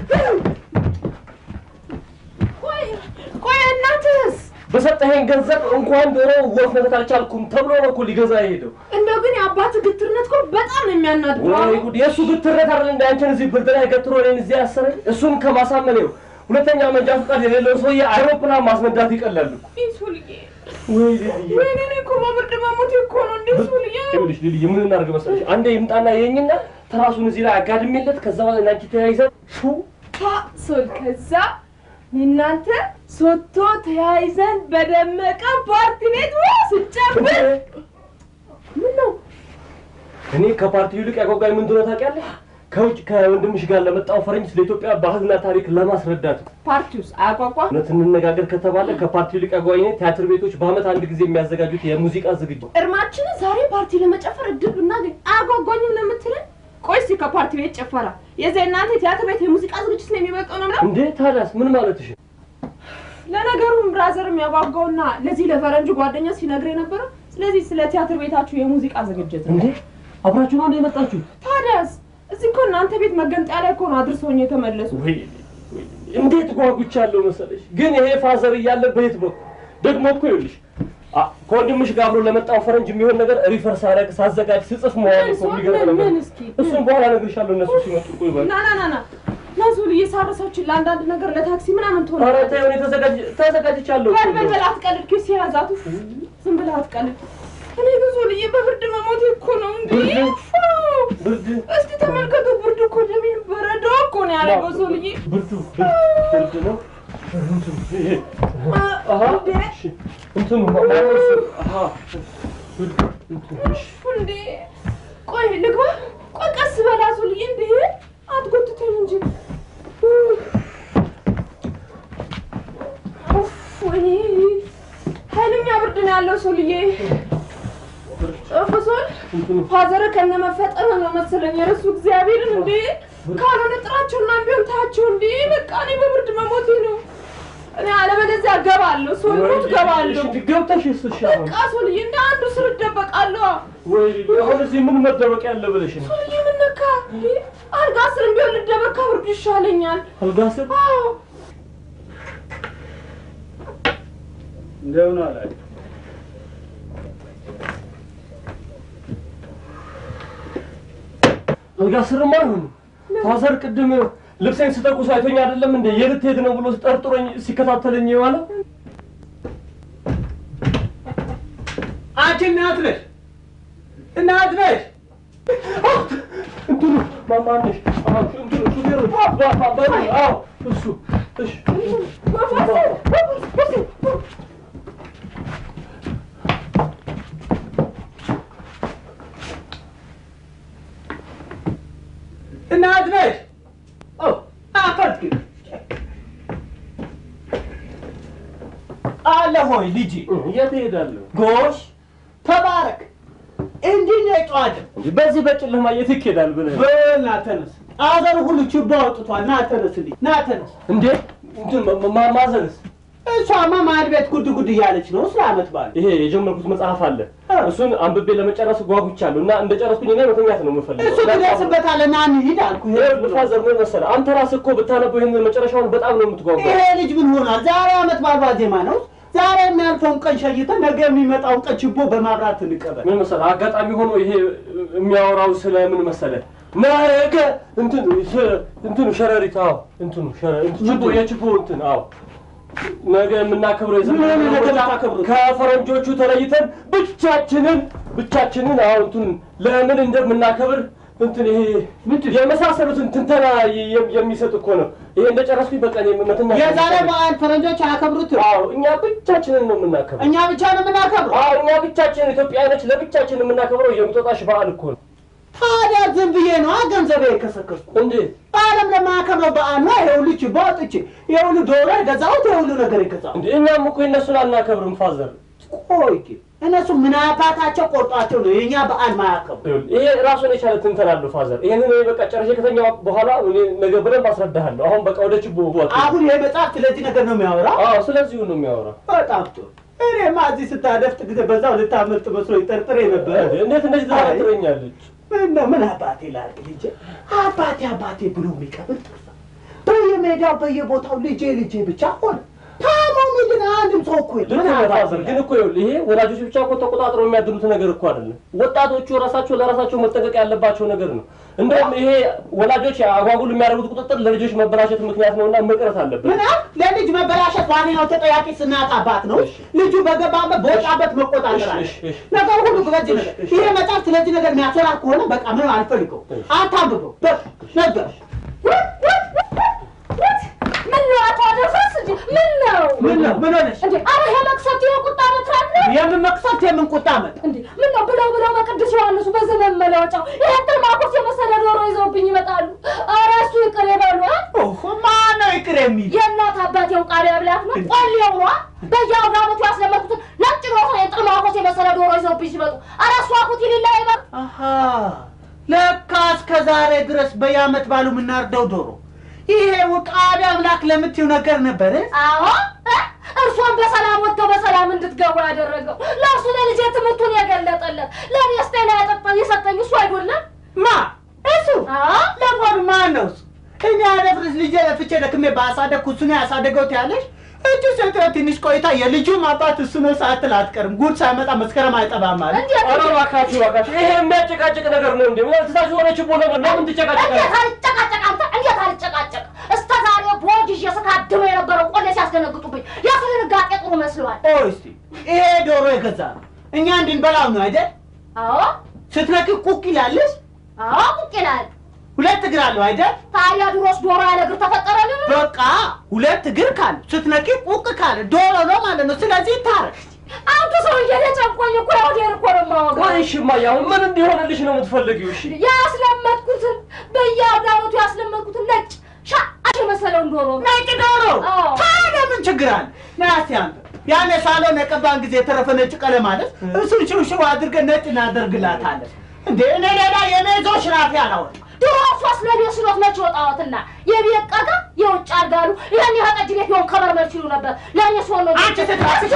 ቆይ ቆይ እናትህስ በሰጠኸኝ ገንዘብ እንኳን ዶሮ ወፍ መተት አልቻልኩም ተብሎ ነው እኮ ሊገዛ የሄደው። እንደው ግን የአባት ግትርነት እኮ በጣም ነው የሚያናድደው። ወይ ጉድ! የእሱ ግትርነት አይደል እንደ አንቺን እዚህ ብርድ ላይ ገትሮ እኔን እዚህ ያሰረኝ። እሱን ከማሳመን ይኸው ሁለተኛ መንጃ ፈቃድ የሌለው ሰውዬ አይሮፕላን ማስነዳት ይቀላሉ። ሱልዬ ወይ ልልዬ ወይኔ እኔ እኮ በብርድ መሞቴ እኮ ነው እንዴ ሱልዬ። ይኸውልሽ ልልዬ ምን እናድርግ መሰለሽ፣ አንዴ ይምጣና የኝና ትራሱን እዚህ ላይ አጋድሜለት ከዛ በኋላ እናንቺ ተያይዘን ሹ ታ ሶል ከዛ እናንተ ሶቶ ተያይዘን በደመቀ ፓርቲ ቤት ስጨፍር ምን ነው እኔ ከፓርቲው ይልቅ ያጓጓኝ ምን እንደሆነ ታውቂያለሽ? ከውጭ ከወንድምሽ ጋር ለመጣው ፈረንጅ ስለ ኢትዮጵያ ባህልና ታሪክ ለማስረዳት ነው። ፓርቲውስ አያጓጓ እውነት እንነጋገር ከተባለ ከፓርቲው ይልቅ ያጓጓኝ እኔ ቲያትር ቤቶች በአመት አንድ ጊዜ የሚያዘጋጁት የሙዚቃ ዝግጅት እርማችንን ዛሬ ፓርቲ ለመጨፈር እድል ብናገኝ አያጓጓኝም ነው የምትለን? ቆይ እስኪ ከፓርቲ ቤት ጭፈራ የዚህ እናንተ የቲያትር ቤት የሙዚቃ ዝግጅት ነው የሚበልጠው ነው ምለው? እንዴ ታዲያስ ምን ማለትሽ? ለነገሩ ብራዘር የሚያጓጓውና ለዚህ ለፈረንጅ ጓደኛ ሲነግር የነበረው ስለዚህ ስለ ቲያትር ቤታችሁ የሙዚቃ ዝግጅት ነው። እንዴ አብራችሁ ነው እንደ የመጣችሁ? ታዲያስ እዚህ እኮ እናንተ ቤት መገንጠያ ላይ እኮ ነው አድርሰውኝ የተመለሱ። ወይ ወይ፣ እንዴት ጓጉቻለሁ መሰለሽ። ግን ይሄ ፋዘር እያለ በየት በኩል ደግሞ እኮ ይኸውልሽ አ- ከወንድምሽ ጋር አብሮ ለመጣው ፈረንጅ የሚሆን ነገር ሪፈር ሳደርግ ሳዘጋጅ ስጽፍ መዋል እኮ የሚገርም ነገር ምን ነው። እስኪ እሱን በኋላ እነግርሻለሁ እነሱ ሲመጡ እኮ ይባል ና ና ና ና ናዙል እየሳረሰችን ለአንዳንድ ነገር ለታክሲ ምናምን ትሆን ኧረ ተይው፣ እኔ ተዘጋጅ ተዘጋጅቻለሁ እኮ በል በል በል አትቀልድ፣ ኪስ ያዛቱ ዝም ብለህ አትቀልድ። እኔ ብዙ ልዬ በብርድ መሞቴ እኮ ነው እንዴ። ብርድ እስቲ ተመልከቱ፣ ብርድ እኮ ደሜን በረዶ እኮ ነው ያደረገው ሰው ልዬ። ብርዱ ብርድ ነው። እንትኑ ይሄ አሃ እሺ፣ እንትኑ ማነው እሱ? አሃ ብርዱ እንትኑ እሺ እንዴ ቆይ ልግባ፣ ቆይ ቀስ በል አዙልዬ፣ እንዴ አትጎትተኝ እንጂ። ኡፍ፣ ወይኔ ኃይለኛ ብርድ ነው ያለው ሱልዬ። እፍሶን ፋዘር ከነ መፈጠር ነው መሰለኝ የረሱ እግዚአብሔርን እንዴ ካልሆነ ጥራቸውና ቢሆን ታያቸው እንዴ በቃ እኔ በብርድ መሞቴ ነው። እኔ አለበለዚያ እገባለሁ፣ ሶልሞት እገባለሁ። ገብተሽ እስሽ በቃ ሱልዬ እንደ አንዱ ስር እደበቃለሁ። ወይ አሁን እዚህ ምን መደበቅ ያለ ብለሽ ነው? ሱልዬ ምን ነካ? እንዴ አልጋ ስርም ቢሆን ልደበቅ ከብርዱ ይሻለኛል። አልጋ ስር አዎ እንደምን አላይ አልጋ ስርማ አይሆንም። ፋዘር ቅድም ልብሴን ስተኩስ አይቶኝ አይደለም እንዴ የት ሄድ ነው ብሎ ጠርጥሮኝ ሲከታተለኝ የዋለ አንቺ እናት ነሽ እናት ነሽ እንትኑ ማማነሽ እንትኑ ሹፌሩ ባባ አዎ እሱ እሺ እናት ነሽ አፈርክ አለ ሆይ ልጅ የት እሄዳለሁ? ጎሽ ተባረክ። እንዲህ ነው የጨዋታ እንጂ በዚህ በጨለማ የት ይኬዳል ብለህ በል ና ተነስ። አገሩ ሁሉ ችቦ አውጥቷል። ና ተነስ ልጅ ና ተነስ። እንዴ እንትን ማ- ማ- ማዘንስ እሷማ ማድ ቤት ጉድ ጉድ እያለች ነው ስለ ዓመት በዓል ይሄ የጀመርኩት መጽሐፍ አለ። እሱን አንብቤ ለመጨረስ ጓጉቻለሁ እና እንደጨረስኩኝ እኔ መተኛት ነው የምፈልገው። እሱ ትደርስበታለህ። ና እንሂድ አልኩህ። ይኸውልህ ፋዘር ምን መሰለህ፣ አንተ ራስህ እኮ ብታነበው ይህንን መጨረሻውን በጣም ነው የምትጓጓው። ይሄ ልጅ ምን ሆኗል? ዛሬ ዓመት በዓል ዋዜማ ነው። ዛሬ የሚያልፈውን ቀን ሸይተን ነገ የሚመጣውን ቀን ችቦ በማብራት እንቀበል። ምን መሰለህ፣ አጋጣሚ ሆኖ ይሄ የሚያወራው ስለ ምን መሰለህ፣ ነገ እንትኑ ስ- እንትኑ ሸረሪት፣ አዎ እንትኑ ሸረ- እንትን ችቦ የችቦ እንትን አዎ ነገ የምናከብረው የዘመን ምን ነገ መለወጫ የምታከብሩት? ከፈረንጆቹ ተለይተን ብቻችንን ብቻችንን አሁን እንትን ለምን እንደምናከብር እንትን ይሄ የመሳሰሉትን ትንተና የ- የሚሰጥ እኮ ነው። ይሄ እንደጨረስኩኝ በቃ እኔ መተኛ የዛሬ በዓል ፈረንጆች አያከብሩትም። አዎ እኛ ብቻችንን ነው የምናከብረው። እኛ ብቻ ነው የምናከብረው። አዎ እኛ ብቻችን ኢትዮጵያውያኖች ለብቻችን የምናከብረው የእንቁጣጣሽ በዓል እኮ ነው። ታዲያ ዝም ብዬ ነው ገንዘቤ የከሰከስኩ። እንዴት በዓለም ለማያከብረው በዓል ነው። ይሄ ሁሉ ችቦ አውጥቼ፣ ይሄ ሁሉ ዶሮ የገዛሁት፣ ይሄ ሁሉ ነገር የገዛሁት። እንዴ እኛም እኮ የእነሱን አናከብርም ፋዘር። ቆይ ግን እነሱ ምን አባታቸው ቆርጧቸው ነው የእኛ በዓል ማያከብሩ? ይሄ ራሱን የቻለ ትንተና አለው ፋዘር። ይሄንን እኔ በቃ ጨርሼ ከተኛሁ በኋላ እኔ ነገ በደንብ አስረዳሃለሁ። አሁን በቃ ወደ ችቦ ወጥ አሁን ይሄ መጽሐፍ ስለዚህ ነገር ነው የሚያወራው? አዎ ስለዚሁ ነው የሚያወራው። በጣም ጥሩ። እኔማ እዚህ ስታደፍጥ ጊዜ በዛው ልታመልጥ መስሎ ጠርጥሬ ነበር። እንዴት እንደዚህ ትጠረጥረኛለች? ምን ነው ምን አባቴ ላድርግ ልጄ፣ አባቴ አባቴ ብሎ የሚቀብር ጠፋ። በየሜዳው በየቦታው ልጄ ልጄ ብቻ ሆነ። ታማሚ ግን አንድም ሰው እኮ የለም። ልክ ምን ነህ አባቴ ፋዘር። ግን እኮ ይኸውልህ ይሄ ወላጆች ብቻ እኮ ተቆጣጥረው የሚያድኑት ነገር እኮ አይደለም። ወጣቶቹ ራሳቸው ለራሳቸው መጠንቀቅ ያለባቸው ነገር ነው። እንደውም ይሄ ወላጆች አጓጉል የሚያደርጉት ቁጥጥር ለልጆች መበላሸት ምክንያት ነውና መቅረት አለበት። ምን አለ? ለልጅ መበላሸት ዋነኛው ተጠያቂ እናት አባት ነው። ልጁ በገባበት በወጣበት መቆጣጠር አለ። ነገር ሁሉ በዚህ ነገር ይሄ መጽሐፍ ስለዚህ ነገር የሚያሰራ ከሆነ በቃ ምንም አልፈልገው፣ አታንብበው። በቃ ነገር ምን ነው አቶ አደረስ እንጂ ምን ነው ምን ነው ምን ሆነሽ? እንዴ? አረ ይሄ መቅሰፍት ይሄ ቁጣ መትራት ነው የምን መቅሰፍት የምን ቁጣ መት እንዴ? ምን ነው ብለው ብለው በቅዱስ ዮሐንሱ በዘመን መለወጫው ይሄ ጥርማቆስ የመሰለ ዶሮ ይዘውብኝ ይመጣሉ። አረ እሱ ይቅር ይበሉ። ማን ነው ይቅር የሚል? የእናት አባቴው ቃሪያ ብላት ነው ቆሌው ነዋ። በየአውደ ዓመቱ ያስለመድኩትን ነጭ ዶሮ የጥርማቆስ የመሰለ ዶሮ ይዘውብኝ ሲመጡ አረ እሷ ኩት ይልላ ይበል አሃ ለካ እስከ ዛሬ ድረስ በየዓመት ባሉ የምናርደው ዶሮ ይሄ ውቃቢ አምላክ ለምትይው ነገር ነበር። አዎ እ? እርሷን በሰላም ወጥተው በሰላም እንድትገቡ ያደረገው ለእርሱ ለልጄ ትምህርቱን የገለጠለት ለእኔ ስጤና ያጠጣኝ የሰጠኝ እሱ አይደለም ማ እሱ ለመሆኑ ማን ነው እሱ? እኔ አደፍርስ ልጄ ለፍቼ ደክሜ ባሳደግኩ እሱ ነው ያሳደገው ትያለሽ? እጁ ሴትዮ ትንሽ ቆይታ የልጁም አባት እሱ ነው ሳትል አትቀርም። ጉድ ሳይመጣ መስከረም አይጠባም ማለት ኧረ እባካችሁ እባካችሁ፣ ይሄ የሚያጨቃጭቅ ነገር ነው እንዴ? ምን ትታችሁ ሆነ ችቦ ነገር ለምን ትጨቃጨቃለች? እንዴት አልጨቃጨቅ አንተ እንዴት አልጨቃጨቅ እስከ ዛሬ ቦጅ ይዤ ስካድመው የነበረው ቆሌ ሲያስደነግጡብኝ የሱ ድንጋጤ ጥሩ መስሏል ቆይ እስቲ ይሄ ዶሮ የገዛ ነው እኛ እንድንበላው ነው አይደል? አዎ ስትነኪ ቁቅ ይላልሽ? አዎ ቁጭ ይላል ሁለት እግር አለው አይደል? ታዲያ ድሮስ ዶሮ ያለ እግር ተፈጠረልን በቃ ሁለት እግር ካለ ስትነኪ ቁቅ ካለ ዶሮ ነው ማለት ነው። ስለዚህ ይታረቅ። አንተ አንተ ሰውዬ እኔ ጨንቆኝ እኮ ወዴር እኮ ነው የማወጋው። ቆይ እሺ እማዬ፣ አሁን ምን እንዲሆንልሽ ነው የምትፈልጊው? እሺ ያስለመድኩትን በየአውዳመቱ ያስለመድኩትን ነጭ ሻሽ የመሰለውን ዶሮ ነው። ነጭ ዶሮ አዎ። ታዲያ ምን ችግር አለ? ና እስኪ አንተ ያኔ ሳሎን የቀባን ጊዜ የተረፈ ነጭ ቀለም ማለት እሱን ሽውሽው አድርገን ነጭ እናደርግላታለን። እንዴ እኔ ሌላ የሜዞ ሽራፊ አላወጣም። ድሮ እሷስ ለቤት ስሎት መች ወጣዋትና የቤት ቀጋ የውጭ አርጋሉ ይህን ያህል ጠጅ ቤት ቢሆን ከመርመር ሲሉ ነበር። ለእኔ ስሆን ነው አንቺ ስትራስሽ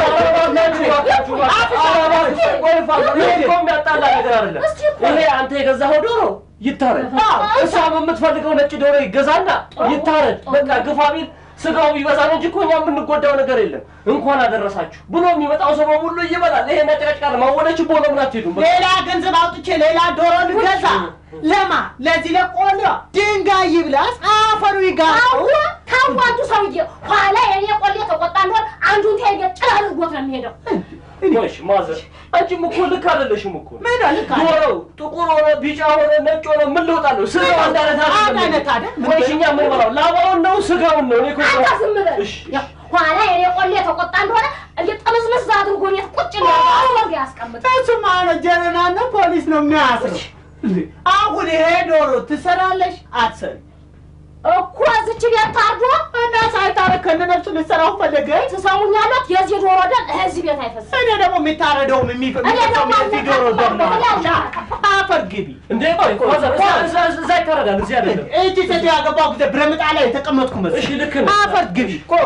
ይሄ እኮ የሚያጣላ ነገር አይደለም። ይሄ አንተ የገዛኸው ዶሮ ይታረድ፣ እሷም የምትፈልገው ነጭ ዶሮ ይገዛና ይታረድ። በቃ ግፋ ቢል ስጋው ቢበዛ ነው እንጂ እኮ እኛ የምንጎዳው ነገር የለም። እንኳን አደረሳችሁ ብሎ የሚመጣው ሰው በሙሉ ይበላል። ይሄ ነጭረጭቃል ማወለች ቦ ለምን አትሄዱም? በቃ ሌላ ገንዘብ አውጥቼ ሌላ ዶሮ ልገዛ ለማ ለዚህ ለቆሎ ድንጋይ ይብላስ አፈሩ ይጋጠው ታዋጁ ሰውዬ ኋላ የኔ ቆሌ ተቆጣ እንደሆን አንዱን ተይገ ጭራ አድርጎት ነው የሚሄደው። ወይሽ ማዘር አንቺም እኮ ልክ አይደለሽም እኮ ምን ልክ አለ? ዶሮው ጥቁር ሆነ ቢጫ ሆነ ነጭ ሆነ ምን ለውጥ አለው? ስጋው አንድ አይነት አንድ አይነት አይደል? ወይሽ እኛ ምን በላው ላባውን ነው ስጋውን ነው? እኔ እኮ አንተ ዝም በል። ያው ኋላ የኔ ቆሌ ተቆጣ እንደሆነ እንደ ጥምዝምዝ አድርጎ ቤት ቁጭ ነው ያስቀምጥ። እሱማ ነው ጀነና ነው ፖሊስ ነው የሚያስረው። አሁን ይሄ ዶሮ ትሰራለሽ አትሰሪ እኮ እዚች ቤት ታርዶ እና ሳይታረድ ከነነፍሱ ልትሰራው ፈለገች። ትሰሙኛለት? የዚህ ዶሮ ደም እዚህ ቤት አይፈስም። እኔ ደግሞ የሚታረደውም የሚፈሰው የዚህ ዶሮ ደም ነው። አፈር ግቢ እንዴ ቆይ ቆይ ማዘር እዛ- እዛ- እዛ ይታረዳል እዚህ አይደለም። እጅ ሴት ያገባው ጊዜ ብረምጣ ላይ የተቀመጥኩ መስሎኝ። እሺ ልክ ነው። አፈር ግቢ ቆይ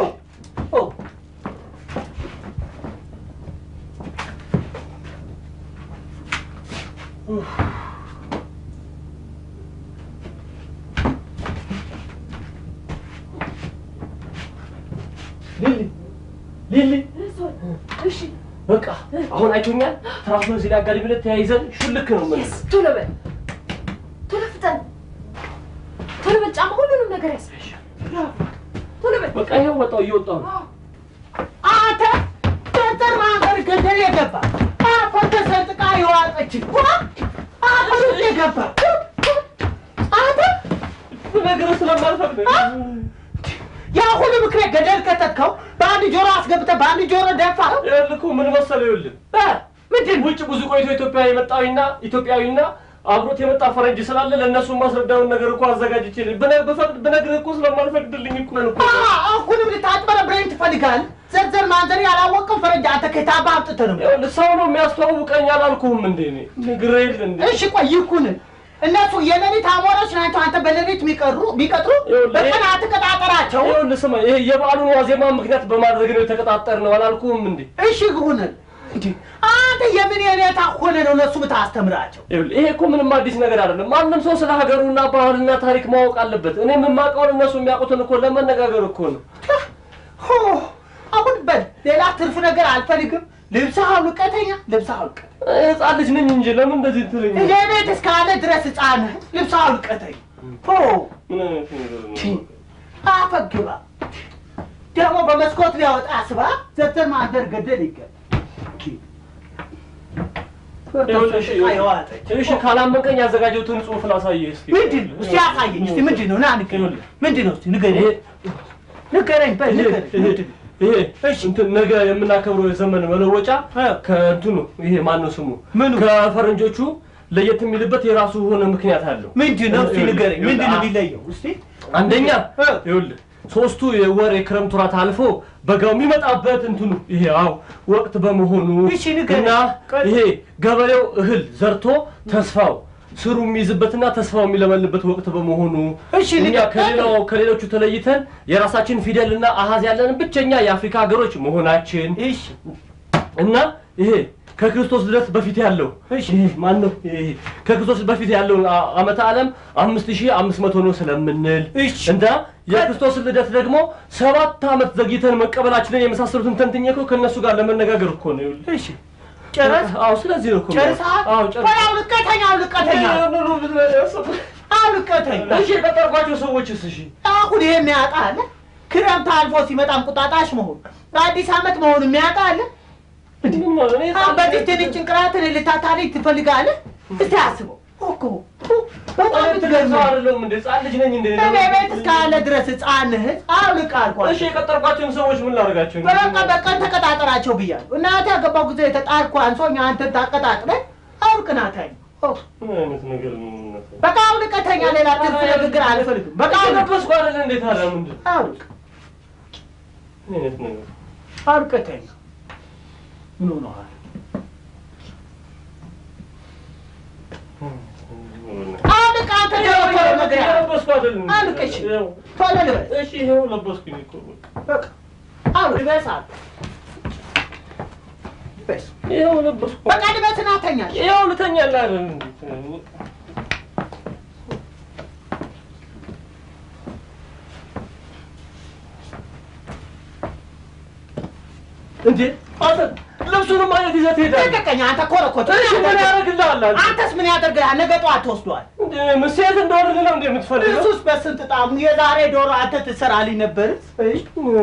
ሊሊ ሊሊ እሺ በቃ አሁን አይቶኛል። ትራሱን እዚህ ላይ አጋድሚ ብለን ተያይዘን ሹልክ ነው የምንለው። ቶሎ በል ቶሎ ፍጠን ቶሎ በል ጫማ ሁሉንም ነገር ያሳይሽ ቶሎ በል በቃ ይኸው ወጣው እየወጣው ነው። አንተ ዶክተር ማህበር ገደል የገባ አፈር ተሰንጥቃ የዋጠች አፈር ውስጥ የገባ አንተ ነገር ስለማልፈቅድ ያ ሁሉ ምክንያት ገደል ከተትከው በአንድ ጆሮ አስገብተህ በአንድ ጆሮ ደፋ ይኸውልህ እኮ ምን መሰለህ ይኸውልህ ምንድን ውጭ ብዙ ቆይቶ ኢትዮጵያ የመጣዊና ኢትዮጵያዊና አብሮት የመጣ ፈረንጅ ስላለ ለእነሱ ማስረዳውን ነገር እኮ አዘጋጅቼ ብነ- ብፈቅድ ብነግርህ እኮ ስለማልፈቅድልኝ እኮ ነው እኮ። አሁንም ልታጭበረብረኝ ትፈልጋለህ? ዘርዘር ማንዘር ያላወቅም ፈረንጅ አንተ ከታባ አምጥተህ ነው ይኸውልህ ሰው ነው የሚያስተዋውቀኝ አላልኩህም እንዴ እኔ ነግሬህ የለ እንዴ እሺ ቆይ ይኩን እነሱ የሌሊት አሞሮች ናቸው። አንተ በሌሊት የሚቀሩ ቢቀጥሩ በቀን አትቀጣጠራቸው። ይኸውልህ ስማ ይሄ የበዓሉን ዋዜማ ምክንያት በማድረግ ነው የተቀጣጠር ነው አላልኩህም እንዴ እሺ ይሁን እንዴ አንተ የምን የኔታ ሆነ ነው እነሱ ምታስተምራቸው? ይኸውልህ ይሄ እኮ ምንም አዲስ ነገር አይደለም። ማንም ሰው ስለ ሀገሩና ባህልና ታሪክ ማወቅ አለበት። እኔ የማውቀውን እነሱ የሚያውቁትን እኮ ለመነጋገር እኮ ነው። ሆ አሁን በል ሌላ ትርፍ ነገር አልፈልግም። ልብስህ አውልቀተኛ ልብስህ አውልቀ ህፃን ልጅ ነኝ እንጂ ለምን እንደዚህ ትለኝ? እኔ ቤት እስካለ ድረስ ህፃን ነህ። ልብስህ አውልቀተኝ ሆ ምን አይነት ነገር ነው? አፈግባ ደግሞ በመስኮት ሊያወጣ ስባ ዘተን ማንደር ገደል ይገል ይኸውልህ እሺ፣ እሺ ካላመንከኝ ያዘጋጀሁትን ጽሑፍ ላሳየህ እስኪ። ምንድን ነው? እስቲ አሳየኝ። እስቲ ምንድን ነው? ና ንገረኝ። ምንድን ነው? እስቲ ንገረኝ። ንገረኝ። በል ንገረኝ። ምንድን ነው? ይሄ እንትን ነገ የምናከብረው የዘመን መለወጫ ከእንትኑ ይሄ ማነው ስሙ ከፈረንጆቹ ለየት የሚልበት የራሱ የሆነ ምክንያት አለው። ምንድን ነው? እስቲ ንገረኝ። ምንድን ነው የሚለየው? እስቲ አንደኛ ይኸውልህ ሶስቱ የወር የክረምት ወራት አልፎ በጋው የሚመጣበት እንትኑ ይሄ አው ወቅት በመሆኑ እና ይሄ ገበሬው እህል ዘርቶ ተስፋው ስሩ የሚይዝበትና ተስፋው የሚለመልበት ወቅት በመሆኑ እኛ ከሌላው ከሌሎቹ ተለይተን የራሳችን ፊደልና አሃዝ ያለን ብቸኛ የአፍሪካ ሀገሮች መሆናችን እና ይሄ ከክርስቶስ ልደት በፊት ያለው ይሄ ማን ነው? ይሄ ከክርስቶስ በፊት ያለው አ- ዓመተ ዓለም አምስት ሺህ አምስት መቶ ነው ስለምንል እና የክርስቶስ ልደት ደግሞ ሰባት ዓመት ዘግይተን መቀበላችንን የመሳሰሉትን ተንትኜ እኮ ከእነሱ ጋር ለመነጋገር እኮ ነው። ይኸውልህ። ጨረስ? አዎ፣ ስለዚህ ነው እኮ ጨርሰሃል? አዎ፣ ጨርስ ቆይ አውልቀተኛ፣ አውልቀተኛ፣ አውልቀተኛ። እሺ፣ የቀጠርኳቸው ሰዎችስ? እሺ አሁን ይሄ የሚያውቃ አለ? ክረምት አልፎ ሲመጣ እንቁጣጣሽ መሆኑ አዲስ ዓመት መሆኑ የሚያውቃ አለ? አሁን በዚህ ትንሽ ጭንቅላትን ልታታልኝ ትፈልጋለህ? እስቲ አስበው እኮ በጣም እኔ ትልቅ ትገርም ሰው አይደለሁም እንዴ? ህፃን ልጅ ነኝ እንዴ? እኔ ቤት እስካለ ድረስ ህፃን ነህ አውልቅ አልኳት። እሺ የቀጠርኳቸውን ሰዎች ምን ላደርጋቸው? በቃ በቀን ተቀጣጠራቸው ብያለሁ። እናቴ ያገባው ጊዜ የተጣልኩ አንሶኝ አንተን ታቀጣጥለህ አውልቅ ናታኝ ምን አይነት ነገር ነው? በቃ አውልቀተኛ ሌላ ትርፍ ንግግር አልፈልግም። በቃ አውልቅ ለበስኩ አይደል እንዴ? ታዲያ ምንድን አውልቅ ምን አይነት ነገር አውልቀተኛ ምን ሆነዋል? አውልቅ አንተ ደግሞ ቶሎ ነገር ያለ ለበስኩ አይደል እንዴ? አውልቅ እሺ ቶሎ ልበስ እሺ ይኸው ለበስኩኝ እኮ በቃ አውልቅ ልበስ አልኩ። ልበስ ይኸው ለበስኩ በቃ ልበስ ናተኛ ይኸው ልተኛለህ አይደል እንዴ? እንዴ አንተ ልብሱንም አይነት ይዘህ ትሄዳለህ። ልቀቀኝ አንተ ኮረኮት እሺ ምን ያደርግልሃል? አንተ? አንተስ ምን ያደርግልሃል? ነገ ጠዋት ትወስደዋል። እንዴ ሴት እንደሆነ ነው እንዴ የምትፈልገው? እሱስ በስንት ጣሙ የዛሬ ዶሮ አንተ ትሰራልኝ ነበር። እሺ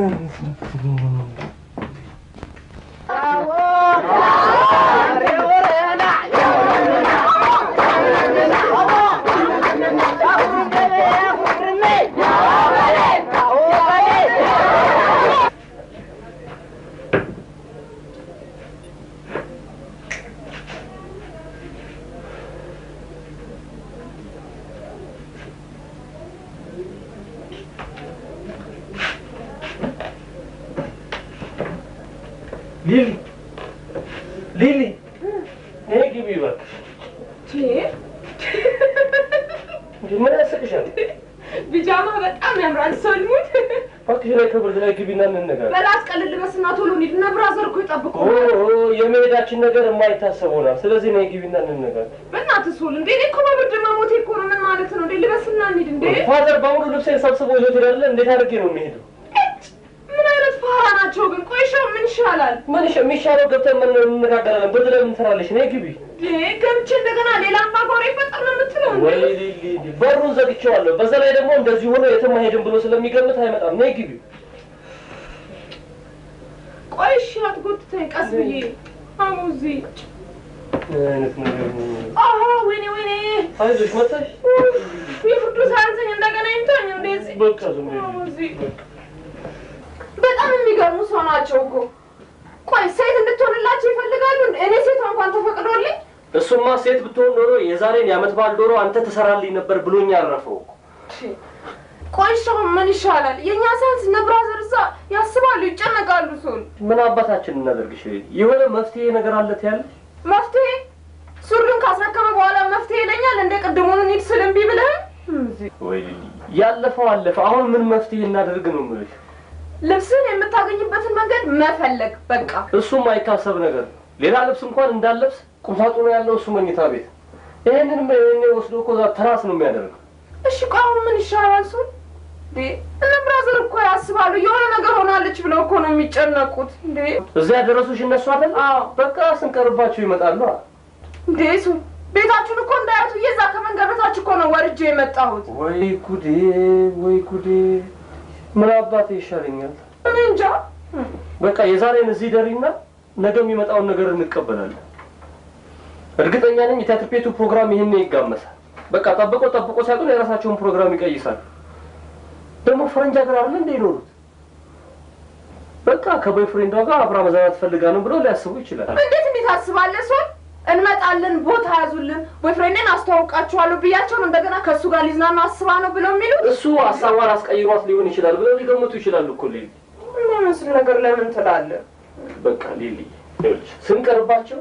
ሊሊ ሊሊ ነይ ግቢ እባክሽ። እንዴ ምን ያስቅሻል? ቢጃማ በጣም ያምራል። ሰልሙት እባክሽ ላይ ከብርድ ላይ ግቢና እንነጋገር። በላስ ቀልል በስና ቶሎ እንሂድ እና ብራዘር እኮ ኦ ይጠብቁ። ኦ፣ የመሄዳችን ነገር የማይታሰብ ሆኗል። ስለዚህ ነይ ግቢና እንነጋገር። በእናትህ ሶል እንዴ እኔ እኮ በብርድ መሞቴ እኮ ነው። ምን ማለት ነው እንዴ? ልበስና እንሂድ እንዴ። ፋዘር በሙሉ ልብሴን ሰብስቦ ይዞት ሄዳለ። እንዴት አድርጌ ነው የሚሄደው? ምን አይነት ፋራ ናቸው ግን? ቆይሻው ምን ይሻላል? ምን ይሻ- የሚሻለው ገብተን ምን እንነጋገራለን። ብርድ ላይ ምን ትሰራለሽ? ነይ ግቢ። እንዴ ገብቼ እንደገና ሌላ አምባጓሮ ይፈጠር ነው የምትለው እንዴ? ወይ ሊሊ፣ በሩን ዘግቼዋለሁ። በዛ ላይ ደግሞ እንደዚህ ሆኖ የትም አይሄድም ብሎ ስለሚገምት አይመጣም። ነይ ግቢ። ቆይ እሺ አትጎትተኝ፣ ቀስ ብዬ አሙዚ ምን አይነት ነገር ነው? አሀ ወይኔ ወይኔ አይዞሽ መጣሽ። የፍርዱ ሳያንሰኝ እንደገና ይምታኝ እንደዚህ በቃ ዝም በይ። አሙዚ በጣም የሚገርሙ ሰው ናቸው እኮ። ቆይ ሴት እንድትሆንላቸው ይፈልጋሉ። እንዴ? እኔ ሴቷ እንኳን ተፈቅዶልኝ እሱማ ሴት ብትሆን ኖሮ የዛሬን የዓመት በዓል ዶሮ አንተ ትሰራልኝ ነበር ብሎኝ አረፈው እኮ። ቆይ ሰው ምን ይሻላል? የእኛ ሳንስ ነብራዘር እዛ ያስባሉ፣ ይጨነቃሉ። ሰውን ምን አባታችን እናደርግሽ? የሆነ መፍትሄ ነገር አለ ትያለሽ? መፍትሄ ሱሪን ካስረከበ በኋላ መፍትሄ ይለኛል። እንደ ቅድሙን እንሂድ ስል እምቢ ብለህ ወይ ያለፈው አለፈ። አሁን ምን መፍትሄ እናደርግ ነው የምልሽ። ልብስን የምታገኝበትን መንገድ መፈለግ በቃ። እሱም አይታሰብ ነገር ነው። ሌላ ልብስ እንኳን እንዳለብስ ቁምሳጥኑ ያለው እሱ መኝታ ቤት። ይሄንንም ይሄኔ ወስዶ እኮ እዛ ትራስ ነው የሚያደርገው። እሺ ቆይ አሁን ምን ይሻላል? ሱን እነ ብራዘር እኮ ያስባሉ። የሆነ ነገር ሆናለች ብለው እኮ ነው የሚጨነቁት። እንዴ እዚያ ያደረሱሽ እነሱ አይደል? በቃ ስንቀርባቸው ይመጣሉ። እንዴ ሱን ቤታችሁን እኮ እንዳያቱ እየዛ ከመንገድ በታች እኮ ነው ወርጄ የመጣሁት። ወይ ጉዴ፣ ወይ ጉዴ! ምን አባቴ ይሻለኛል? እኔ እንጃ። በቃ የዛሬን እዚህ ደሪና ነገ የሚመጣውን ነገር እንቀበላለን። እርግጠኛ ነኝ የቲያትር ቤቱ ፕሮግራም ይህን ይጋመሳል። በቃ ጠብቆ ጠብቆ ሲያጡን የራሳቸውን ፕሮግራም ይቀይሳሉ። ደግሞ ፈረንጅ ሀገር አይደል እንደ ይኖሩት በቃ ከቦይፍሬንዷ ጋር አብራ መዝናናት ፈልጋ ነው ብለው ሊያስቡ ይችላል። እንዴት እንዴት አስባለህ? ሱን እንመጣለን፣ ቦታ ያዙልን፣ ቦይፍሬንድን አስተዋውቃችኋለሁ ብያቸው ነው እንደገና ከእሱ ጋር ሊዝናኑ አስባ ነው ብለው የሚሉት። እሱ ሀሳቧን አስቀይሯት ሊሆን ይችላል ብለው ሊገምቱ ይችላሉ እኮ ሊሊ። የማይመስል ነገር ለምን ትላለህ? በቃ ሊሊ ይኸውልሽ፣ ስንቀርባቸው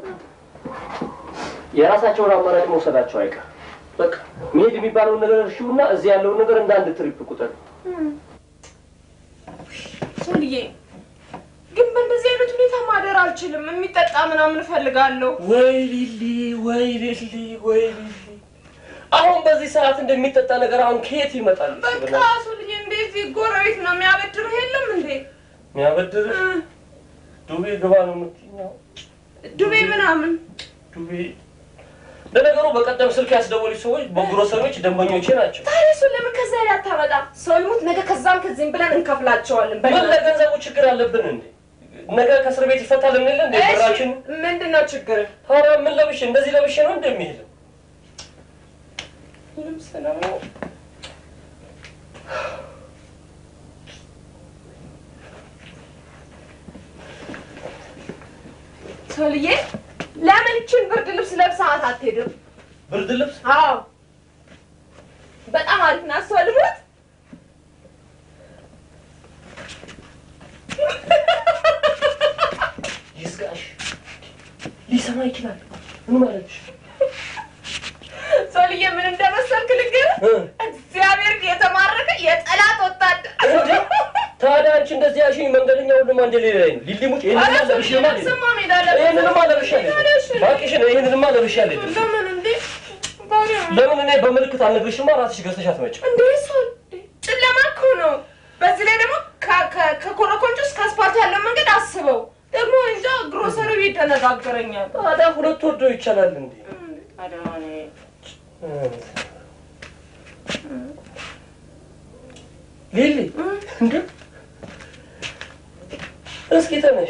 የራሳቸውን አማራጭ መውሰዳቸው አይቀር። በቃ መሄድ የሚባለውን ነገር እርሺውና እዚህ ያለውን ነገር እንደ አንድ ትሪፕ ቁጠር። ሶልዬ ግን በእንደዚህ አይነት ሁኔታ ማደር አልችልም። የሚጠጣ ምናምን እፈልጋለሁ። ወይ ሊሊ፣ ወይ ሊሊ፣ ወይ ሊሊ፣ አሁን በዚህ ሰዓት እንደሚጠጣ ነገር አሁን ከየት ይመጣል? በቃ ሶልዬ እንደዚህ ጎረቤት ነው የሚያበድርህ የለም እንዴ? የሚያበድርህ ዱቤ ግባ ነው የምትይኝ? ዱቤ ምናምን ዱቤ ለነገሩ በቀደም ስልክ ያስደወሉኝ ሰዎች በግሮሰሪዎች ደንበኞቼ ናቸው። ታዲያ እሱን ለምን ከዛ ላይ አታመጣም? ሰው ይሙት ነገ ከዛም ከዚህም ብለን እንከፍላቸዋለን። ምን ለገንዘቡ ችግር አለብን እንዴ? ነገ ከእስር ቤት ይፈታል እንል እንዴ? ብራችን ምንድን ነው ችግር? ታዲያ ምን ለብሼ እንደዚህ ለብሼ ነው እንደሚሄድ ልብስ ነው። ሶልዬ ለምን ይችን ብርድ ልብስ ለብሰሃት አትሄድም? ብርድ ልብስ? አዎ በጣም አሪፍ ናት። ሶልሙት ይስቃሽ። ሊሰማ ይችላል። ምን ማለትሽ? ሶልዬ ምን እንደመሰልክ ልንገርህ። እግዚአብሔር የተማረከ የጠላት ወታደር ታዲያ አንቺ እንደዚህ ያልሽኝ መንገደኛ ሁሉም አንድ ሌላ ላይ ነው። ሊሊሙጭ ይሄንንማ ለብሼማ አልሄድም። ስማ ሜዳ ለብሰህ ይሄንንማ ለብሼ አልሄድም። እባክሽን ይሄንንማ ለብሼ አልሄድም። ለምን እንዴ? ባሪያ ለምን እኔ በምልክት አልነግርሽማ ራስሽ ገዝተሽ አትመጭም። እንዴ ሶል ጨለማ እኮ ነው። በዚህ ላይ ደግሞ ከ- ከ- ከኮረኮንች እስከ አስፓልት ያለው መንገድ አስበው። ደግሞ እንጃ ግሮሰሪ ቤት ተነጋግረኛል። ታዲያ ሁለት ወዶ ይቻላል እንዴ? ታዲያ እኔ ሊሊ እንዴ እስኪ ተነሽ።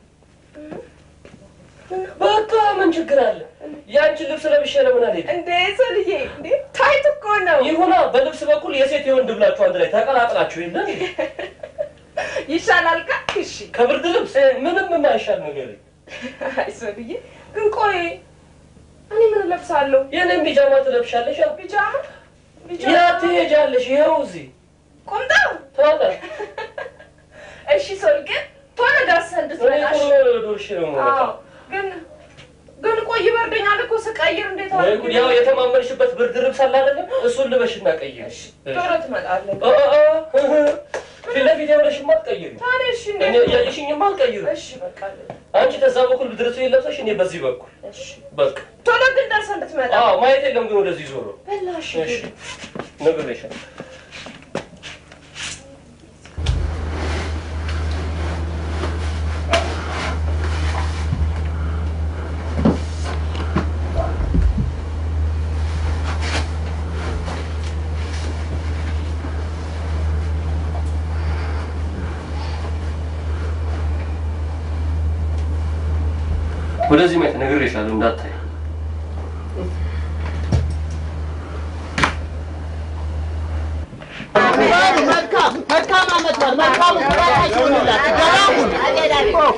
በቃ ምን ችግር አለ? ያንቺን ልብስ ለብሼ ለምን አልሄድም? እንዴ ሶልዬ እንዴ ታይት እኮ ነው። ይሁና በልብስ በኩል የሴት የወንድ ብላችሁ አንድ ላይ ተቀላቅላችሁ የለ እንዴ? ይሻላል ካ እሺ ከብርድ ልብስ ምንም የማይሻል ነገር አይ ሶልዬ ግን ቆይ እኔ ምን እለብሳለሁ? የኔን ቢጃማ ትለብሻለሽ። ያ ቢጃማ ያ ትሄጃለሽ። ይኸው እዚህ ቁምጣው ታዲያ እሺ ሶል ግን ቶሎ ደርሰህ እኔ እንድትመጣ እሺ? ቶሎ ዶርሽ ነው አዎ የምመጣው። ግን ግን ቆይ ይበርደኛል እኮ ስቀይር እንዴት ወይ አድርጌ ጉድ! ያው የተማመንሽበት ብርድ ልብስ አለ አይደለም? እሱን ልበሽና ቀይር። ቶሎ ትመጣለህ። አ አ አ ፊት ለፊት የሆነሽማ አትቀይሪ። ታዲያ እሺ እኔ እንዴት እያየሽኝማ አልቀይርም። እሺ በቃ አንቺ ከዛ በኩል ብድርቱ ለብሰሽ እኔ በዚህ በኩል እሺ በቃ ቶሎ ግን ደርሰህ እንድትመጣ አዎ ማየት የለም ግን ወደዚህ ዞሮ በላሽ እሺ ነግሬሻለሁ። ወደዚህ ማየት ነግሬሻለሁ እንዳታይ መልካም መልካም ዓመት በዓል መልካም ጉባኤ ይሁንላችሁ። ደህና ሁኑ።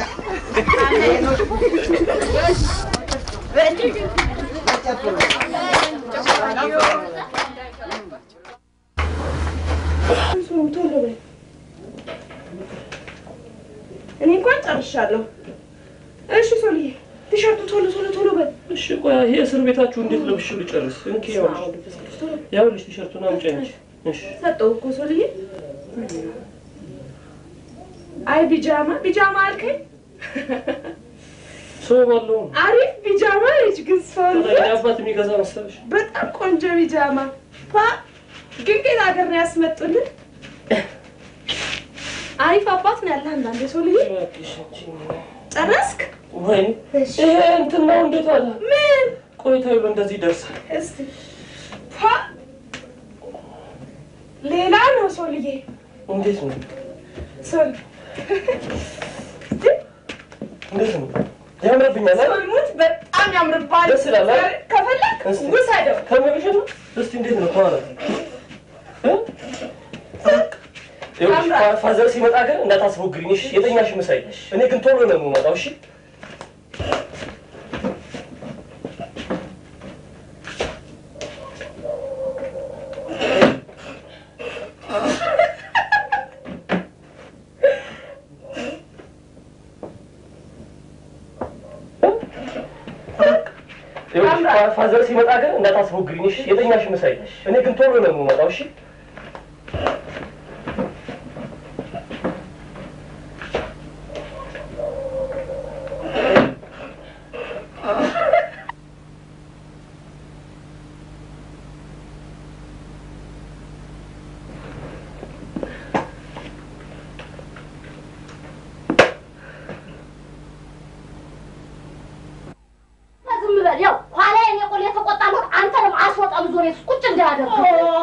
ቶሎ በል። እኔ እንኳን ጨርሻለሁ። እሺ ሶልዬ ቲሸርቱ ቶሎ ቶሎ ቶሎ በል። እሺ ቆይ ይሄ እስር ቤታችሁ እንዴት ለብሼ ልጨርስ? እንኪ ያውልሽ ያውልሽ ቲሸርቱን አምጪ አንቺ። እሺ ሰጠው እኮ ሶልዬ። አይ ቢጃማ ቢጃማ አልከኝ። ሰው ባለው አሪፍ ቢጃማ ነች ግን ሶል ታዲያ አባት የሚገዛ መሰለሽ? በጣም ቆንጆ ቢጃማ ፓ ግን ከየት ሀገር ነው ያስመጡልን? አሪፍ አባት ነው ያለ አንዳንዴ ሶልዬ። ጨረስክ? ወይ ይሄ እንትን ነው እንዴት አለ? ምን ቆይታ ይሉ እንደዚህ ይደርሳል። እስቲ ፓ ሌላ ነው ሶልዬ። እንዴት ነው? ሶል እንዴት ነው? ያምርብኛል አይደል? ሶልሙት በጣም ያምርባል። ደስ ይላል አይደል? ከፈለክ እስቲ ውሰደው። ከምርሽ ነው? እስቲ እንዴት ነው ከኋላ እ? ይኸውልሽ ፋ- ፋዘር ሲመጣ ግን እንዳታስቦግሪኝ እሺ? የተኛሽ ምሳይ። እኔ ግን ቶሎ ነው የምመጣው እሺ? ይኸውልሽ ፋ- ፋዘር ሲመጣ ግን እንዳታስቦግሪኝ እሺ? የተኛሽ ምሳይ። እኔ ግን ቶሎ ነው የምመጣው እሺ? ዝም በል ያው ኋላ የኔ ቆል የተቆጣለሁ አንተንም አስወጣም ዞሬ ቁጭ እንዳያደርግ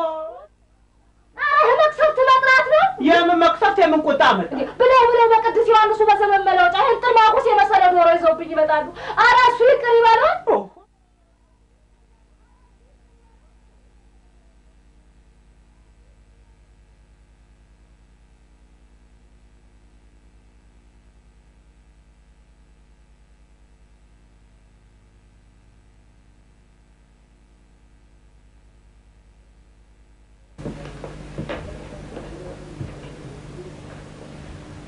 ኧረ መቅሰፍት መጥራት ነው የምን መቅሰፍት የምን ቁጣ መጣ? ብለው ብለው በቅዱስ ዮሐንሱ በዘመን መለወጫ ይህን ጥርማቁስ የመሰለ ዶሮ ይዘውብኝ ይመጣሉ። ኧረ እሱ ይቅር ይበለው።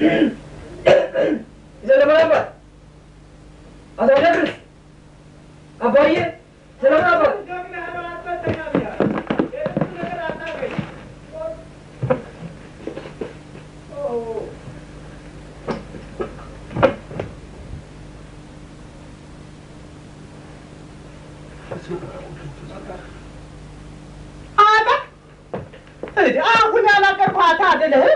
ሰለሞን አባት አቶ ደብርስ አባዬ ሰለሞን አባት አንተ አሁን ያላቀርኳት አይደለህም?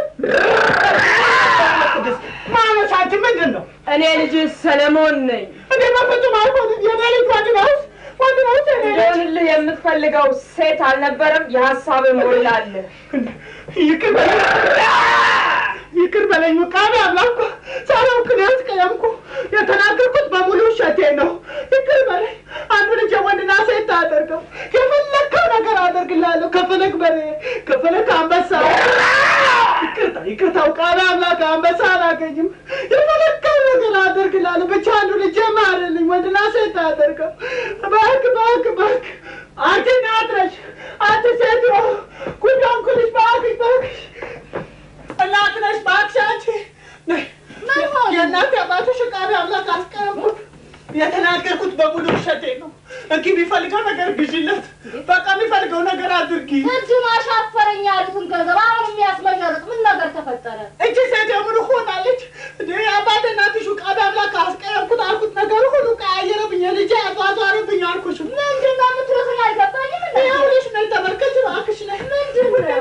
ማነሽ አንቺ? ምንድን ነው? እኔ ልጅ ሰለሞን ነኝ። እኔ በፍጹም አይሆንም። የኔ ልጅ ወንድ ነው ወንድ ነው የኔ ልጅ። እንደሆንልህ የምትፈልገው ሴት አልነበረም? የሀሳብ ሞላልህ። ይቅር በለኝ ይቅር በለኝ። ቃቢ አምላኩ ሳላውቅ ነው ያስቀየምኩ። የተናገርኩት በሙሉ ውሸቴ ነው። ይቅር በለኝ። አንዱ ልጅ ወንድና ሴት አደርገው የፈለግከው ነገር አደርግልሃለሁ። ከፈለግ በሬ ከፈለግ አንበሳ። ይቅርታ ይቅርታ። ቃቢ አምላክ አንበሳ አላገኝም። የፈለግከው ነገር አደርግልሃለሁ። ብቻ አንዱ ልጅ ማርልኝ። ወንድና ሴት አደርገው። እባክህ እባክህ እባክህ። አንቺ ናትረሽ አንቺ ሴትዮ ጉዳንኩልሽ እባክሽ እባክሽ እናት ነሽ እባክሽ አንቺ ነይ። የእናቴ አባትሽ ቃቢ አምላክ አስቀረምኩት። የተናገርኩት በሙሉ ውሸቴ ነው። እንኪ የሚፈልገው ነገር ግዢለት። በቃ የሚፈልገው ነገር አድርጊ። ቅድም አሻፈረኝ ያሉትን ገንዘብ አሁን የሚያስመሸርጥ ምን ነገር ተፈጠረ? እቺ ሴት የምኑ ሆናለች? እንደ የአባቴ እናትሽ ቃቢ አምላክ አስቀረምኩት አልኩት። ነገር ሁሉ ቀያየረብኝ። ልጄ አዟዟረብኝ አልኩሽ። ምንድን ነው የምትሉት? አልገባኝም። ይኸውልሽ ነይ ተመልከች እባክሽ ነይ። ምንድን ነው?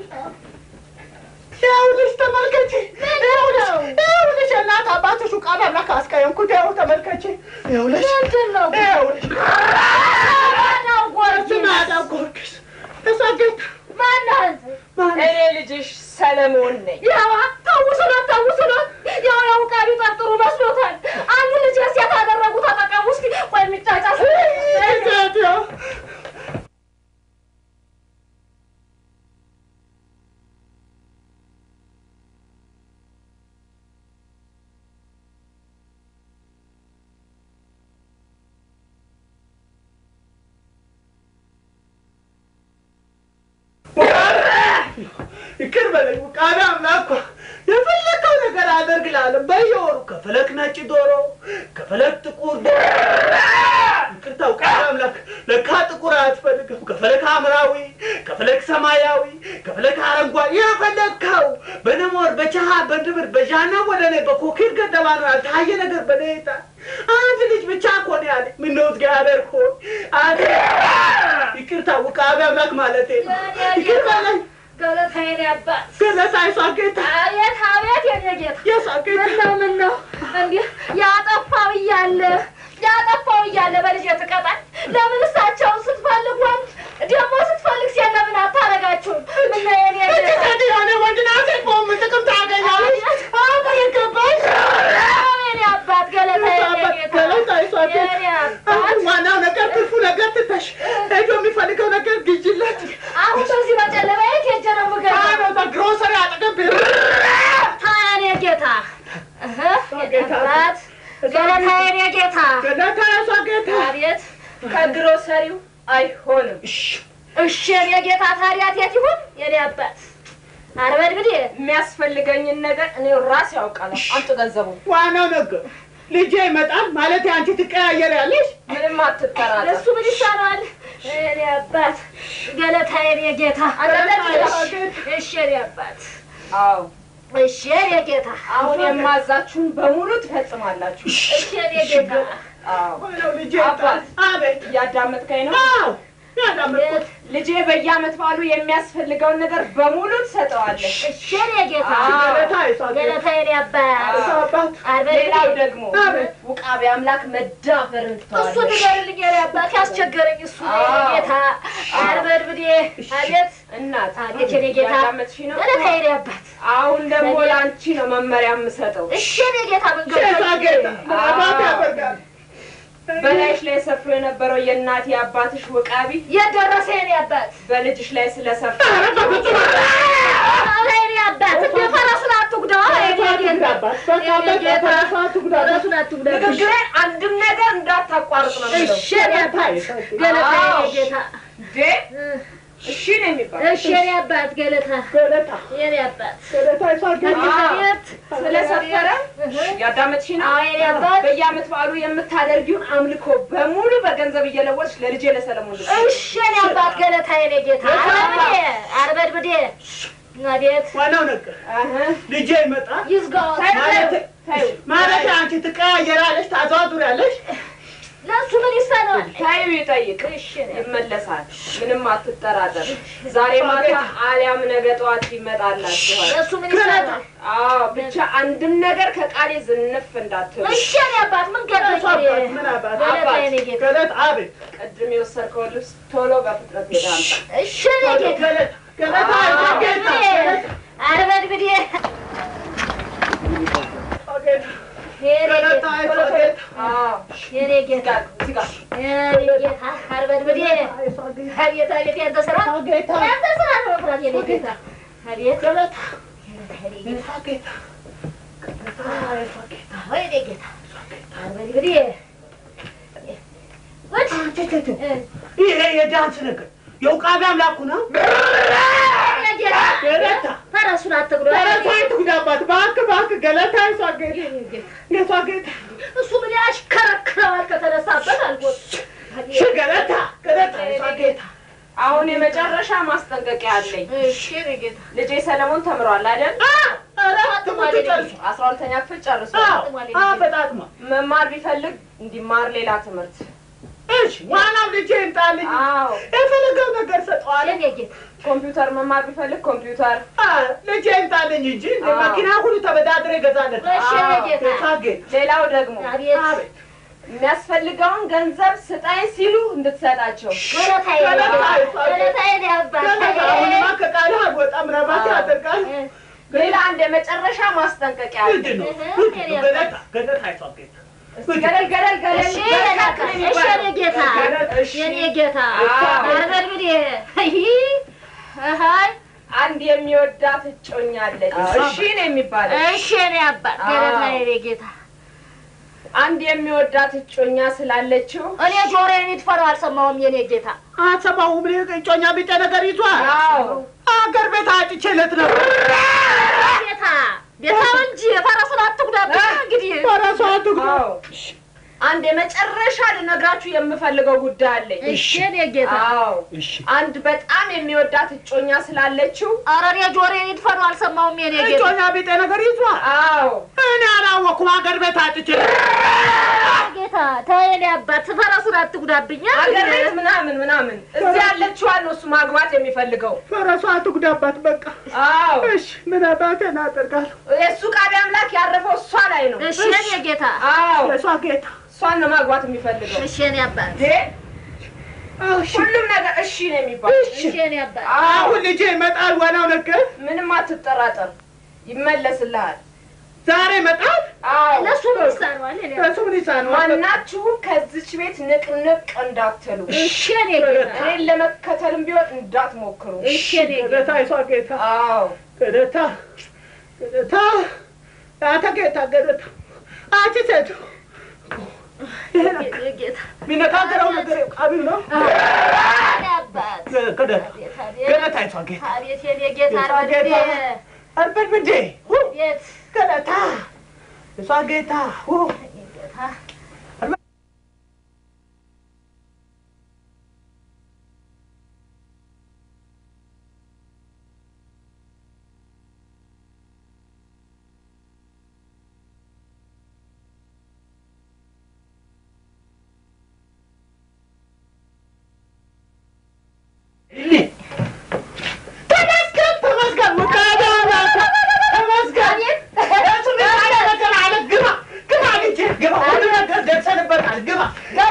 ይኸውልሽ ተመልከቺ። ይኸውልሽ ይኸውልሽ እናት አባትሽ ቃል አምላክ አስቀየምኩት። ይኸው ተመልከቺ። ይኸውልሽ ምንድን ነው? ይኸውልሽ ጎርጊስ ማዳም ጎርጊስ ተሳገት ማናት? እኔ ልጅሽ ሰለሞን ነኝ። ያው ታውሱናት ታውሱናት። ያው ያው ቃቢ ጠርጥሩ መስሎታል። አንዱ ልጅ ሴት አደረጉ። ተጠቀሙ እስኪ። ቆይ የሚጫጫስ ሴትዮ ይቅር በለኝ ቃቢ አምላክ የፈለከው ነገር አደርግልሃለሁ። በየወሩ ከፈለክ ነጭ ዶሮ፣ ከፈለክ ጥቁር ዶሮ። ይቅርታው ቃቢ አምላክ ለካ ጥቁር አትፈልግም። ከፈለክ ሐምራዊ፣ ከፈለክ ሰማያዊ፣ ከፈለክ አረንጓዴ የፈለግከው በነሞር በቸሃ በድብር በዣና ወደ ላይ በኮኪር ገደባ ነው ያልታየ ነገር በኔታ አንድ ልጅ ብቻ እኮ ነው ያለኝ። ምነው እግዚአብሔር ሆይ አንተ ይቅርታ ውቃቢ አምላክ ማለቴ ነው። ይቅር በለኝ ገለታዬን ያባት ገለታ የሷ ጌታ አቤት አቤት የኔ ጌታ የሷ ጌታ ምነው ምነው እንዲህ ያጠፋው እያለ ያጠፋው እያለ በልጅ ትቀጣል። ለምን እሳቸውን ስትፈልግ ወንድ ደግሞ ስትፈልግ ሴት ለምን አታረጋችሁም? ምነው የኔ ጌታ ሴት የሆነ ወንድና ሴት በሆኑ ጥቅም ታገኛለች። አሁን ይገባሽ የኔ አባት ገለታ የኔ ጌታ ገለታ የሷ ጌታ የኔ አባት አሁን ዋናው ነገር ትርፉ ነገር ትተሽ ሄዶ የሚፈልገው ነገር ግዢለት። አሁን በዚህ በጨለማ የት ሄጄ ነው የምገዛው? አዎ፣ በግሮሰሪ አጠገብ ታያ የኔ ጌታ እህ የኔ አባት ገለታ የኔ ጌታ ገለታ የሷ ጌታ አቤት ከግሮሰሪው አይሆንም። እሺ የኔ ጌታ ታዲያ የት ይሁን የኔ አባት አርበድብዴ የሚያስፈልገኝን ነገር እኔ ራሴ ያውቃለሁ። አምጡ ገንዘቡ። ዋናው ነገር ልጄ ይመጣል ማለት አንቺ ትቀያየሪያለሽ። ምንም አትጠራጠር። ለሱ ምን ይሻላል? የኔ አባት ገለታ የኔ ጌታ እሺ የኔ አባት አዎ እሺ የኔ ጌታ አሁን የማዛችሁን በሙሉ ትፈጽማላችሁ። እሺ የኔ ጌታ አዎ ዋናው ልጄ አባት አቤት እያዳመጥከኝ ነው? አዎ ያዳመጥኩት ልጄ በየዓመት በዓሉ የሚያስፈልገውን ነገር በሙሉ ትሰጠዋለህ። እሺ የኔ ጌታ ገለታ የሷ ጌታ ገለታ የኔ አባት የሷ አባት ሌላው ደግሞ አቤት ውቃቢ አምላክ መዳፈርን እሱ ትተዋለህ። ንገርልኝ የኔ አባት ያስቸገረኝ እሱ ነው የኔ አዎ። ጌታ አርበድብዴ አቤት እናት አቤት የኔ ጌታ እያዳመጥሽኝ ነው? ገለታ የኔ አባት አሁን ደግሞ ለአንቺ ነው መመሪያ የምሰጠው። እሺ የኔ ጌታ መንገድ የሷ ጌታ ምን አባት ያደርጋል? በላይሽ ላይ ሰፍሮ የነበረው የእናቴ አባትሽ ውቃቢ የደረሰ የኔ አባት በልጅሽ ላይ ስለሰፋ ኧረ የኔ አባት እንደ ፈረሱን አትጉዳው የኔ ጌታ የኔ ጌታ ፈረሱን አትጉዳው ንግግሬን አንድም ነገር እንዳታቋርጥ ነው የምለው። እሺ የኔ አባት ገለታ የኔ ጌታ እንዴ እሺ ነው የሚባል። እሺ የኔ አባት ገለታ ገለታ የኔ አባት ገለታ ይሷ አቤት ስለሰፈረ ያዳመጥሽ ነው። አዎ የኔ አባት በየዓመት በዓሉ የምታደርጊውን አምልኮ በሙሉ በገንዘብ እየለወጥሽ ለልጄ ለሰለሞን ልጅ እሺ የኔ አባት ገለታ የኔ ጌታ አርበድብዴ አርበድብዴ አቤት ዋናው ነገር ልጄ ይመጣል ይዝጋው ማለት ማለት አንቺ ትቀያየራለሽ ታዘዋዙሪያለሽ ለእሱ ምን ይሳነዋል? ታዩ ይጠይቅ ይመለሳል። ምንም አትጠራጠር። ዛሬ ማታ አሊያም ነገ ጠዋት ይመጣላችኋል። ለእሱ ምን ይሳነዋል? አዎ ብቻ አንድም ነገር ከቃሌ ዝንፍ እንዳትሉ። እሺ የኔ አባት ምን ገለታ ምን አባት ገለታ የኔ ጌታ ገለት አቤት ቅድም የወሰድከው ልብስ ቶሎ በፍጥነት ሄዳ አምጣ። እሺ የኔ ጌታ ገለታ ጌታ አርበድብዴ ገለታ ይሷ ጌታ የኔ ጌታ የኔ ጌታ አርበድብዴ አቤት አቤት ያንተ ስራ ያንተ ስራ ነው መፍራት የኔ ጌታ አቤት ገለታ ገለታ ጌታ ወይኔ ጌታ አርበድብዴ ይሄ የዳንስ ነገር የውቃቢ አምላኩ ነው ገለታ ፈረሱን አትግዶ ገለታ ይትጉዳባት እባክህ እባክህ ገለታ ይሷ ጌታ ጌታ ጌታ እሱ ምን ያሽከረክረዋል ከተነሳበት አልጎት እሺ ገለታ ገለታ ይሷ ጌታ አሁን የመጨረሻ ማስጠንቀቂያ አለኝ። እሺ የኔ ጌታ ልጄ ሰለሞን ተምሯል አይደል? ትምህርት ጨርሶ አስራ ሁለተኛ ክፍል ጨርሷል። በጣጥማ መማር ቢፈልግ እንዲማር ሌላ ትምህርት እሺ ዋናው ልጄ ይምጣልኝ አዎ የፈለገው ነገር ሰጠዋል የኔ ጌታ ኮምፒውተር መማር ቢፈልግ ኮምፒውተር ልጄ ይምጣልኝ እንጂ እንደ መኪና ሁሉ ተበዳድሬ ይገዛለት እሺ የኔ ጌታ ሌላው ደግሞ አቤት የሚያስፈልገውን ገንዘብ ስጠኝ ሲሉ እንድትሰጣቸው ገለታዬ ገለታዬ ነው አባት አሁንማ ከቃልህ አልወጣም ረባት ያደርጋል ሌላ አንድ የመጨረሻ ማስጠንቀቂያ አለ። ምንድን ነው ምንድን ነው ገለታ ገለታ ይሷ ጌታ እስቲ ገለል ገለል ገለል እሺ በርካታ ነው እሺ የሚባለው። የኔ ጌታ እሺ። የኔ ጌታ አዎ። አርበድብዴ አይ አንድ የሚወዳት እጮኛ አለች። እሺ ነው የሚባለው። እሺ የኔ አባት ገለታዬ የኔ ጌታ አንድ የሚወዳት እጮኛ ስላለችው እኔ ጆሮዬን ይድፈነው አልሰማሁም የኔ ጌታ አትሰማሁም እኔ እጮኛ ቢጤ ነገር ይዟል አዎ አገር ቤት አጭቼለት ነበር ጌታ ቤታው እንጂ ፈረሱን አትጉዳብኝ እንግዲህ ፈረሱ አትጉዳ አዎ አንድ የመጨረሻ ልነግራችሁ የምፈልገው ጉዳይ አለኝ። እሺ የኔ ጌታ አዎ አንድ በጣም የሚወዳት እጮኛ ስላለችው ኧረ እኔ ጆሮዬን ይድፈነው አልሰማሁም የኔ ጌታ እጮኛ ቢጤ ነገር ይዟል አዎ እኔ አላወኩም አገር ቤት አጭቼ ጌታ ተው የኔ አባት ፈረሱን አትጉዳብኝ አገር ቤት ምናምን ምናምን እዚህ ያለችዋን ነው እሱ ማግባት የሚፈልገው። ፈረሱ አትጉዳባት በቃ አዎ እሺ ምን አባቴ እናደርጋለሁ የእሱ ቃቢ አምላክ ያረፈው እሷ ላይ ነው። እሺ የኔ ጌታ አዎ የሷ ጌታ እሷን ነው ማግባት የሚፈልገው። እሺ የኔ አባት እንዴ ሁሉም ነገር እሺ ነው የሚባለው። እሺ የኔ አባት አሁን ልጄ ይመጣል ዋናው ነገር ምንም አትጠራጠር፣ ይመለስልሃል። ዛሬ ይመጣል አዎ ለእሱ ምን ይሳነዋል የኔ አባት? እሱ ምን ይሳነዋል ማናችሁም ከዚች ቤት ንቅንቅ እንዳትሉ። እሺ የኔ ጌታ እኔን ለመከተልም ቢሆን እንዳትሞክሩ። እሺ የኔ ጌታ ገለታ የሷ ጌታ አዎ ገለታ ገለታ አንተ ጌታ ገለታ አንቺ ሴቱ የኔ ጌታ የሚነጋገረው ነገር ቃቢው ነው የኔ አባት ገለታ አቤት አቤት ገለታ የሷ ጌታ አቤት የኔ ጌታ የሷ አርበድብዴ ጌታ አርበድብዴ አቤት ገለታ የሷ ጌታ ጌታ ተመስገን ተመስገን ውቃቢ አምላክ ተመስገን እሱ ሚሳለ ነገር አለ ግባ ግባ ልጄ ግባ ሁሉ ነገር ደርሰንበታል ግባ